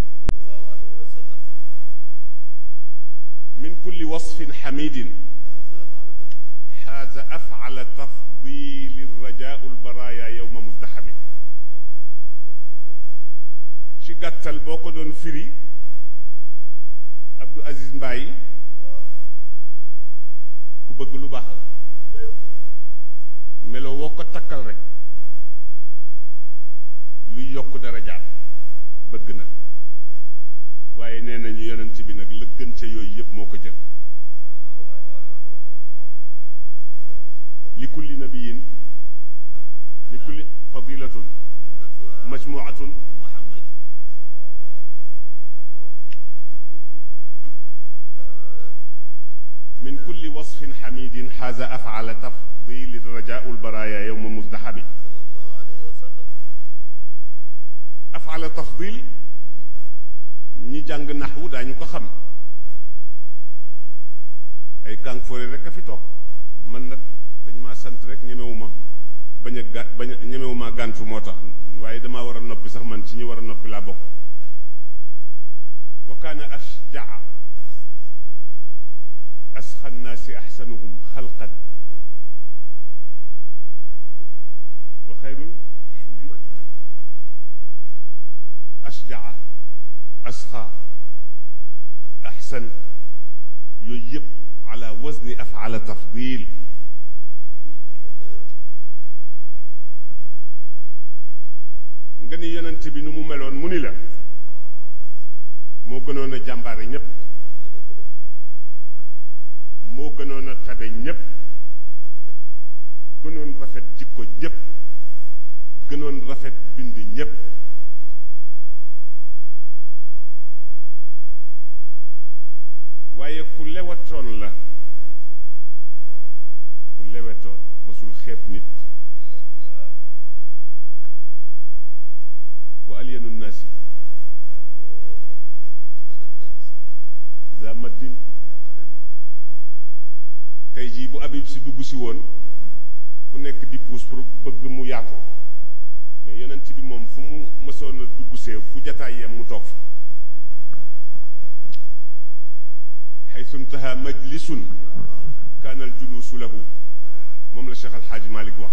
min kulli wasfin xamidin xaaza afala tafdili rajaau lbaraya yowma musdaxami ci gàttal boo ko doon firi Abdou Aziz Mbaye ku bëgg lu baax la melo woo ko takkal rek luy yokk darajaam bëgg na waaye nee nañu yonent bi nag la gën ca yooyu yëpp moo ko jël li kulli nabiyin li kulli fadilatun majmuatun min kulli wasfin xamidin xaaza afala tafdili rajaau lbaraya yowma musdaxami afala tafdil ñi jàng naxwu daañu ko xam ay kàng foore rek a fi toog man nag dañ maa sant rek ñemewuma bañ a ga bañ a ñemewuma gàntu moo tax waaye damaa war a noppi sax man ci ñi war a noppi laa bokk wa kaana ashjaa asxa nnaasi axsanuhum xalqan wa xayrul ashjaa asxa axsan yooyu yëpp ala wazni afala tafdil nga ni yonent bi nu mu meloon mu ni la moo gënoon a jàmbaare ñépp moo gënoon a tabe ñépp gënoon rafet jikko ñépp gënoon rafet bind ñépp waaye ku lewatoon la ku lewetoon mosul xeeb nit wa alyanu nnaasi za maddin tey jii bu Habib si dugg si woon ku nekk di puus pour bëgg mu yaatu mais yonent bi moom fu mu mësoon a dugg see fu jataay yem mu toog fa xaytu intaha majlisun kaana al juluusu lahu moom la Cheikh Al Hadj Malick wax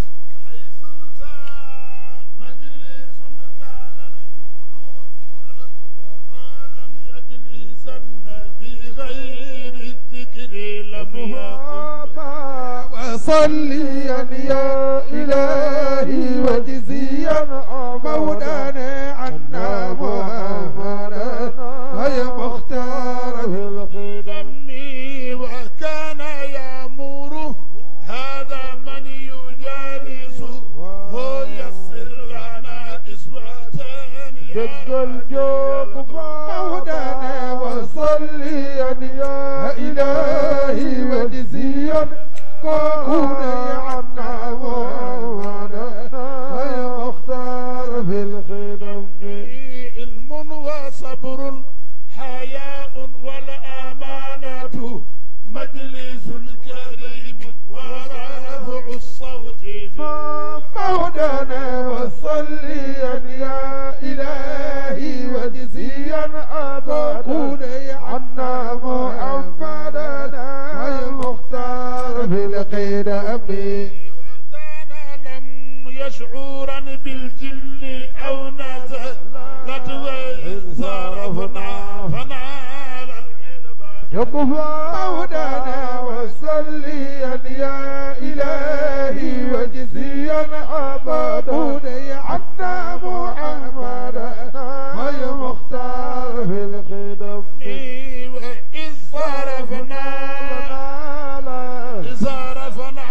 وصليا يا إلهي وجزيا مولانا عنا محمدا ويا مختار في الخدم وكان يأمر هذا من يجادل مولانا وصليا يا إلهي وجزيا أبدا عنا محمدنا المختار في القدم كان لم يشعرا بالجن أو نزلت وإن صرفنا فنال العلم يب مولانا وصليا يا إلهي وجزيا أبدا عنا محمدنا المختار في القدم وإذ صرفنا صرفنا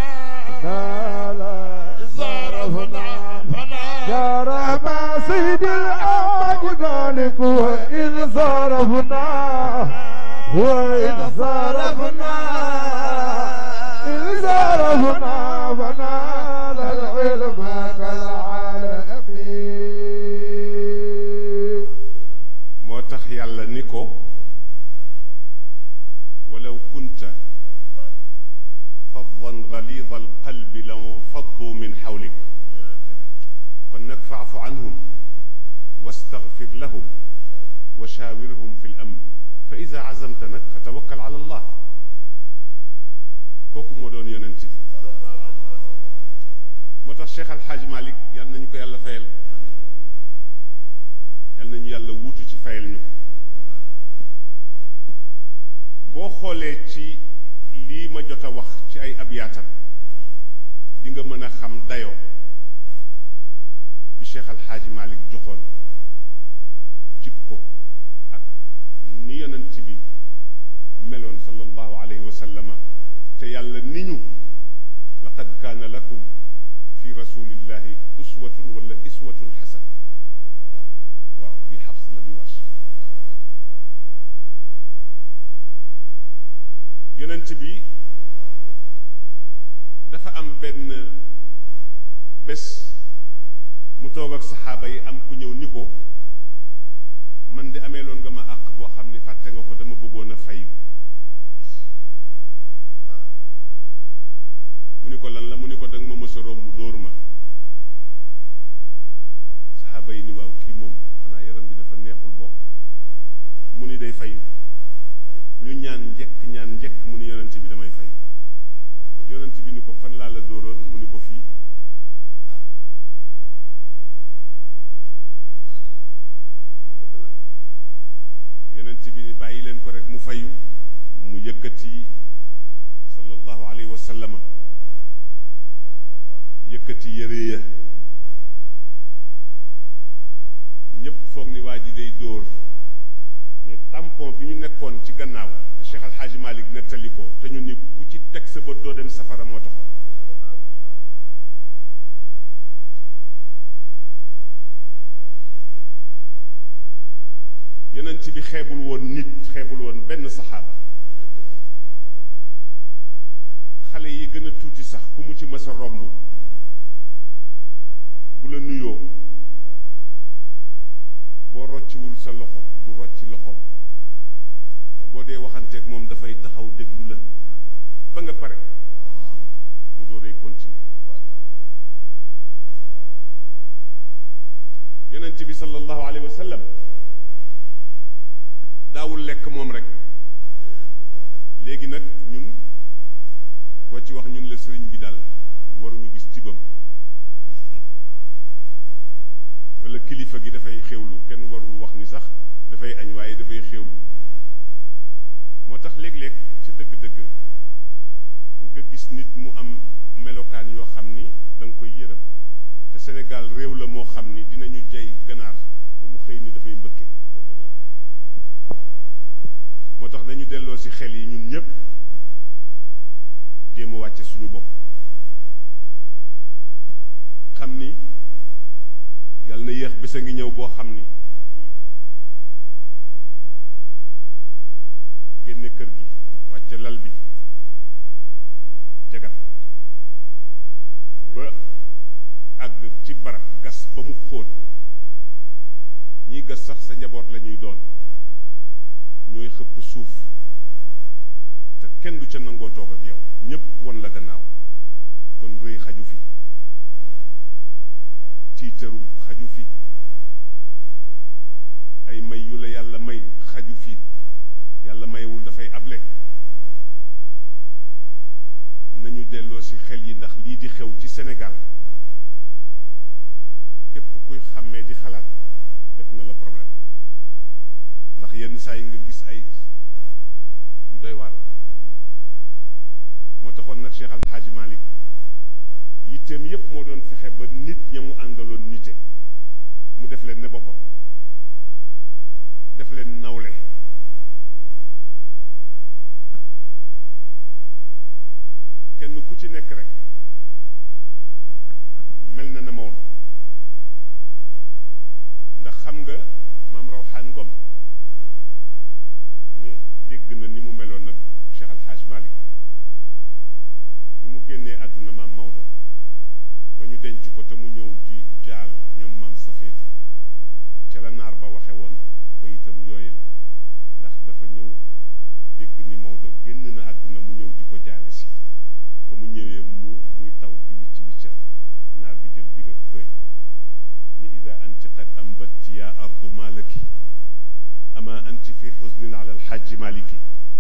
صرفنا فنال جرى مع سيد الأمة ذلك وإذ صرفنا وإذ صرفنا إذ صرفنا فنال العلم كالعالمين moo tax yàlla ni ko walaw kunta faddan galida alqalbi lanfaddu min xawlik kon nag faafu anhum wastaghfir lahum wa shaawirhum fi lamr fa ida azamta nag fa tawakkal ala allah kooku moo doon yonent bi moo tax Cheikh Alxaaj Malik yal nañu ko yàlla fayal yal nañu yàlla wuutu ci fayal ñu ko boo xoolee ci lii ma jot a wax ci ay abyaatam di nga mën a xam dayo bi Cheikh Alxaaji Malik joxoon jikko ak ni yonent bi meloon sallallahu alayhi wa sallama te yàlla ni ñu laqad kaana lakum fi rasulillahi uswatun wala iswatun xasana waaw bi xafs la bi was yonent bi dafa am benn bés mu toog ak saxaaba yi am ku ñëw ni ko man di amee loon nga ma àq boo xam ni fàtte nga ko dama bëggoon a fay mu ni ko lan la mu ni ko danga ma mës a romb dóor ma saxaaba yi ni waaw kii moom xanaa yaram bi dafa neexul bopp mu ni day fayu ñu ñaan njëkk ñaan njëkk mu ni yonent bi damay fayu yonent bi ni ko fan laa la dóoroon mu ni ko fii yonent bi ni bàyyi leen ko rek mu fayu mu yëkkati sallallahu alayhi wa sallama yëkkati yëre ya ñëpp foog ni waa ji day dóor mais tampon bi ñu nekkoon ci gannaaw te Cheikh Al Hadj Malick nettali ko te ñu ni ku ci teg sa bët doo dem safara moo taxoon yonent bi xeebul woon nit xeebul woon benn saxaaba xale yi gën a tuuti sax ku mu ci mës a romb bu la nuyoo boo rocciwul sa loxo du rocci loxo boo dee waxanteeg moom dafay taxaw déglu la ba nga pare mu dooree continuer yonent bi sallallahu alayhi wa sallam daawul lekk moom rek léegi nag ñun koo ci wax ñun la sëriñ bi daal waruñu gis tibam wala kilifa gi dafay xewlu kenn warul wax ni sax dafay añ waaye dafay xewlu moo tax léeg-léeg ca dëgg-dëgg nga gis nit mu am melokaan yoo xam ni da nga koy yërëm te Sénégal réew la moo xam ni dinañu jay ganaar ba mu xëy ni dafay mbëkke moo tax nañu delloo ci xel yi ñun ñépp jéem a wàcce suñu bopp xam ni yàlla na yéex bés a ngi ñëw boo xam ni génne kër gi wàcce lal bi jagat ba àgg ci barab gas ba mu xóot ñiy gas sax sa njaboot la ñuy doon ñooy xëpp suuf te kenn du ca nangoo toog ak yow ñépp won la gannaaw kon rëy xaju fi tiitaru xaju fi ay may yu la yàlla may xaju fi yàlla mayewul dafay able nañu delloo ci xel yi ndax lii di xew ci Sénégal képp kuy xàmmee di xalaat def na la problème ndax yenn saa yi nga gis ay yu doy waar moo taxoon nag Cheikh Al Hadj Malick yitteem yépp moo doon fexe ba nit ña mu àndaloon nite mu def leen ne boppam def leen nawle kenn ku ci nekk rek mel na na Maodo ndax xam nga maam Rawxaan Ngom ne dégg na ni mu meloon nag Cheikh Al Hadj Malick bi mu génnee àdduna maam Maodo ba ñu denc ko te mu ñëw di jaal ñoom maam Safeetu ca la naar ba waxe woon ba itam yooyu la ndax dafa ñëw dégg ni Maodo génn na àdduna mu ñëw di ko jaale si ba mu ñëwee mu muy taw di wicc wiccal naar bi jël big ak fëy ni ida anti qad ambatti ya ardu malaki ama anti fi xusnin ala alxaaji maliki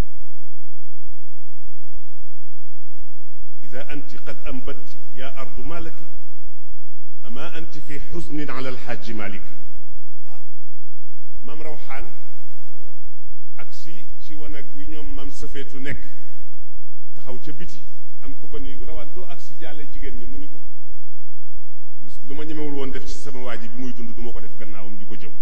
ida anti qad ambatti ya ardu malaki ama anti fi xusnin ala alxaaji maliki maam rawxaan ak si ci wanag wi ñoom maam sëfeetu nekk taxaw ca biti am ku ko ni rawaan doo ak si jaale jigéen ñi mu ni ko lu ma ñemewul woon def ci sama waa ji bi muy dund du ma ko def gannaawam di ko jëw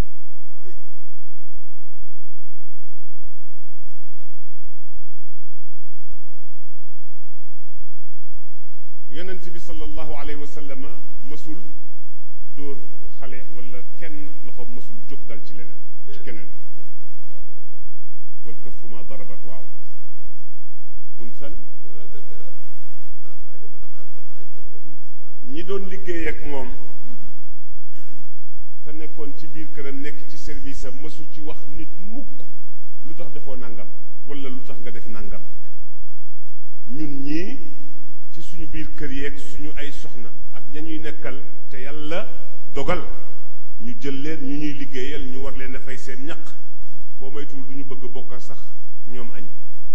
yonent bi sallallahu alayhi wa sallama mësul dóor xale wala kenn loxo mësul jóg dal ci leneen ci keneen wal këfu ma darabat waaw unsan ñi doon liggéey ak moom te nekkoon ci biir këram nekk ci service am mësu ci wax nit mukk lu tax defoo nangam wala lu tax nga def nangam ñun ñii ci suñu biir kër yeeg suñu ay soxna ak ña ñuy nekkal te yàlla dogal ñu jël leen ñu ñuy liggéeyal ñu war leen a fay seen ñaq boo moytuwul du ñu bëgg bokk sax ñoom añ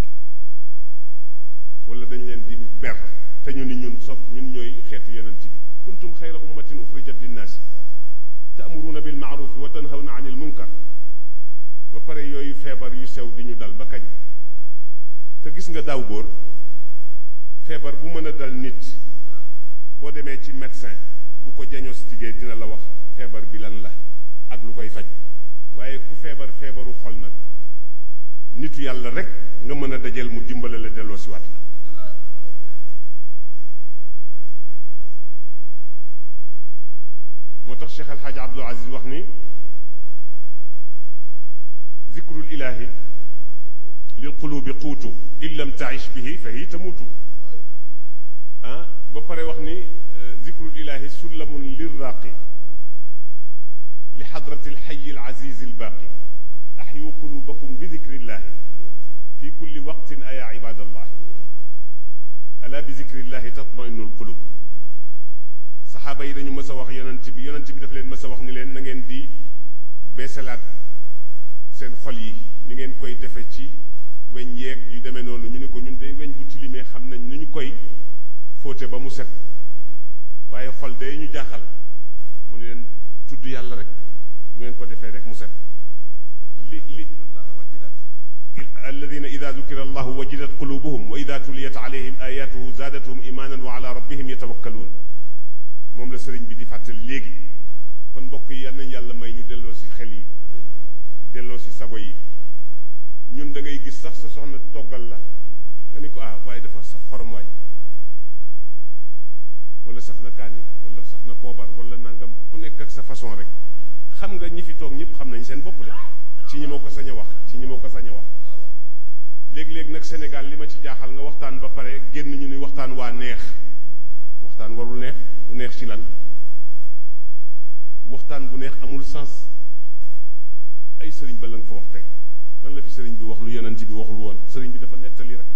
wala dañ leen di ber te ñu ni ñun sopp ñun ñooy xeetu yonent bi kuntum xayra ummatin uxrijat linnaasi ta'muruuna bil ma'rufi wa tanhawna anil munkar ba pare yooyu feebar yu sew di ñu dal ba kañ te gis nga daaw góor feebar bu mën a dal nit boo demee ci médecin bu ko diagnostiqué dina la wax feebar bi lan la ak lu koy faj waaye ku feebar feebaru xol nag nitu yàlla rek nga mën a dajeel mu dimbale la delloo si waat la moo tax Cheikh Alxaaji Abdul Aziz wax ni zikrul ilahi lil qulubi quutu in lam taish bihi fa hiya tamuutu ah ba pare wax ni zikrul ilahi sullamun lirraaqi li xadrati alxayi alazizi albaaqi axyu qulubakum bi dikrillahi fi kulli waqtin aya ibadallahi ala bi dikrillahi tatmainu alqulub saxaaba yi dañu mës a wax yonent bi yonent bi daf leen mës a wax ni leen na ngeen di beesalaat seen xol yi ni ngeen koy defe ci weñ yeeg yu demee noonu ñu ne ko ñun de weñ bu tilimee xam nañ nu ñu koy fóote ba mu set waaye xol day ñu jaaxal mu ne leen tudd yàlla rek bu ngeen ko defee rek mu set li li alladina ida dukira allahu wajidat qulubuhum wa ida tuliyat alayhim ayatuhu zaadathum imanan wa ala rabbihim yatawakkaluun moom la sëriñ bi di fàttali léegi kon mbokk yi yal nañ yàlla may ñu delloo si xel yi delloo si sago yi ñun da ngay gis sax sa soxna toggal la nga ni ko ah waaye dafa saf xorom waay wala saf na kaani wala saf na poobar wala nangam ku nekk ak sa façon rek xam nga ñi fi toog ñëpp xam nañ seen bopp de ci ñi ma ko sañ a wax ci ñi ma ko sañ a wax léegi-léegi nag Sénégal li ma ci jaaxal nga waxtaan ba pare génn ñu ni waxtaan waa neex waxtaan warul neex bu neex ci lan waxtaan bu neex amul sens ay sëriñ ba la nga fa wax tey lan la fi sëriñ bi wax lu yonent bi waxul woon sëriñ bi dafa nettali rek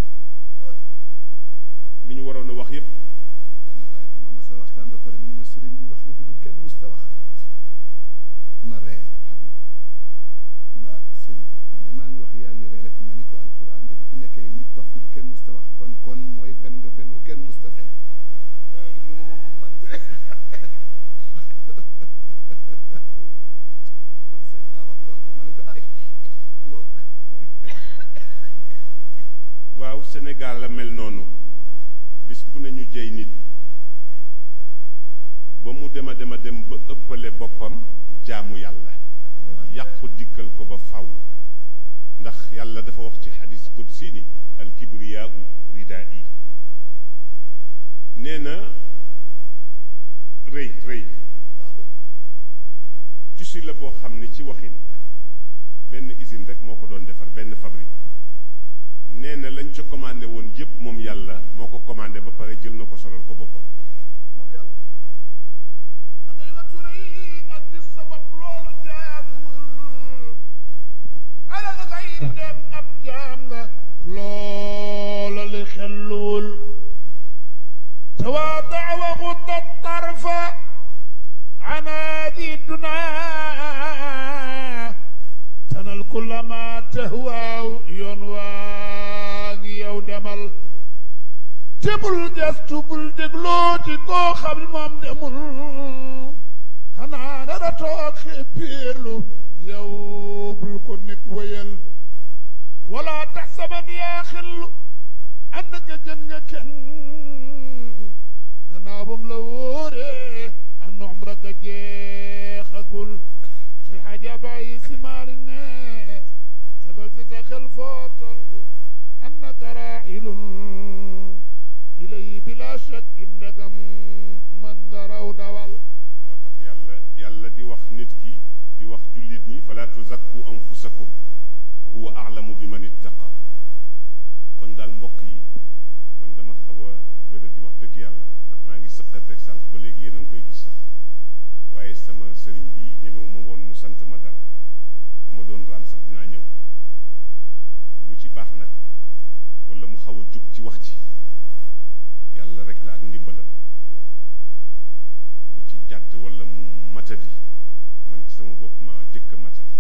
li ñu waroon a wax yépp benn waaye bu ma mës a waxtaan ba pare mu ne ma sëriñ bi wax nga fi lu kenn nit wax fi lu kenn musta wax kon kon mooy fen nga fen lu kenn musta fen mu ne ma man sañ man sañ naa wax loolu ma ne ko ah woo waaw Sénégal la mel noonu bis bu ne ñu jëy nit ba mu dem a dem a dem ba ëppale boppam jaamu yàlla yàqu dikkal ko ba faw ndax yàlla dafa wax ci xadis qudsi ni al kibriyaau ridaa yi nee na rëy rëy tissu la boo xam ne ci waxin benn usine rek moo ko doon defar benn fabrique nee na lañ ca commandé woon yépp moom yàlla moo ko commandé ba pare jël na ko solal ko boppam na ngay la ture yi ak di sabab loolu jaaduwul alal xayri dem ab jaam nga loola li xelluwul tawaadaa wa xudda tarfa anaadi dunaa tanal kulla ma tahwaaw yoon waa ngi yow demal te bul gestu bul dégloo ci koo xam ne moom demul xanaa dara toog xéppiirlu yow bul ko nit wëyal wala taxsaban yaa xillu ànd ka gën nga kenn gannaaw bam la wóoree an umra ga jeexagul si xaja bàyyi si maari ne defal si sa xel foo toll annaka raahilun ilay bila shak indagam man nga raw dawal moo tax yàlla yàlla di wax nit ki di wax jullit ñi fala tuzakku anfusakum huwa a'lamu bi man ittaqa kon daal mbokk yi man dama xaw a wéra di wax dëgg yàlla maa ngi sëqat rek sànq ba léegi yéen a ngi koy gis sax waaye sama sëriñ bi ñemewu ma woon mu sant ma dara bu ma doon raam sax dinaa ñëw lu ci baax nag wala mu xaw a jub ci wax ci yàlla rek la ak ndimbalam lu ci jàdd wala mu matadi man ci sama bopp ma jëkk a matadi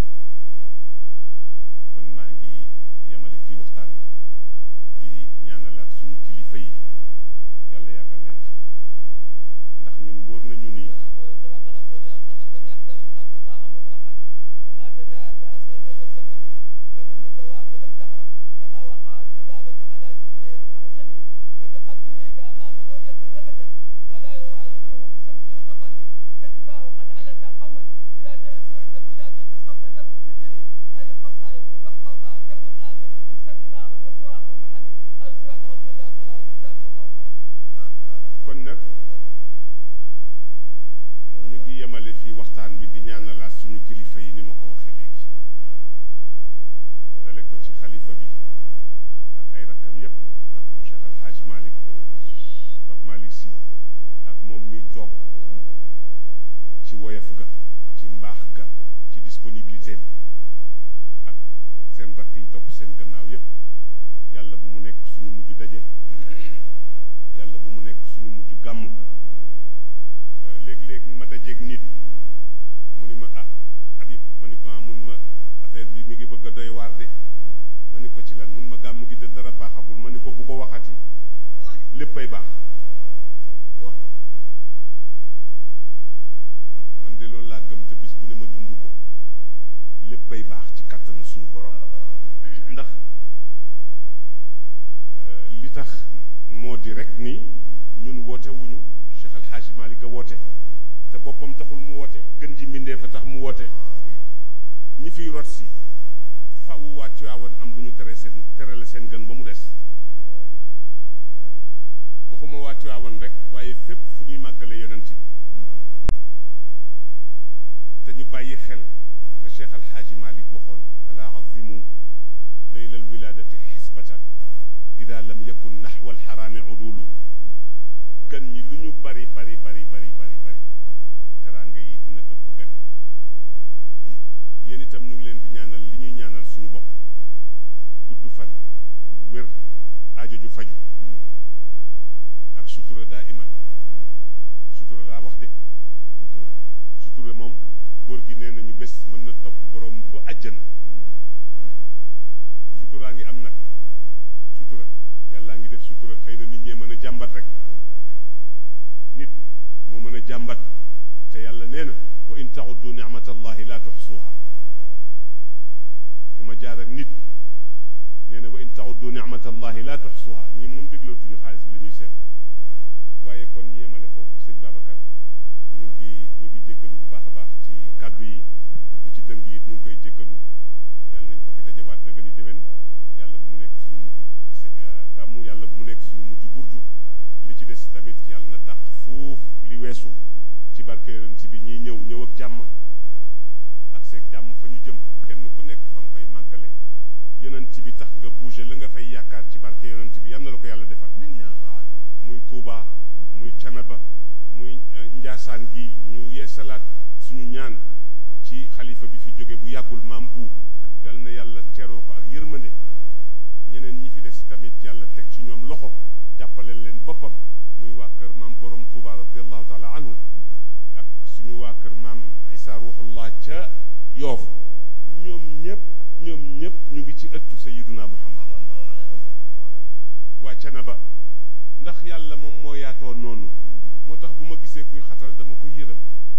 kon maa ngi yemale fii waxtaan bi di ñaanalaat suñu kilifa yi yàlla yàggal leen fi ndax ñun wóor nañu ni يقول ثبت رسول الله صلى الله عليه وسلم لم يحترم قط طه مطلقا وما تذاءب أصل المدى الزمني فمنه الدواب لم تهرب وما وقعت ذبابة على جسمه حسني فبخده كأمام الرؤية ثبتت ولا يراد له بسمت وفطني كتفاه قد عدت قوما إذا جلسوا عند الولادة صفا يبك تدري هذه الخصائص فاحفظها تكن آمنا من شر نار وصراخ ومحني هذا صفات رسول الله صلى الله عليه وسلم جزاكم الله خيرا kon nag ñu ngi yemale fii waxtaan bi di ñaanalaat suñu kilifa yi ni ma ko waxee léegi dale ko ci xalifa bi ak ay rakkam yépp Cheikh Al Hadj Malick Pape Malick Sy ak moom mi toog ci woyof ga ci mbaax ga ci disponibilité am ak seen rakk yi topp seen gannaaw yépp yàlla bu mu nekk suñu mujj daje yàlla bu mu nekk suñu mujj gàmmu léeg-léeg ma dajeeg nit mu ni ma ah Habib ma ni ko ah mun ma affaire bi mi ngi bëgg a doy waar de ma ni ko ci lan mun ma gàmmu gi de dara baaxagul ma ni ko bu ko waxati léppay baax man de loolu laa gëm te bis bu ne ma dund ko léppay baax ci kàttanu suñu borom ndax euh, li tax moo di rek ni ñun woote wuñu Cheikh Al Hadj Malick a woote te boppam taxul mu woote gën ji mbindee fa tax mu woote ñi fiy rot si faw waa Tiwaawan am lu ñu tere seen terale seen gën ba mu des waxuma waa Tiwaawan rek waaye fépp fu ñuy màggale yonent bi te ñu bàyyi xel la Cheikh Al Hadj Malick waxoon ala azimu layla alwiladati xisbatan ida lam yakun naxwa alxaraami udulu gan ñi lu ñu bari bari bari bari bari bari teraanga yi dina ëpp gan ñi yéen itam ñu ngi leen di ñaanal li ñuy ñaanal suñu bopp gudd fan wér aajo ju faju ak sutura daa iman sutura laa wax de sutura moom góor gi nee nañu bés mën na topp borom ba àjjana suturaa ngi am nag sutura yàllaa ngi def sutura xëy na nit ñee mën a jàmbat rek nit moo mën a jàmbat te yàlla nee na wa in taxuddu nicmatallahi la tuxsuha fi ma jaar ak nit nee na wa in taxuddu nicmatallahi la tuxsuha ñii moom déglootuñu xaalis bi la ñuy seet waaye kon ñu yemale foofu sëñ Babacar ñu ngi ñu ngi jéggalu bu baax a baax ci kàddu yi lu ci dëng it ñu ngi koy jéggalu yàlla nañ ko fi dajawaat na gën a déwén yàlla bu mu nekk suñu mujj gise gàmmu yàlla bu mu nekk suñu mujj burdu li ci des tamit yàlla na dàq fuuf li weesu ci barke yonent bi ñiy ñëw ñëw ak jàmm ak seeg jàmm fa ñu jëm kenn ku nekk fa nga koy màggale yonent bi tax nga bouger la nga fay yaakaar ci barke yonent bi yal na la ko yàlla defal muy Touba muy Canaba muy Njaasaan gi ñu yeesalaat suñu ñaan ci xalifa bi fi jóge bu yàggul maam bu yal na yàlla teroo ko ak yërmande ñeneen ñi fi des tamit yàlla teg ci ñoom loxo jàppale leen boppam muy waa kër maam borom Touba radiallahu taala anhu ak suñu waa kër maam Isa ruuxullah ca yoof ñoom ñëpp ñoom ñëpp ñu ngi ci ëttu sayiduna muhammad waa Canaba ndax yàlla moom moo yaatoo noonu moo tax bu ma gisee kuy xatal dama ko yërëm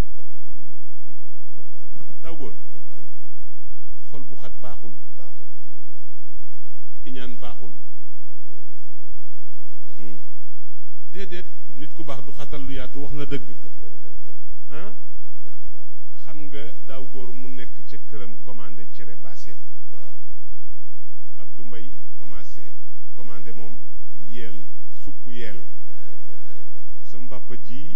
daw góor xol bu xat baaxul iñaan baaxul déedéet nit ku baax du xatal lu yaatu wax na dëgg ah xam nga daaw góor mu nekk ca këram commandé cere baaseen Abdou Mbaye commencé commandé moom yeel supp yeel sama papa ji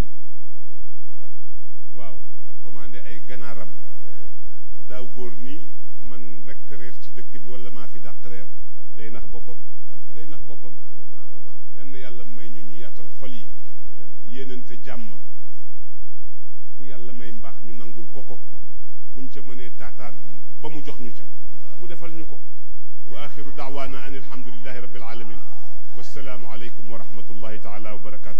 waaw commandé ay ganaaram daaw góor ni man rekk reer ci dëkk bi wala maa fi dàq reer day nax boppam day nax boppam yal na yàlla may ñu ñu yaatal xol yi yéenante jàmm ku yàlla may mbaax ñu nangul ko ko buñ ca mënee taataan ba mu jox ñu ca mu defal ñu ko wa axiru daawaana an alhamdulillahi rabbil alamin wassalaamu aleykum wa rahmatullahi taala wa barakaatu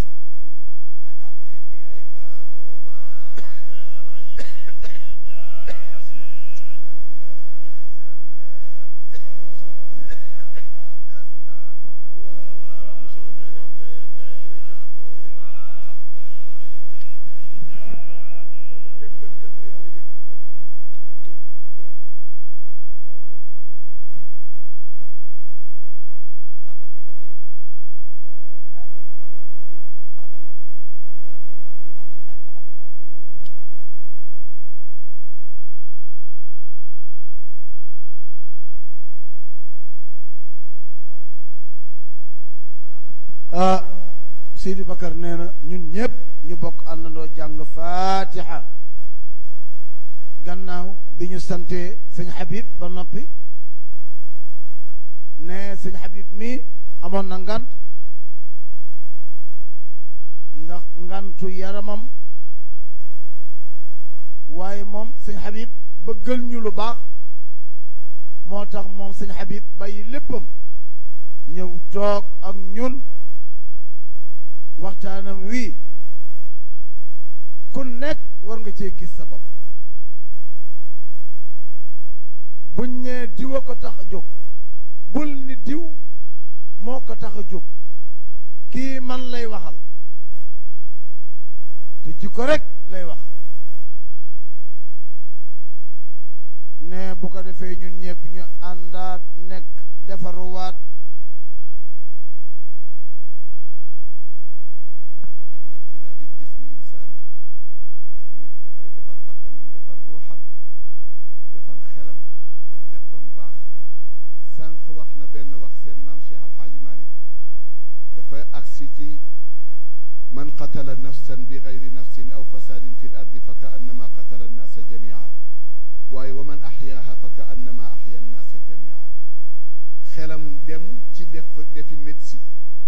طابق جميل وهذه هو أقربنا كلنا محبة أقربنا كلنا ah Seydi Bakar nee na ñun ñëpp ñu bokk àndandoo jàng faatiha gannaaw bi ñu santee sëñ Habib ba noppi ne sëñ Habib mi amoon na ngant ndax ngantu yaramam waaye moom sëñ Habib bëggal ñu lu baax moo tax moom sëñ Habib bàyyi léppam ñëw toog ak ñun waxtaanam wii ku nekk war nga cee gis sa bopp buñ nee diw a ko tax a jóg bul ni diw moo ko tax a jóg kii man lay waxal te jikko rek lay wax ne bu ko defee ñun ñëpp ñu àndaat nekk defaruwaat anta bil nafsi la bil jismi insaan nit dafay defar bakkanam defar ruuxam defar xelam ba léppam baax sànq wax na benn wax seen maam Cheikh Alxaaji Malik dafa agsi ci man qatala nafsan bi gayri nafsin aw fasaadin fi l ardi fa ka annama qatala annaasa jamia waaye wa man axyaaha fa ka annama axya annaasa jamia xelam dem ci def defi médecine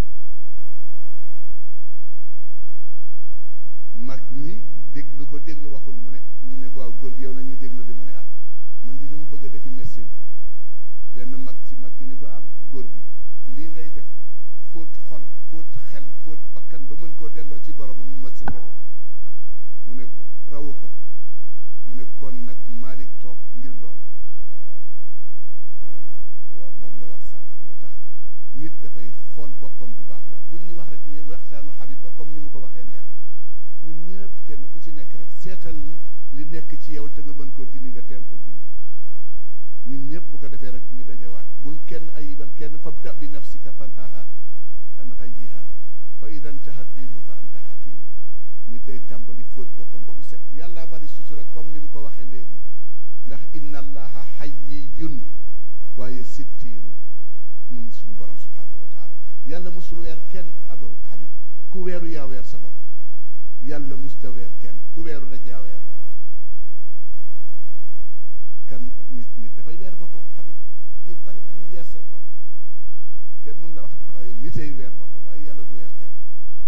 mag ñi déglu ko déglu waxul mu ne ñu ne ko waaw góor gi yow la ñuy déglu di mu ne ah man di dama bëgg a defi médecine benn mag ci mag ñi ni ko am góor gi lii ngay def fóot xol fóot xel fóot bakkan ba mën koo delloo ci boromam médecine rawu mu ne ko rawu ko mu ne kon nag Malick toog ngir loolu waaw moom la wax sànq moo tax nit dafay xool boppam bu baax a baax buñ ñu wax rek ñu waxtaanu Habib ba comme ni mu ko waxee neex na ñun ñëpp kenn ku ci nekk rek seetal li nekk ci yow te nga mën koo dindi nga teel ko dindi ñun ñëpp bu ko defee rek ñu dajewaat bul kenn ayibal kenn fabda bi nafsika fanhaha an ghayyiha fa ida intahat minhu fa anta hakimu nit day tàmbali fóot boppam ba mu set yàlla bari sutura comme ni mu ko waxee léegi ndax inna allaha hayyiyun waaye sittiirun moom suñu borom subhanahu wa taala yàlla musul weer kenn abu habib ku weeru yaa weer sa bopp yàlla musta weer kenn ku weeru rek yaa weeru kan nit nit dafay weer boppam habib nit bari na ñuy weer seen bopp kenn mun la wax waaye nitay weer boppam waaye yàlla du weer kenn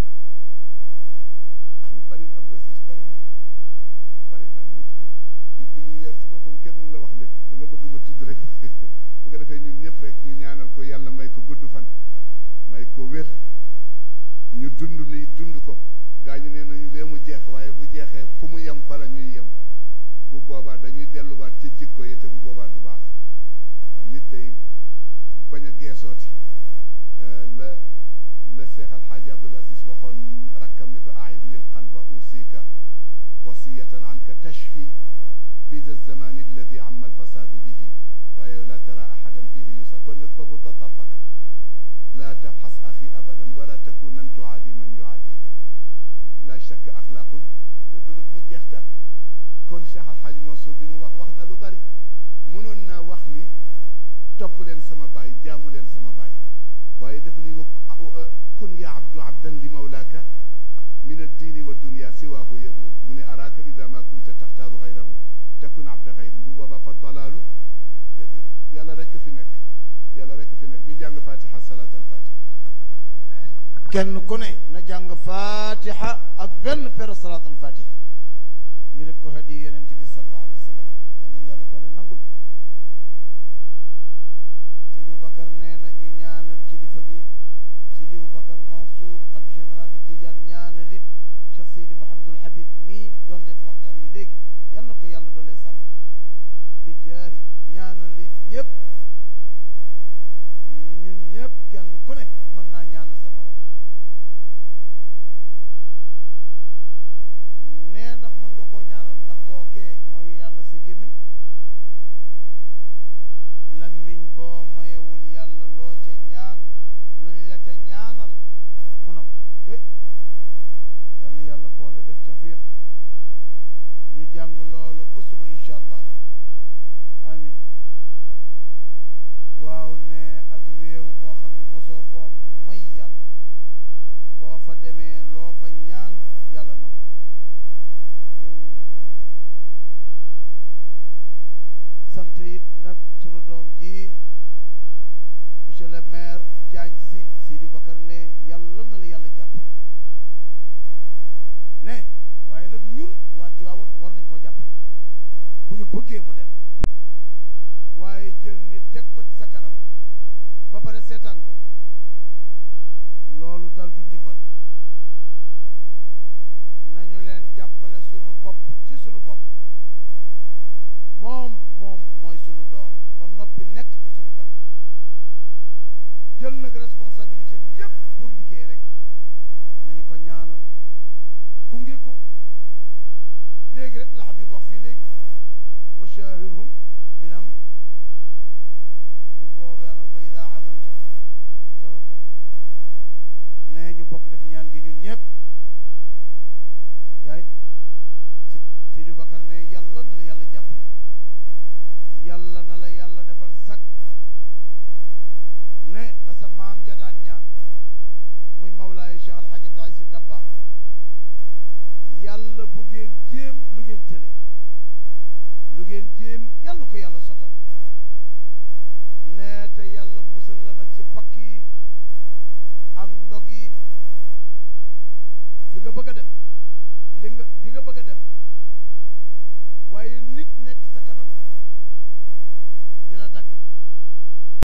habib bari na Abdou Aziz bari na bari na nit ku nit ñi muy weer ci boppam kenn mun la wax lépp ba nga bëgg ma tudd rek bu ko defee ñun ñëpp rek ñu ñaanal ko yàlla may ko gudd fan may ko wér ñu dund lii dund ko gaa ñu nee nañu lee mu jeex waaye bu jeexee fu mu yem fa la ñuy yem bu boobaa dañuy delluwaat ci jikko yi te bu boobaa du baax waaw nit day bañ a geesooti la la Cheikh Alxaaji Abdul Aziz waxoon rakkam ni ko aayib nil qalba usika wasiyatan anka tashfi fi za zamani alladi amma alfasadu bihi waaye la tara ahadan fihi yusa kon nag fa gudda tarfaka la tafxas axi abadan wala takunan tuaadi man yuaadika la shakk axlaaqul mu jeex tàkk kon Cheikh Alxaaj Mansour bi mu wax wax na lu bari mënoon naa wax ni topp leen sama baay jaamu leen sama baay waaye dafa ni wa kun ya abdu abdan li mawlaaka min addiini wa dunya siwaahu yabuur mu ne araaka ida ma kunta taxtaaru gayrahu takun abda gayrin bu boobaa fa dalaalu yadiru yàlla rekk fi nekk yàlla rekk fi nekk ñu jàng fatiha salaat al fatiha kenn ku ne na jàng fatiha ak benn per salaat al fatiha ñu def ko hadi yonent bi sallallahu alayhi wa sallam yal nañu yàlla boole nangul Seydi Bakar nee na ñu ñaanal kilifa gi Seydi Bakar Mansour xalif général de Tidiane ñaanal it Cheikh Seydi Mouhamadul Habib mii doon def waxtaan wi léegi yal na ko yàlla doolee sàmm bi jaahi ñaanal it ñëpp ñun ñëpp kenn ku ne mën naa ñaanal sa morom nee ndax mën nga koo ñaanal ndax koo kee mooy yàlla sa gémmiñ lammiñ boo mayewul yàlla loo ca ñaan luñ la ca ñaanal mu nangu kay yal na yàlla boole def tawfiq ñu jàng loolu ba suba incha allah amin waaw ne ak réew moo xam ne mosoo foo may yàlla boo fa demee loo fa ñaan yàlla nangu ko réew mu mosula mooy yàlla sant it nag sunu doom ji monsieur le maire Diagne si Sidi Bakar ne yàlla na la yàlla jàppale ne waaye nag ñun waa Tiwaawan war nañ koo jàppale bu ñu bëggee mu dem waaye jël nit teg ko ci sa kanam ba pare seetaan ko loolu dal du ndimbal nañu leen jàppale sunu bopp ci sunu bopp moom moom mooy sunu doom ba noppi nekk ci sunu kanam jël nag responsabilité bi yépp pour liggéey rek nañu ko ñaanal gunge ko léegi rek la Habib wax fii léegi wa shawirhum fil amr bu boobee nag fa ida azamta fa tawakkal nee ñu bokk def ñaan gi ñun ñëpp si jaay si Seydou Bakar ne yàlla na la yàlla jàppale yàlla na la yàlla defal sag ne la sa maam ja daan ñaan muy mawlaaye Cheikh Alhaj Abdou Aziz Dabakh yàlla bu ngeen jéem lu ngeen tële lu ngeen jéem yàlla ko yàlla sotal nee te yàlla musal la nag ci pakk yi ak ndog yi fi nga bëgg a dem li nga di nga bëgg a dem